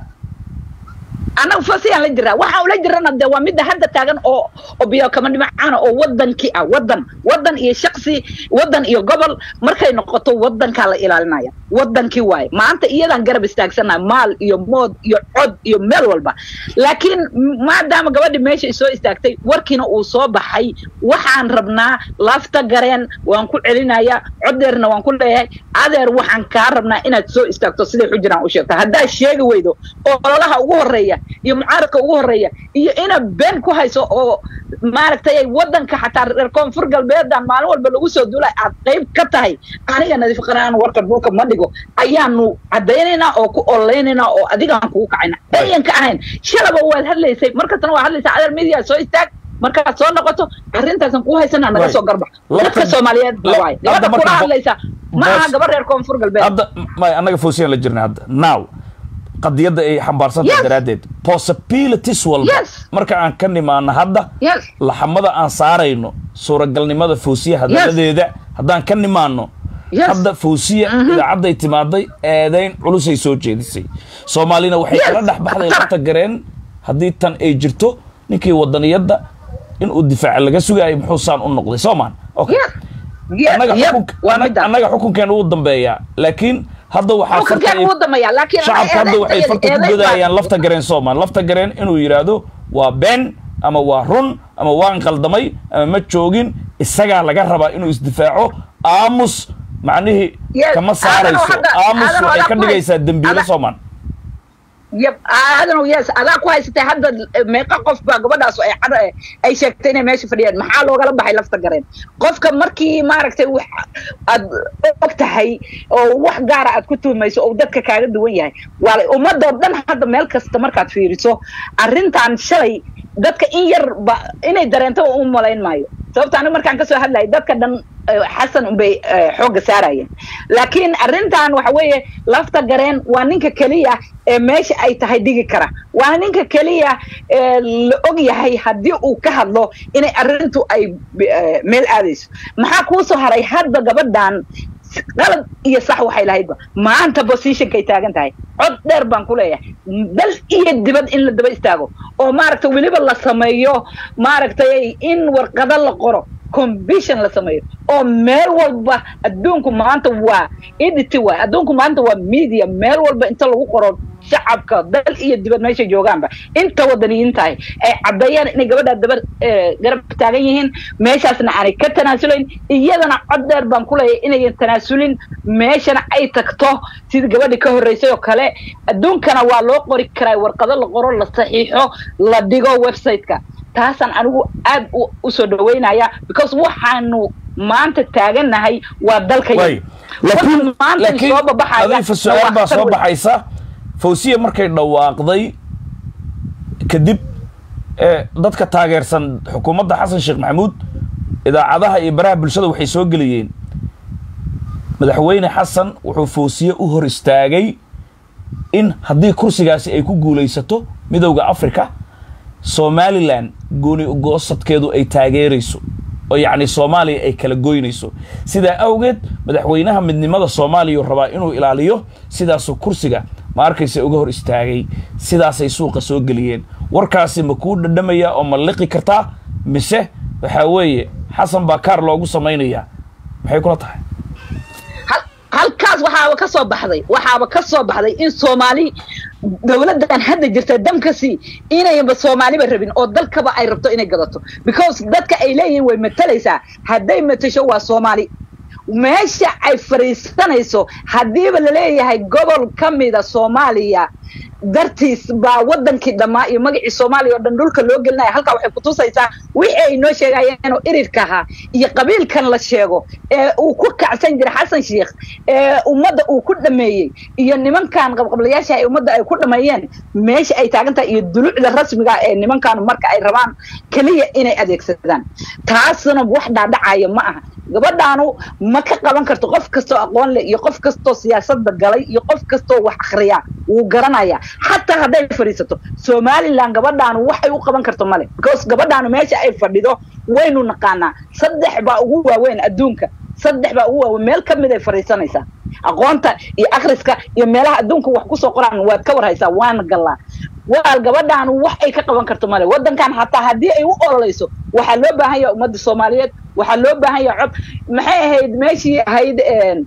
annaga fasiyaan la jiraa waxaan ula jirana dee waa midda hadda taagan oo oo biyo kama dhimacaana oo wadankii ah wadan wadan iyo shaksi wadan iyo gobol markay noqoto wadankaa la ilaalinaya wadankii waaye maanta iyadaan garab istaagsannaha maal iyo mood iyo cod iyo meel walba laakiin m- maadaama gabadhi meesha soo istaagtay warkiina uu soo baxay waxaan rabnaa lafta gareen waan ku celinaya codeerna waan ku leeyahay adeer waxaan kaa rabnaa inaad soo istaagto siday xujiraan u sheegto haddaad sheegi weydo oo ololaha ugu horeeya iyo mucaaradka ugu horeeya iyo inaad been ku hayso oo maaragtay ay wadanka xataa reer koonfur galbeedan maalin walba lagu soo duulay aad qayb ka tahay aniga nadiif qaraan warka dhulka ma dhigo ayaanu caddaynaynaa oo ku ololeynaynaa oo adigaan kugu kacayna ayan ka ahayn shalaba waad hadlaysay markastana waad hadlaysaa adeer media soo istaag markaad soo noqoto arrintaasan ku haysana naga Right. soo garbax Lafta- dadka soomaaliyeed la- waay hadda gabadha marka kula bo- hadlaysa ma aha boos- gabar reer koonfur galbeed hadda may annaga foosiyaan la jirnay hadda now qadiyadda ay xambaarsantahay Yes. daraaddeed possibilities walba Yes. marka aan ka nimaano hadda yes laxamada aan saarayno suuragalnimada foosiya hadaladeeda haddaan ka nimaano Yes. hadda foosiya idaacadday timaaday eedayn culusay soo jeedisay soomaalina waxay Yes. kala dhex baxday lafta gareen haddii tan ay jirto ninkii wadaniyadda inuu difaaca laga sugaayo muxuu saan u noqday soomaan okay yes yes annaga yep xukun- waa annaga- midda annaga xukunkeena wuu dambeeyaa laakiin hadda waxaa xukunkan farta- wuu dambeeyaa laakiin shacabka hadda waxay eedayn- farta ku eedayn baa- godayaan lafta gareen soomaan lafta gareen inuu yidhaahdo waa been ama waa run ama waan qaldamay ama ma joogin isagaa laga rabaa inuu isdifaaco aamus macnihii Yes, kama aadano saarayso hadda- aamus aadano waxay adaa ka ku dhigaysaa hay- dembiile adaa- soomaan yep aadano yes adaa ku haysatay hadda eh, meeqa qof baa gabadhaas ay cad ay sheegtay inay meesha fadhiyaan maxaa loogala baxay lafta gareen qofka markii maaragtay wax aad og tahay oo wax gaara aad ku tuhmayso oo dadka kaaga duwan yahay waa ummadoo dhan hadda meel kasta markaad fiiriso arrintan shalay dadka in yar ba inay dareento u malayn maayo sababta aniga markaan kasoo hadlayay dadka dhan eh, xasan unbay eh, xoogga saarayeen laakiin arrintan waxa weeye lafta gareen waa ninka keliya ee meesha ay tahay dhigi kara waa ninka keliya ee la og yahay haddii uu ka hadlo inay arrintu ay eh, meel aadayso maxaa kuu soo haray hadda gabadhan qalad iyo sax waxay lahaydba maanta positionkay taagan tahay cod dheer baan ku leeyahay dal iyo dibad in la daba istaago oo maaragtay weliba la sameeyo maaragtay in warqado la qoro combition la sameeyo oo meel walba adduunku maanta waa edity waay adduunku maanta waa media meel walba inta lagu qoro shacabka dal iyo dibad meeshay joogaanba inta wadaniyiin tahay ay caddeeyaan inay gabadhaa daba eh, garab taagan yihiin meeshaasna aanay ka tanaasulayn iyadana cod dheer baan ku leeyahay inayan tanaasulin meeshana ay tagto sidii gabadhii ka horreysay oo kale adduunkana waa loo qori karaa warqado la qoro la saxiixo la dhigo website-ka taasaan anigu aad u- u soo dhaweynaya because waxaanu maanta taagannahay waa dalka way laakiin maanta laakiin soo babaxaya adiifa su-aal baa soo baxaysa fawsiya markay dhawaaqday kadib ee dadka taageersan xukuumadda xasan sheekh maxamuud idaacadaha iyo baraha bulshada waxay soo geliyeen madaxweyne xasan wuxuu fawsiye u hor istaagay in haddii kursigaasi ay ku guulaysato midowda africa somalilan gooni goosadkeedu ay taageerayso oo yacni soomaaliya ay kala goynayso sidaa awgeed madaxweynaha midnimada soomaaliya uu rabaa inuu ilaaliyo sidaasuu kursiga ma arkaysa uga hor istaagay sidaasay suuqa soo geliyeen warkaasi ma kuu dhadhamaya oo ma liqi kartaa mise waxaa weeye xasan baa kaar loogu samaynayaa maxay kula tahay hal- halkaas waxaaba ka soo baxday waxaaba ka soo baxday in soomaali dowladdan hadda jirta damkasi inayanba soomaaliba rabin oo dalkaba ay rabto inay gadato because dadka ay leeyihiin way matalaysaa hadday matasho waa soomaali meesha ay fadhiisanayso haddiiba laleeyahay gobol ka mida soomaaliya dartiis baa wadankii dhammaa iyo magacii soomaaliya oo dhan dhulka loo gelinaya halkaa waxay kutusaysaa wixii ay noo sheegayeen oo irirka ahaa iyo qabiilkan la sheego ee uu ku kacsan jiray xasan sheikh ee ummadda uu ku dhameeyey iyo nimankan qabqablayaasha ay ummadda ay ku dhameeyeen meesha ay taagan tahay iyo dulucda rasmiga ee nimankan marka ay rabaan keliya inay adeegsadaan taasna wax dhaadhacaya ma aha gabadhaanu ma ka qaban karto qof kastoo aqoon leh iyo qof kastoo siyaasadda galay iyo qof kastoo wax akhriya wuu garanaya xataa hadday fadhiisato somalilan gabadhaanu waxay u qaban karto male because gabadhaanu meesha ay fadhido waynu naqaanaa saddex baa ugu waaweyn adduunka saddex baa ugu waaweyn meel ka mid ay fadhiisanaysaa aqoonta iyo akhriska iyo meelaha adduunka wax kusoo qoraan waad ka warhaysaa waana gallaa waal gabadhaanu wax ay ka qaban karto male wadankan hataa haddii ay u ololayso waxaa loo baahan yaha ummadda soomaaliyeed waxaa loo baahan yaha cod maxay ahayd meeshii ahayd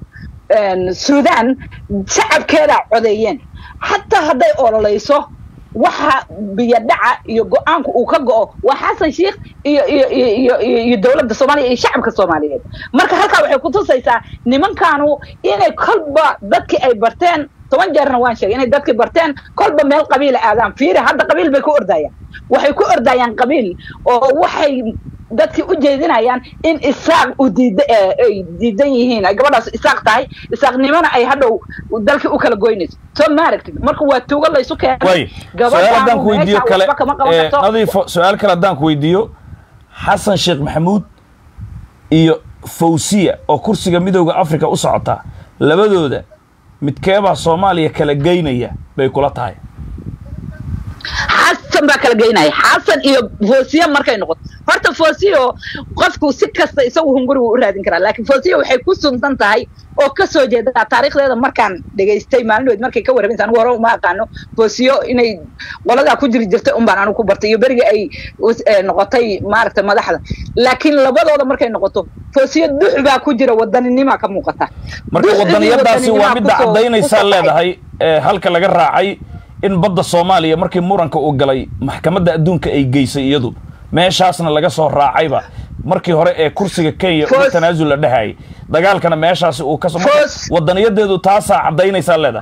sudan shacabkeedaa codeeyeen xataa hadday ololayso waxa biyadhaca iyo go-aanku uu ka go-o waa xasan sheikh iyo iyo iyo iyo iyo iyo dowladda soomaaliya iyo shacabka soomaaliyeed marka halkaa waxay kutusaysaa nimankaanu inay kolba dadkii ay barteen toban jeerna waan sheegay inay dadkii barteen kolba meel qabiila aadaan fiiri hadda qabiil bay ku ordayaan waxay ku ordayaan qabiil oo waxay dadkii u jeedinayaan in isaaq u diida ay diidan yihiin ay gabadhaas isaaq tahay isaaqnimona ay hadhow dalkii u kala goynayso soo maaragtid marka waa tuugo laysu keenay way su-aal haddaan ku weydiiyo kale nadiifo su-aal kale haddaan ku weydiiyo xasan sheekh maxamuud iyo fawsiya oo kursiga midooda africa u socota labadooda midkeebaa soomaaliya kala geynaya bay kula tahay xasan baa kala geynaya xasan iyo foosiya markay noqoto horta foosiyo qofku si kasta isagu hunguri wuu u raadin karaa laakiin foosiya waxay ku suntan tahay oo ka soo jeedaa taariikhdeeda markaan dhegaystay maalinood markay ka warramaysa anigu hore uma aqaano foosiyo inay qoladaa ku jiri jirtay un baan anigu ku bartay iyo berigii ay noqotay maaragta madaxda laakiin labadooda markay noqoto foosiyo dux baa ku jira wadaninima ka muuqata marka wadaniyadaasi waa midda caddaynaysaa leedahay halka laga raacay in badda soomaaliya markii muranka uu galay maxkamadda adduunka ay geysay iyadu meeshaasna laga soo raacayba markii hore ee kursiga kenya uga tanaasul la dhehayay dagaalkana meeshaasi uu ka wadaniyadeedu taasaa caddaynaysaa leedahay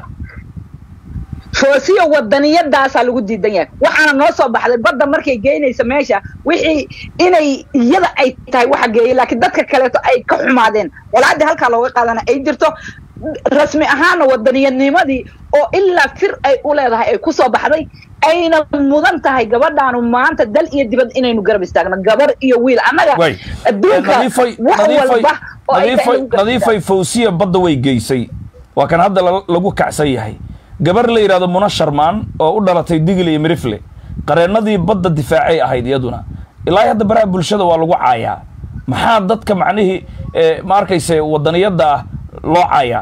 foosiyo wadaniyadaasaa lagu diidan yahay waxaana noo soo baxday badda markay geynaysa meesha wixii inay iyada ay tahay waxa geeyay laakiin dadka kaleeto ay ka xumaadeen walaadii halkaa looga qaadana ay jirto rasmi ahaana wadaniyadnimadii oo ilaa fir ay u leedahay ay ku soo baxday ayna mudan tahay gabadhaanu maanta dal iyo dibad inaynu garab istaagno gabar iyo wiil annaga adduunka wax walba nadiifay fawsiya badda way geysay waa kan hadda lagu kacsan yahay gabar la yidhahdo muna sharmaan oo u dhalatay digil iyo mirifle qareennadii badda difaacay ahayd iyaduna ilaa hadda baraha bulshada waa lagu caayaa maxaa dadka macnihii ma arkayse wadaniyadda ah loo caayaa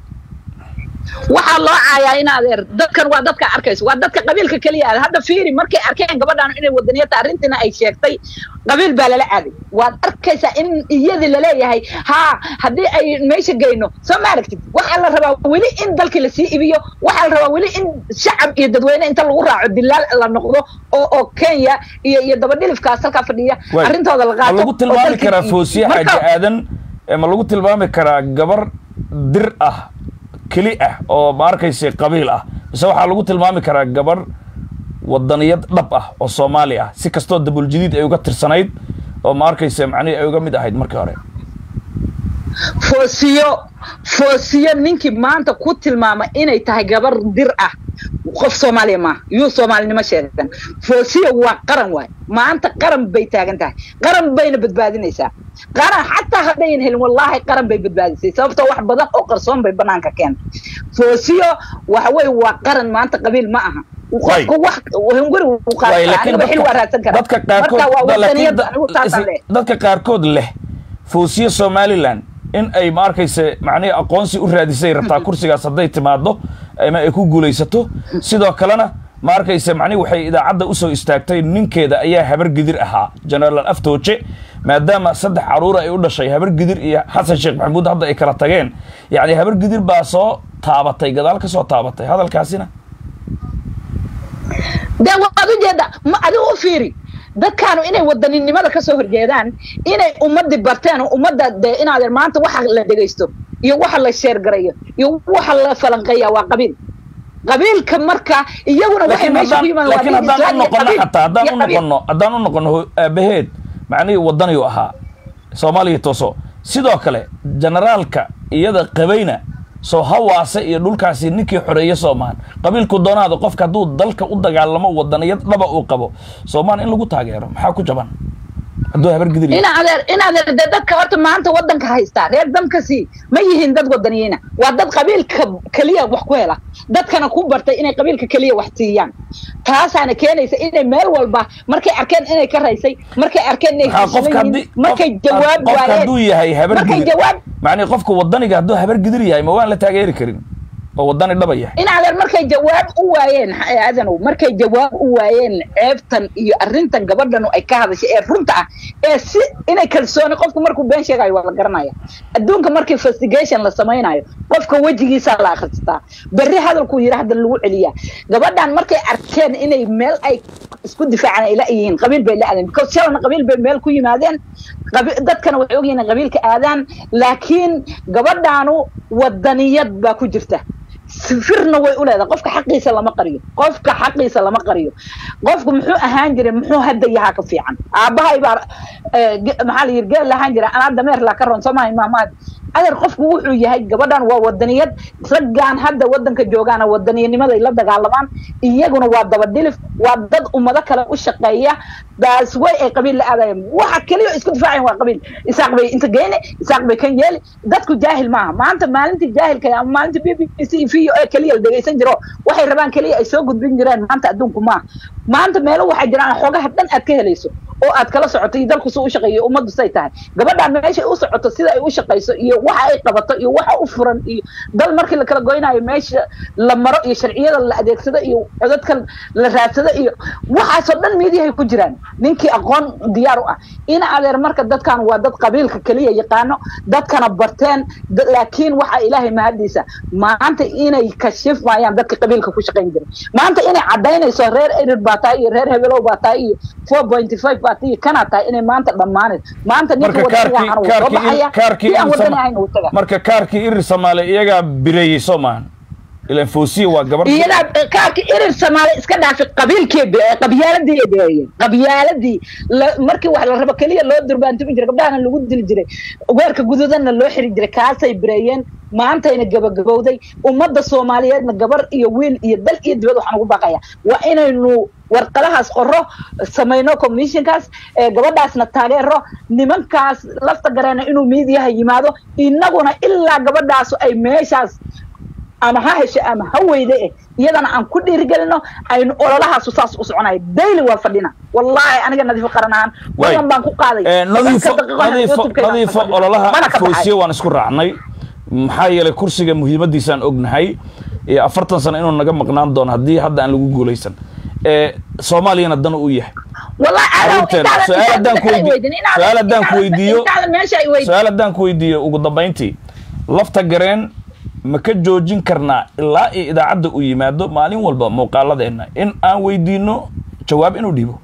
waxaa loo caayaa in adeer dadkan waa dadka arkayso waa dadka qabiilka keliya aad hadda fiiri markay arkeen gabadhaan inay wadaniyata arrintiina ay sheegtay qabiil baa lala aaday waad arkaysaa in iyadii laleeyahay haa haddii ay meesha geyno soo ma aragtid waxaa la rabaa weli in dalkii lasii ibiyo waxaa la rabaa weli in shacab iyo dadweyne inta lagu raaco dilaal la noqdo oo oo kenya iyo iyo dabadhilifkaas halkaa fadhiya arrintooda la qaato ma lagu tilmaami karaa foosiye xaaji aadan ma lagu tilmaami karaa gabar dir ah keli ah oo ma arkaysa qabiil ah mise waxaa lagu tilmaami karaa gabar wadaniyad dhab ah oo soomaali ah si kastoo dabuljadiid ay uga tirsanayd oo ma arkaysa macnihii ay uga mid ahayd markii hore foosiyo foosiyo ninkii maanta ku tilmaama inay tahay gabar dir ah qof soomaaliya maaha yuu soomaalinimo sheegan foosiyo waa qaran waay maanta qaran bay taagan tahay qaran bayna badbaadinaysaa qaran xataa haddayan helin wallaahi qaran bay badbaadisay sababtoo wax badan oo qarsoon bay banaanka keentay foosiyo waxa weye waa qaran maanta qabiil ma aha qofku wax hunguri uu qaadaniba xil waa raadsan karaa dadka marka waa wadaniyad anigu qaarkood taasaan leh dadka qaarkood leh foosiye somaliland in ay ma arkayse macnihii aqoonsi u raadisay rabtaa kursigaas hadday timaado ama ay ku guulaysato sidoo kalena ma arkayse macnihi waxay idaacadda usoo istaagtay ninkeeda ayaa habar gidir ahaa generaal aftooje maadaama saddex caruur ay u dhashay habar gidir iyo xasan sheekh maxamuud hadda ay kala tageen yacni habar gidir baa soo taabatay gadaal ka soo taabatay hadalkaasina dee waad ujeeda ma adigu u fiiri dadkaanu inay wadaninimada kasoo horjeedaan inay ummadii barteen oo ummadda dee inaadeen maanta waxa la dhegaysto iyo waxa la sheergarayo iyo waxa la falanqeeya waa qabiil qabiilka marka iyaguna waxay meesha ku yimaadeen laakiin waa haddaan u noqono qabiil xataa haddaan iyo u qabiil. noqono haddaan u noqono ho- aabaheed macnihii wadaniyu ahaa soomaaliya tooso sidoo kale generaalka iyada qabayna soo hawaase iyo dhulkaasi ninkii xoreeye soomaan qabiilku doonaada qofka hadduu dalka u dagaalamo wadaniyad dhaba uu qabo soomaan in lagu taageero maxaa ku jaban hadduu habar gidir yahay. ina adeer in adeer dee dadka horta maanta wadanka haystaa reer damkasi ma yihiin dad wadaniyiina waa dad qabiilka keliya wax ku hela dadkana ku bartay inay qabiilka keliya wax siiyaan taasaana keenaysa inay meel walba markay arkeen inay ka raysay markay arkeen inay maxaa qofka heshiisan haddii yihiin markay qof- jawaab qofka hadduu waayeen yahay habar markay gidir jawaab macnihi qofka wadaniga hadduu habar gidir yahay ma waan la taageeri karin oo wadani dhaba yahay in adeer markay jawaab u waayeen aadanow markay jawaab u waayeen ceebtan iyo arrintan gabadhanu ay ka hadashay ee runta ah ee si inay kalsooni qofku markuu been sheegayo waa la garanaya adduunka markii investigation la samaynayo qofka wejigiisaa la akhristaa berri hadalkuu yidhi hadda lagu celiyaa gabadhan markay arkeen inay meel ay isku difaacaan ay la yihiin qabiil bay la aadeen because shalana qabiil bay meel ku yimaadeen qabi- dadkana waxay ogyihiin inay qabiilka aadaan laakiin gabadhaanu wadaniyad baa ku jirta sifirna way u leedahay qofka xaqiisa lama qariyo qofka xaqiisa lama qariyo qofku muxuu ahaan jiray muxuu hadda yahaa ka fiican aabbahay baa eh, ge- maxaa la yidhi geel lahaan jira anaa dameer laa ka ron soomaha imaamaad adeer qofku wuxuu yahay gabadhan waa wadaniyad raggaan hadda wadanka joogaana wadaniyanimada la dagaalamaan iyaguna waa dabadhilif waa dad ummado kale u shaqeeya baas way ay qabiil la aadayeen waxa keliya isku difaacayan waa qabiil isaaq bay inta geyne isaaq bay kan yeeli dadku jaahil maaha maanta maalintii jaahilka ama maalintii b b c v o keliya la dhegaysan jiro waxay rabaan keliya ay soo gudbin jireen maanta adduunku maaha maanta meelo waxaa jiraan xogaha dhan aad ka helayso oo aad kala socoto iyo dalku suu u shaqeeyo ummaddu say tahay gabadhaan meeshay u socoto sida ay u shaqayso iyo waxa ay qabato iyo waxa u furan iyo dal markii la kala goynayo meesha la maro iyo sharciyada la adeegsado iyo codadka la raadsado iyo waxaasoo dhan miidiyahay ku jiraan ninkii aqoon diyaar u ah ina adeer marka dadkan waa dad qabiilka keliya yaqaano dadkana barteen laakiin waxaa ilaahay mahadiisa maanta inay kashifmayaan dadka qabiilka ku shaqayn jiray maanta inay cadaynayso reer erir baa tahay iyo reer hebelow baa tahay iyo four pointy five baa tahay iyo kanaa tahay inay maanta dhammaanay maanta ninka wadaniga wuu soo baxaya si aan wadani ahayn uu taga marka kaarkii irir soomaali iyagaa bireeyey soo maahan ilan foosiya waa gabar iyadaa kaarka irir soomaali iska dhaafay qabiilkii qabyaaladii ay beeyeen qabyaaladii markii wax la rabo keliya loo durbaantumi jiray gabdhahana lagu dili jiray weerka guduudanna loo xiri jiray kaasay bireeyeen maantayna gabagabowday ummadda soomaaliyeedna gabar iyo wiil iyo dal iyo dibad waxaan ugu baaqaya waa inaynu warqadahaas qoro samayno commissionkaas gabadhaasna taageero nimankaas lafta gareena inuu miidiyaha yimaado inaguna ilaa gabadhaasu ay meeshaas ama ha hesho ama ha weyde eh iyadana aan ku dhiirigelino aynu ololahaasu saas u soconayo daily waa fadhina wallahi aniga nadiifo qaran ahaan badan baan ku qaaday nadiifo ololaha foosiye waan isku raacnay maxaa yeelay kursiga muhiimadiisaan ognahay afartan sano inuu naga maqnaan doono haddii hadda aan lagu guulaysan soomaaliyana dan u yahay su-aal haddaan ku weydiiyo su-aal haddaan ku weydiiyo ugu dambayntii lafta gareen ma ka joojin karnaa ilaa iyo idaacadda uu yimaado maalin walba muuqaaladeenna in aan weydiino jawaab inuu dhiibo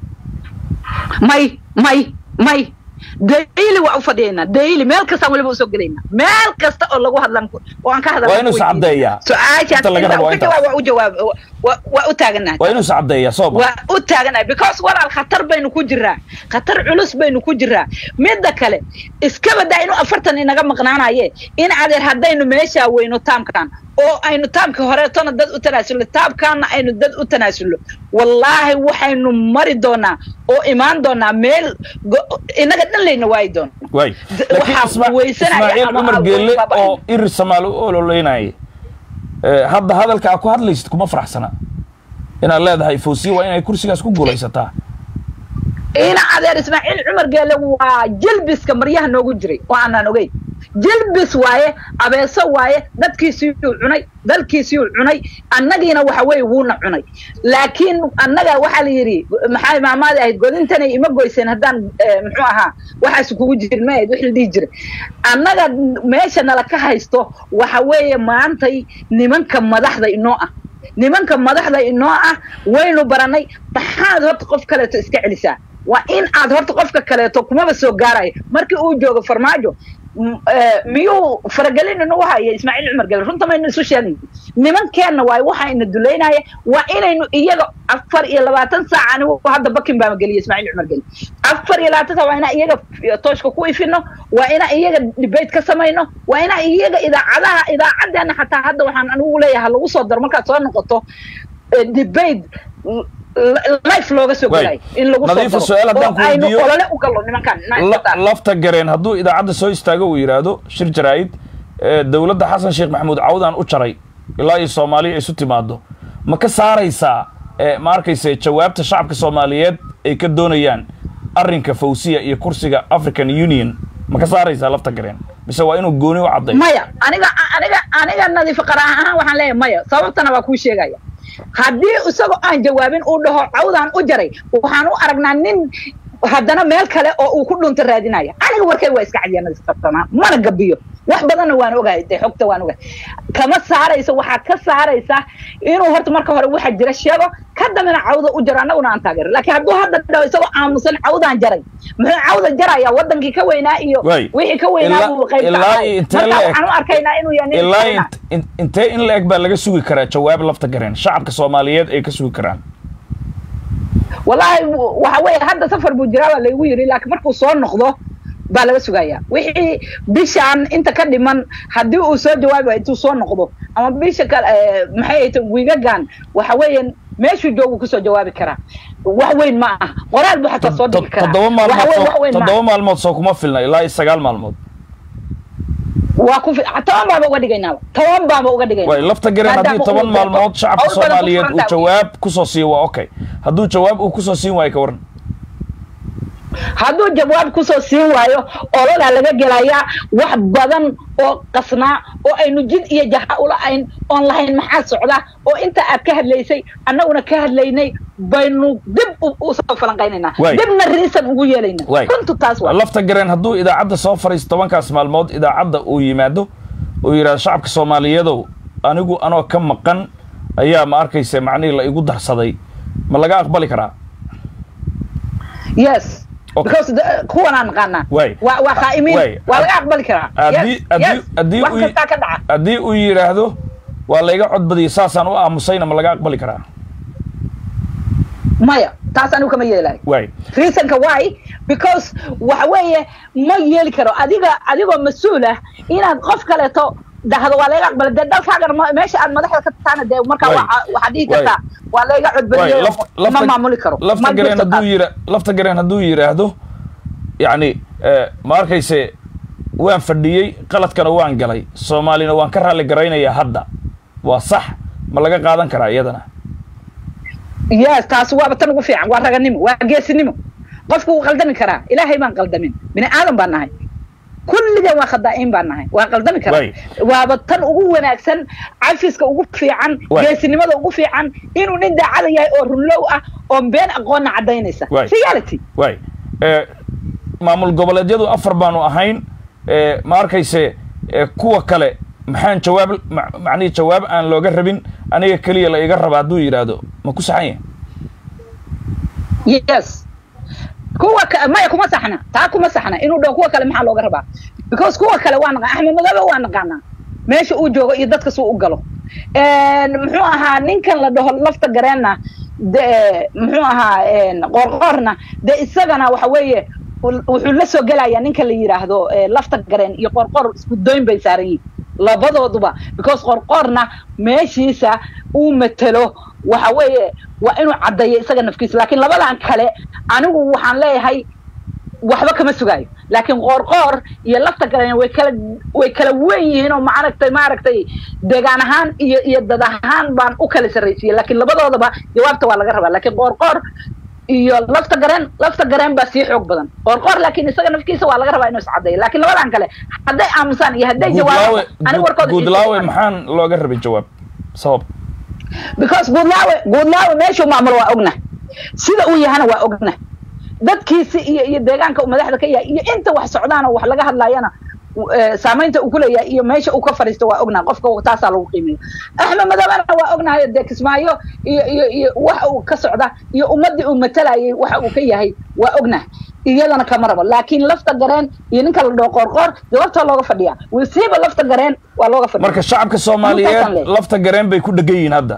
may may may daily waa u fadhiyaynaa daily meel kastaan waliba usoo gelaynaa meel kasta oo lagu hadlan oo aan ka hadlan waa inuu iscaddeeyaa su-aashaas u jawaab waa u jawaab waa u taaganahay waa inuu iscaddeeyaa soo ma waa u taaganahay because walaal khatar baynu ku jiraa khatar culus baynu ku jiraa midda kale iska badaa inuu afartan inaga maqnaanaye in adeer haddaynu meeshaa weyno taamkan oo aynu taamka horeetona dad u tanaasulno taamkaana aynu dad u tanaasulno wallaahi waxaynu mari doonaa oo imaan doonaa meel inaga dhan layna waayi doona waay laakiin ismaaciil cumar geelle oo irir samaali u ololeynaya hadda hadalka aa ku hadlaysid kuma faraxsana inaad leedahay foosiye waa inay kursigaas ku guulaysataa ina adeer ismaaciil cumar geelle waa jilbiska maryaha noogu jiray oo aanaan ogeyn jilbis waaye abeeso waaye dadkiisiiyuu cunay dalkiisiiyuu cunay annagiina waxa weeye wuuna cunay laakiin annaga waxaa la yidhi maxay maamaadi ahayd godintanay ima goyseen haddaan muxuu ahaa waxaas kugu jirin ma ahayd wix la dhihi jiray annaga meesha nala ka haysto waxa weeye maantay nimanka madaxda inoo ah nimanka madaxda inoo ah waynu baranay maxaad horta qof kaleeto iska celisaa waa in aad horta qofka kaleeto kumaba soo gaarayo markii uu joogo farmaajo miyuu faragelin inu haya ismaaciil cumar gele runta maynu isu sheegay nimankeenna waay waxayna dulaynaya waa inaynu iyaga afar iyo labaatan saac anigu hadda bakin baa geliya ismaaciil cumar gele afar iyo labaatan saac waa inaan iyaga tooshka ku ifino waa inaan iyaga debate ka samayno waa inaan iyaga idaacadaha idaacadeena xataa hadda waxaan anigu leeyahay lagu soo daro markaad soo noqoto debate life looga soo gelay in lagu nadiifa su-aal haddaan ku aynu weydiiyo olole u gallo nimankan lafta gareen hadduu idaacadda soo istaago uu yidhaahdo shir jaraa'id dowladda xasan sheekh maxamuud cawdaan u jaray ilaa iyo soomaaliya isu timaado ma ka saaraysaa ma arkayse jawaabta shacabka soomaaliyeed ay ka doonayaan arrinka fawsiya iyo kursiga african union ma ka saaraysaa lafta gareen mise waa inuu gooni u cadday maya aniga aniga aniga nadiifa qaran ahaan waxaan leeyahay maya sababtana waa kuu sheegaya haddii isagoo aan jawaabin uu dhaho cawdaan u jaray waxaan u aragnaa nin haddana meel kale oo uu ku dhunta raadinaya aniga warkay waa iska cadiya nadiif qabtanaa mana gabiyo wax badanna waan ogahay dee xogta waan ogahay kama saaraysa waxaa ka saaraysa inuu horta marka hore waxa jira sheego ka dambena cawda u jaro annaguna aan taageero laakiin hadduu hadda dhaho isagoo aamusan cawdaan jaray muxuu cawda jaraya wadankii ka weynaa iyo Waay. wixii ka weynaa Ilaa- buu qayb ilaa ka iyo ahay intee marka la eg- waxaan u arkaynaa inuu yahay nin ilaa China. int- in- intee in la eg baa laga sugi karaa jawaab lafta gareen shacabka soomaaliyeed ay ka sugi karaan wallaahi waxa weeye hadda safar buu jiraa baa laygu yidhi laakiin markuu soo noqdo baa laga sugayaa wixii bishaan inta ka dhiman haddii uu soo jawaabi waayo intuu soo noqdo ama bisha kale eh, maxay ahayte wiigagan waxa weeyaan meeshuu joogu kusoo jawaabi karaa wax weyn ma ah qoraal buu xataa soo dhigi karaa toddoba Waxa weyn, wax maalmood weyn ma aha. toddoba maalmood soo kuma filna ilaa iyo sagaal maalmood waa ku fi- toban baaba uga dhigaynaaba toban baaba uga dhigayna way lafta gareen haddii Maadaama toban uu maalmood deeqo, shacabka hawl badan ku soomaaliyeed uu furan tahay. jawaab kusoo siiyo waa okay hadduu jawaab uu kusoo siin waayo ka waran hadduu jawaab kusoo siin waayo ololaa laga gelayaa wax badan oo qasnaa oo aynu jid iyo jaha ula-ayn oon lahayn maxaa socda oo inta aad ka hadlaysay annaguna ka hadlaynay baynu dib u- usoo falanqaynaynaa Waay. dibna riisan ugu yeelaynaa Waay. runtu taas waa lafta gareen hadduu idaacadda soo fariisto tobankaas maalmood idaacadda uu yimaado uu yidhahdo shacabka soomaaliyeedow anigu anoo ka maqan ayaa ma arkayse macnihii la igu darsaday ma laga aqbali karaa yes Okay. because the- kuwan aan naqaanaa Waay. waa waa qaa'imiin Waay. waa laga aqbali karaa haddii Yes, haddii yes. haddii wax uu kastaa ka dhaca haddii uu yidhaahdo waa layga codbadiyay saasaan u aamusayna ma laga aqbali karaa maya taas anigu kama yeelayo waay reasonka why because waxa weeye ma yeeli karo adiga adigoo mas-uul ah inaad qof kaleeto dhahdo waa laga aqbala dee dalkaagana ma- meesha aad madaxda ka taana dee markaa Waay. waxa- waxaad dhihi Waay. kartaa waa layga waay codbadiyey lafta ma lafta maamuli karo lafta Ma gareen jirto hadduu taas. yira lafta gareen hadduu yidhaahdo yacni eh, ma arkayse waan fadhiyey qaladkana waan galay soomaalina waan ka raalli garaynayaa hadda waa sax ma laga qaadan karaa iyadana yes taas waaba tan ugu fiican waa raganimo waa geesinimo qofku wuu qaldami karaa ilaahay baan qaldamin bini aadan baan nahay kulligeen waa khadaa'iin baan nahay waan qaldami karaa Waay. waaba tan ugu wanaagsan cafiska ugu fiican Waay. geesinimada ugu fiican inuu nin daacada yahay oo runlow ah oon been aqoonna cadaynaysa Waay. reality waay eh, maamul goboleedyadu afar baanu ahayn eh, ma arkayse eh, kuwa kale maxaan jawaab ma- macnihi jawaab aan looga rabin aniga keliya la iga raba hadduu yidhaahdo ma ku saxan yahay yes kuwa ka, maya kuma saxna taa kuma saxna inuu dhaho kuwa kale maxaa looga rabaa because kuwa kale waa naqaan axmed madoobe waa naqaanaa meesha uu joogo iyo dadka suu u galo En, muxuu ahaa ninkan la dhaho lafta gareenna de muxuu ahaa en, qoorqoorna de isagana waxa weeye ul- wuxuu la soo gelayaa ninka la yidhaahdo eh, lafta gareen iyo qoorqoor isku doyn bay saaran yihin labadooduba because qoorqoorna meeshiisa uu matelo waxa weeye waa inuu caddeeyo isaga nafkiisa laakiin labadan kale anigu waxaan leeyahay waxba kama sugaayo laakiin qoorqoor iyo lafta gareen way kala way kala wen yihiin oo maaragtay maaragtay deegaan ahaan iyo iyo dad ahaan baan u kala sarraysiiyey laakiin labadoodaba jawaabta waa laga rabaa laakiin qoorqoor iyo lafta gareen lafta gareen baa sii xoog badan qoorqoor laakiin isaga nafkiisa waa laga rabaa inuu iscaddeeyo laakiin labadan kale hadday aamusaan iyo hadday jawaabaan aniga warkooda guudlaawe maxaan looga rabay jawaab sabab because guudlaawe guudlaawe meeshuu maamulo waa ogna sida uu yahana waa ogna dadkiisi iyo iyo deegaanka uu madaxda ka yahay iyo inta wax socdaan oo wax laga hadlayana eh, saamaynta uu ku leeyahay iyo meesha uu ka fadhiisto waa ognaa qofka taasaa lagu qiimeeya axmed madoobena waa ognahay dee kismaayo iyo iyo iyo waxa uu ka socda iyo ummaddii uu matalayay waxa uu ka yahay waa ognah iyadana kama rabo laakiin lafta gareen iyo ninka la dhaho qoorqoor jawaabtaa looga fadhiyaa wasiiba lafta gareen waa looga fadhiya marka shacabka Intaasaan soomaaliyeed leeyahay. lafta gareen bay ku dhegan yihiin hadda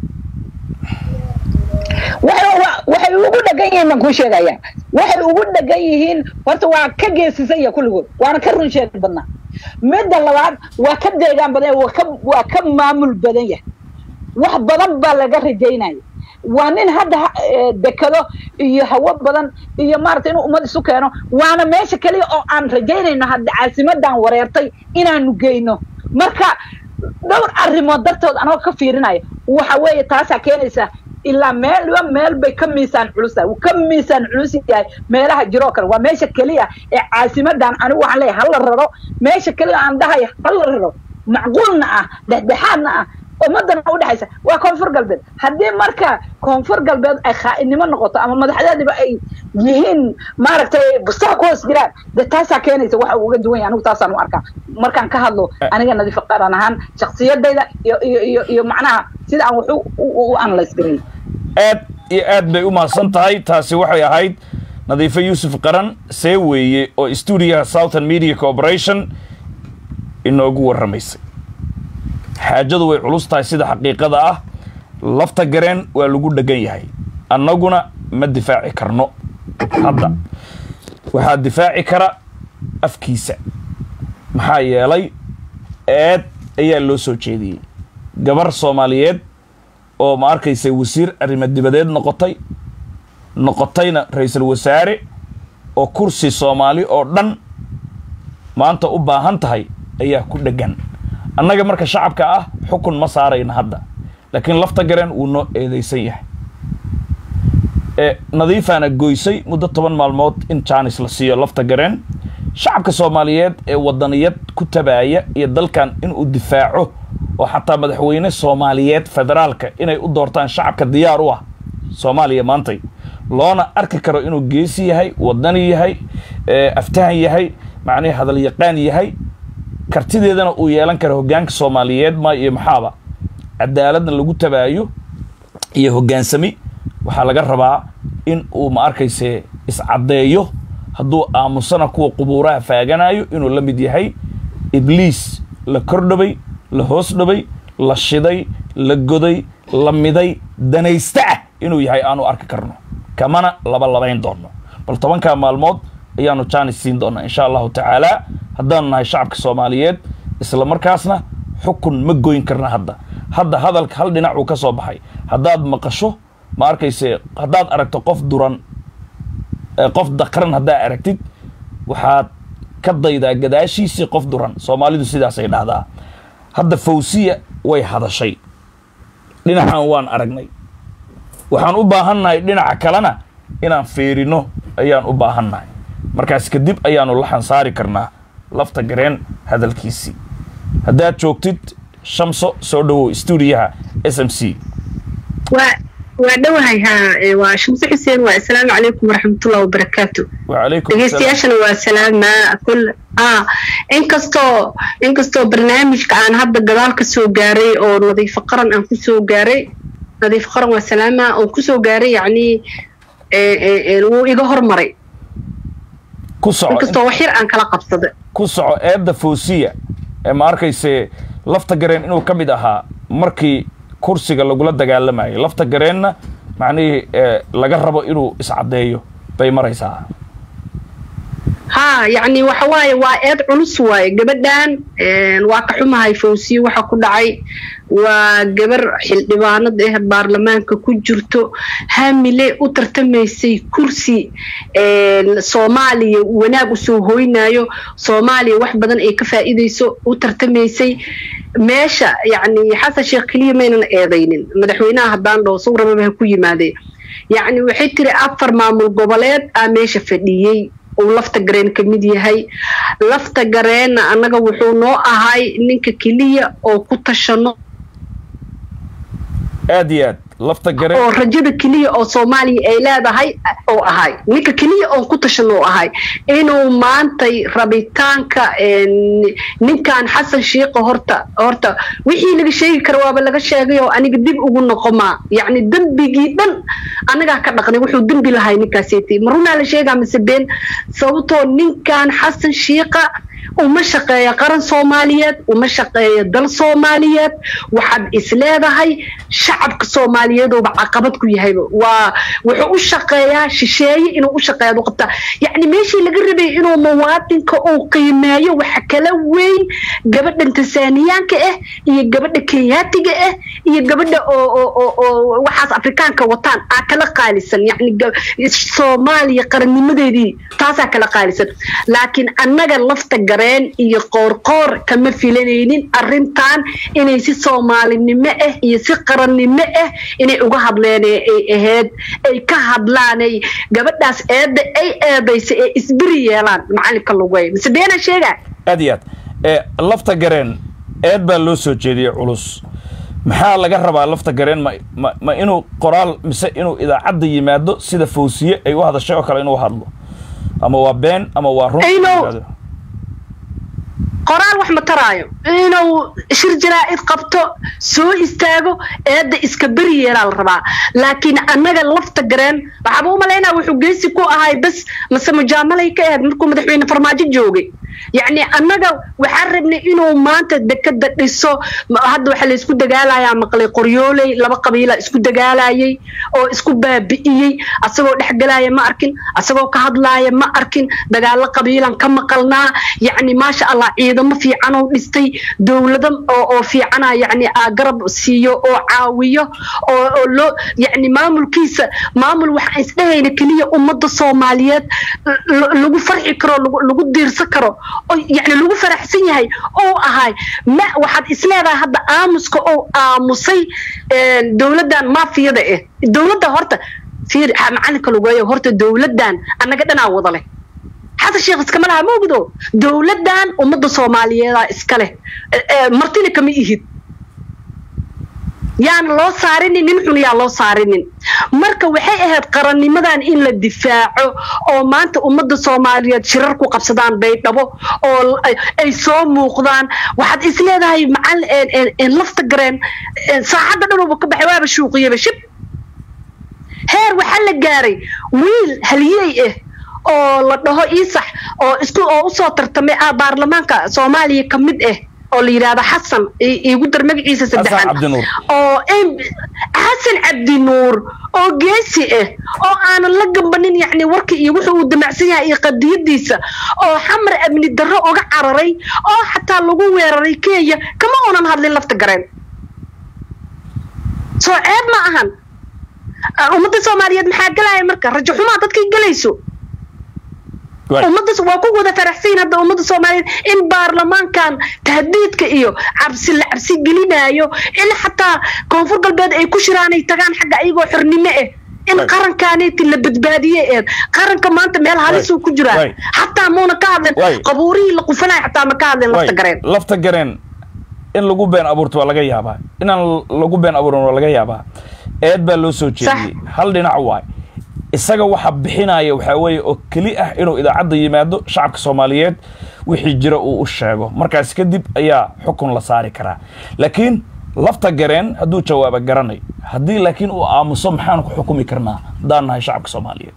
waxay wa- waxay ugu dhegan yihiin baan kuu sheegaya waxay ugu dhegan yihiin horta waa ka geesisan ya kulligood waana ka run sheeg badnaa midda labaad waa ka deegaan badan yahay, waa ka waa ka maamul badan yahay wax badan baa laga rajaynaya waa nin hadda ha- eh, dekado iyo hawo badan iyo maaragtay inuu ummad isu keeno waana meesha keliya oo aan rajaynayno hadda caasimadan wareertay inaanu geyno marka dhowr arrimood dartood anoo ka fiirinaya waxa weeye taasaa keenaysa ilaa meelba meel bay ka miisaan culus tahay wuu ka miisaan culus yahay meelaha jiroo kale waa meesha keliya ee caasimadan anigu waxaan leeyahay hala raro meesha keliya aan dhahay hala raro macquulna ah dhexdhexaadna ah ummadana udhexaysa waa koonfur galbeed haddii marka koonfur galbeed ay khaa'inimo noqoto ama madaxdeediba ay yihiin maaragtay bustaha ku hoos jiraan de taasaa keenaysa waxa uu uga duwan yahay anigu taasaan u arkaa markaan ka hadlo aniga nadiifa qaran ahaan shaksiyadayda iyo iyo iyo iyo macnaha sida aan wax u- u u analyse gareyn aad iyo aad bay u mahadsan tahay taasi waxay ahayd nadiifo yuusuf qaran see weeye oo stuudiyaha southern media corporation inoogu warramaysay xaajadu way culus tahay sida xaqiiqada ah lafta gareen waa lagu dhegan yahay annaguna ma difaaci karno hadda waxaa difaaci kara afkiisa maxaa yeelay eed ayaa loo soo jeediyey gabar soomaaliyeed oo ma arkaysa wasiir arrimo dibadeed noqotay noqotayna ra-iisul wasaare oo kursi soomaali oo dhan maanta u baahan tahay ayaa ku dheggan annaga marka shacabka ah xukun ma saarayna hadda laakiin lafta gareen wuu noo eedeysan yahay ee nadiifaana goysay muddo toban maalmood in jaanis la siiyo lafta gareen shacabka soomaaliyeed ee wadaniyad ku tabaaya iyo dalkan inuu difaaco oo xataa madaxweyne soomaaliyeed federaalka inay u doortaan shacabka diyaar u ah soomaaliya maantay loona arki karo inuu geesi yahay wadani yahay aftahan yahay macnihi hadal yaqaan yahay kartideedana uu yeelan karo hoggaanka soomaaliyeed ma iyo maxaaba cadaaladna lagu tabaayo iyo hoggaansami waxaa laga rabaa in uu ma arkayse iscaddeeyo hadduu aamusana kuwa qubuuraha faaganayo inuu la mid yahay ibliis la kordhabay la hoos dhabay la shiday la goday la miday danaysta ah inuu yahay aanu arki karno kamana laba labayn doono bal tobankaa maalmood ayaanu jaanis siin doonaa insha allahu tacaala haddaanu nahay shacabka soomaaliyeed isla markaasna xukun ma goyn karna hadda hadda hadalka hal dhinac uu ka soo baxay haddaad maqasho ma arkayse haddaad aragto qof duran qof dakran haddaa aragtid waxaad ka daydaa gadaashiisii qof duran soomaalidu sidaasay dhahdaa hadda fawsiya way hadashay dhinacan waan aragnay waxaan u baahannahay dhinaca kalena inaan fiirino ayaan u baahannahay markaas kadib ayaanu la xansaari karnaa lafta gareen hadalkiisii haddaad joogtid shamso soo dhowow stuudiyaha s m c waa dhowahay ha waa shamse xuseen waa assalaamu calaykum waraxmatullahi wabarakaatu wacalaykum dhegeystayaashana waa salaama kul a inkastoo inkastoo barnaamijka aan hadda gadaal ka soo gaaray oo nadiifo qaran aan kusoo gaaray nadiifo qaran waa salaama oo kusoo gaaray yacni wuu iga hormaray ku soco inkastoo wax yar aan kala qabsaday ku soco eedda fawsiya ee ma arkayse lafta gareen inuu ka mid ahaa markii kursiga lagula dagaalamayay lafta gareenna macnihii laga rabo inuu iscaddeeyo bay maraysaa ha yacni waxa waaye waa eed culus waaye gabadhan waa ka xumahay fawsiye waxa ku dhacay waa gabar xildhibaanad ah baarlamaanka ku jirto hamile u tartamaysay kursi soomaaliya wanaag usoo hoynayo soomaaliya wax badan ay ka faa'iidayso u tartamaysay meesha yacni xasan sheekh keliya maynan eedaynin madaxweynaha haddaan dhaho sawir rababa ha ku yimaadee yacni waxay tiri afar maamul goboleed aa meesha fadhiyey uu lafta gareen ka mid yahay lafta gareenna annaga wuxuu noo ahay ninka keliya oo ku tashano aad iyo aad lafta gareen oo rajada keliya oo soomaaliya ay leedahay oo ahay ninka keliya oon ku tashano oo ahay inuu maantay rabitaanka ninkan xasan shiiqa horta horta wixii laga sheegi kara waaba laga sheegay oo aniga dib ugu noqomaa yacni dembigii dhan anagaa ka dhaqnay wuxuu dembi lahay ninkaaseti ma runaa la sheegaa mise been sababtoo ninkan xasan shiiqa uma shaqeeya qaran soomaaliyeed uma shaqeeya dal soomaaliyeed waxaad is leedahay shacabka soomaaliyeeduuba caqabad ku yahayba waa wuxuu u shaqeeyaa shisheeye inuu u shaqeeya u qabtaa yacni meeshii laga rabay inuu muwaadinka uu qiimeeyo waxa kala weyn gabadhan tansaaniyaanka ah iyo gabadha kenyaatiga ah iyo gabadha oo oo oo waxaas afrikaanka wataan aa kala qaalisan yacni soomaaliya qarannimadeedii taasaa kala qaalisan laakiin annaga lafta gareen iyo qoorqoor kama filanaynin arrintan inay si soomaalinimo ah iyo si qarannimo ah inay uga hadleen ay ahayd ay ka hadlaanay gabadhaas eedda ay eedaysa ee isbiri yeelaan macalinka lugay mise beenaa sheegaa aad iyo aad ee lafta gareen eed baa loo soo jeediyey culus maxaa laga rabaa lafta gareen ma ma ma inuu qoraal mise inuu idaacadda yimaado sida fawsiye ay u hadashay oo kale inuu hadlo ama waa been ama waa run Ayno. qoraal wax ma taraayo inuu shir jaraa'id qabto soo istaago eedda iska beri yeelaa la rabaa laakiin annaga lafta gareen waxaaba u malaynaa wuxuu geesi ku ahay bas mase mujaamalay ka ahayd markuu madaxweyne farmaajo joogay yacni annaga waxaan rabnay inuu maanta dekada dhiso ma- hadda waxaa la isku dagaalayaa maqlay qoryooley laba qabiila isku dagaalayay oo isku baabi'iyey asagoo dhexgalaya ma arkin asagoo ka hadlaaya ma arkin dagaalo qabiilan ka maqalnaa yacni maasha allah ciidamo fiican oo dhistay dowlado oo oo fiicana yacni aa garab siiyo oo caawiyo oo oo loo yacni maamulkiisa maamul waxaan isdhahayna keliya ummadda soomaaliyeed l- lagu farxi karo lagu lagu diirsan karo oo yacni lagu faraxsan yahay oo ahay ma waxaad isleedahay hadda aamuska oo aamusay een, dowladdan maafiyada ah dowladda horta fiir ha- macalinka lugeeyo horta dowladdan annaga dhanaa wada leh xasan sheekh iskama laha ma ogdo dowladdan ummadda soomaaliyeedaa iska leh Eh, eh, martina kama ihid yaan loo saarinin nin xun yaa loo saarinin marka waxay ahayd qarannimadan in la difaaco oo maanta ummadda soomaaliyeed shirar ku qabsadaan baydhabo oo l- ay- ay soo muuqdaan waxaad isleedahay macal een- een- een lafta gareen een saacadda dhanuba ka baxay waaba shuuqiyaba shib heer waxaa la gaaray wiil haliyey ah oo la dhaho iisax oo isku oo usoo tartamay ah baarlamaanka soomaaliya ka mid ah oo la yidhaahdo xasan i- iigu dar magaciisa saddexan cabdinuur. oo em- xasan cabdinuur oo geesi ah oo aanan la gambanin yacni warka iyo wuxuu uu damacsan yahay iyo qadiyadiisa oo xamar amni darro uga cararay oo xataa lagu weeraray kenya kama oonan hadlin lafta gareen soo ceeb ma ahan Ah, ummadda soomaaliyeed maxaa galaya marka rajo xumaa dadkay gelayso Waay. ummadda waa ku wada faraxsan hadda ummadda soomaaliyeed in baarlamaankan tahdiidka iyo cabsi la cabsi gelinayo in xataa koonfur galbeed ay ku shiraan ay tagaan xagga ayagoo xornimo ah in Waay. qarankaaneti la badbaadiye eed qaranka maanta meel halisuu ku jiraa Waay. xataa muuna ka hadlin Waay. qabuurihii la qufanaya xataa ma ka hadlin lafta Waay, gareen lafta gareen in lagu been abuurto waa laga yaabaa inaan lagu been abuurin waa laga yaabaa eed baa loo soo jeediyey hal dhinac waay isaga waxa bixinaya waxaa weeye oo keli ah inuu idaacadda yimaado shacabka soomaaliyeed wixii jira uu u sheego markaas kadib ayaa xukun la saari karaa laakiin lafta gareen hadduu jawaaba garanay haddii laakiin uu aamuso maxaan ku xukumi karnaa haddaan nahay shacabka soomaaliyeed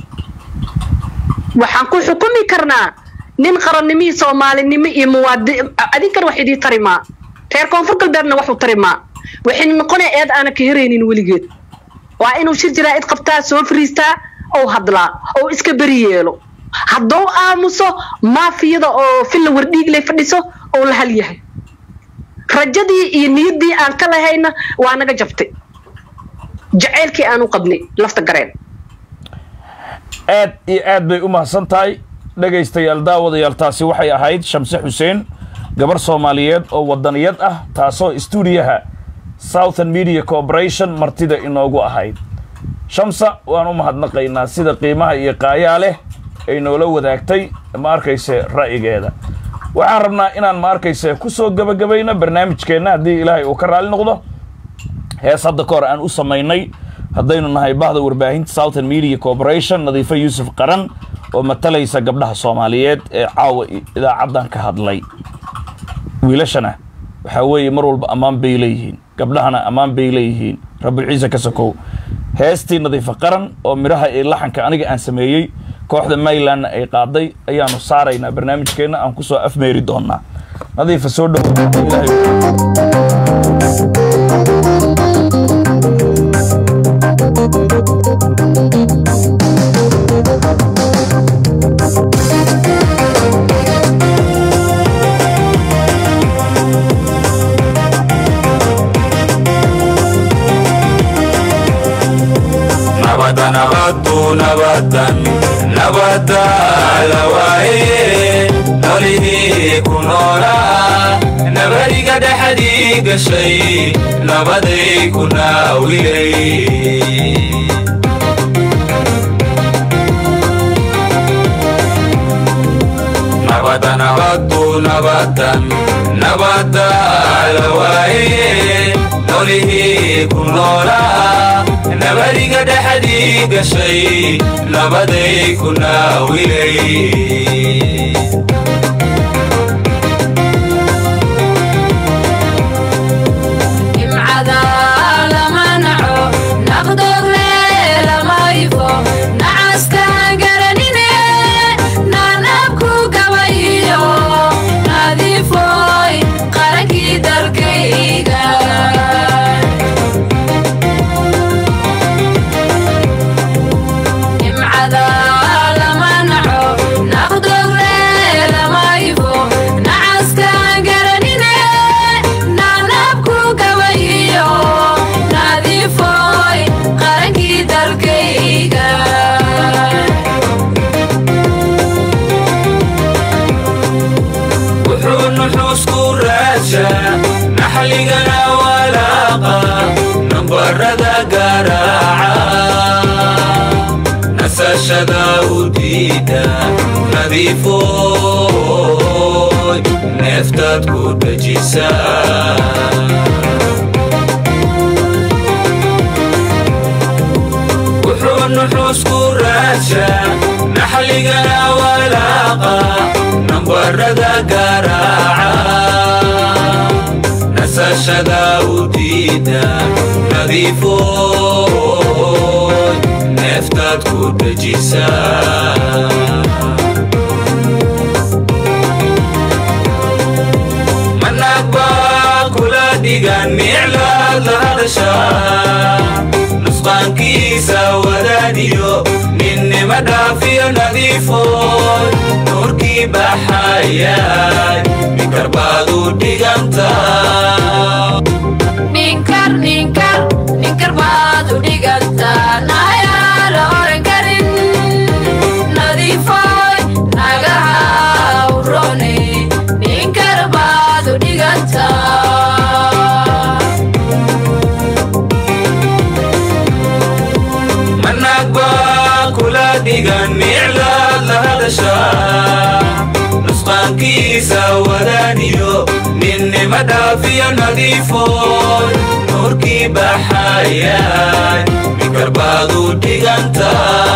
waxaan ku xukumi karnaa nin qarannimihii soomaalinimo iyo muwaadi adinkan wax idii tari maa reer koonfur galbeedna waxu tari maa waxay noqonaya eed aana ka heraynin weligeed waa inuu shir jaraa'id qabtaa soo fariistaa oo hadlaa oo iska beri yeelo hadduu aamuso maafiyada oo filla wardhiigley fadhiso oo la hal yahay rajadii iyo niyaddii aan ka lahayna waa naga jabtay jacaylkii aan u qabnay lafta gareen aad iyo aad bay u mahadsan tahay dhegaystayaal daawadayaal taasi waxay ahayd shamse xuseen gabar soomaaliyeed oo wadaniyad ah taasoo stuudiyaha southern media corporation martida inoogu ahayd shamsa waan u mahadnaqaynaa sida qiimaha iyo qaayaa leh ay noola wadaagtay ma arkayse ra'yigeeda waxaan rabnaa inaan ma arkayse ku soo gebagabayno barnaamijkeenna haddii ilaahay uu ka raali noqdo hees hadda ka hor aan u samaynay haddaynu nahay bahda warbaahinta southern media corporation nadiifo yuusuf qaran oo matalaysa gabdhaha soomaaliyeed ee caawa i- idaacaddan ka hadlay wiilashana waxaa weeye mar walba ammaan bay leeyihiin gabdhahana ammaan bay leeyihiin rabulciise ka sokow heestii nadiifo qaran oo midhaha iyo laxanka aniga aan sameeyey kooxda maylandna ay qaaday ayaanu saaraynaa barnaamijkeenna aan kusoo afmeeri doonaa nadiifa soo dhow ilaahay nabada nabadu nabadan nabada lawaaye nolihii ku noolaa nabadiga dhexdii gashay nabaday ku naawilay nabada nabadu nabadan nabada lawaaye nolihii ku noolaa nabadiga dhexdii gashay nabaday ku naawilay raadsha naxligana walaaqa nambarada garaaca nasashada u diida nadiifoy neeftaad ku dhejisa wuxuu nuxuusku raadsha naxligana walaaqa nambarada garaaca nasashada u diida nadiifoy neeftaad ku dhejisa managba kula dhigan miclaad la hadasha nusqaankiisa wadaadiyo ninnima dhaafiyo nadiifoy nuurkii baxayay minkar baad u dhiganta ninkar ninkar ninkar baad u dhigantaa nayaa la oran karin nadiifoy nagaha urone ninkar baad u dhigantaa managba kula dhigan miclaad la hadasha nusqaankiisa wadaaniyo ninnima dhaafiyo nadiifoy nuurkii baxayay minkar baad u dhiganta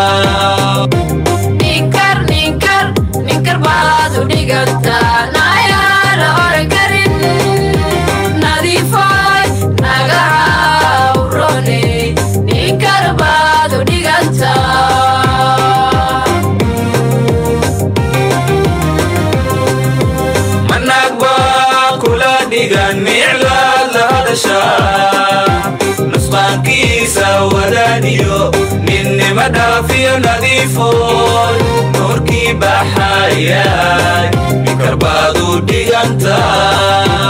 ninkar ninkar ninkar baad u dhigantaa nayaa la oran karin nadiifoy nagaha urone ninkar baad u dhigantaa managba kula dhigan miclaad la hadasha nusqaankiisa wadaaniyo ninnima dhaafiyo nadiifoy nuurkii baxayay minkar baad u dhiganta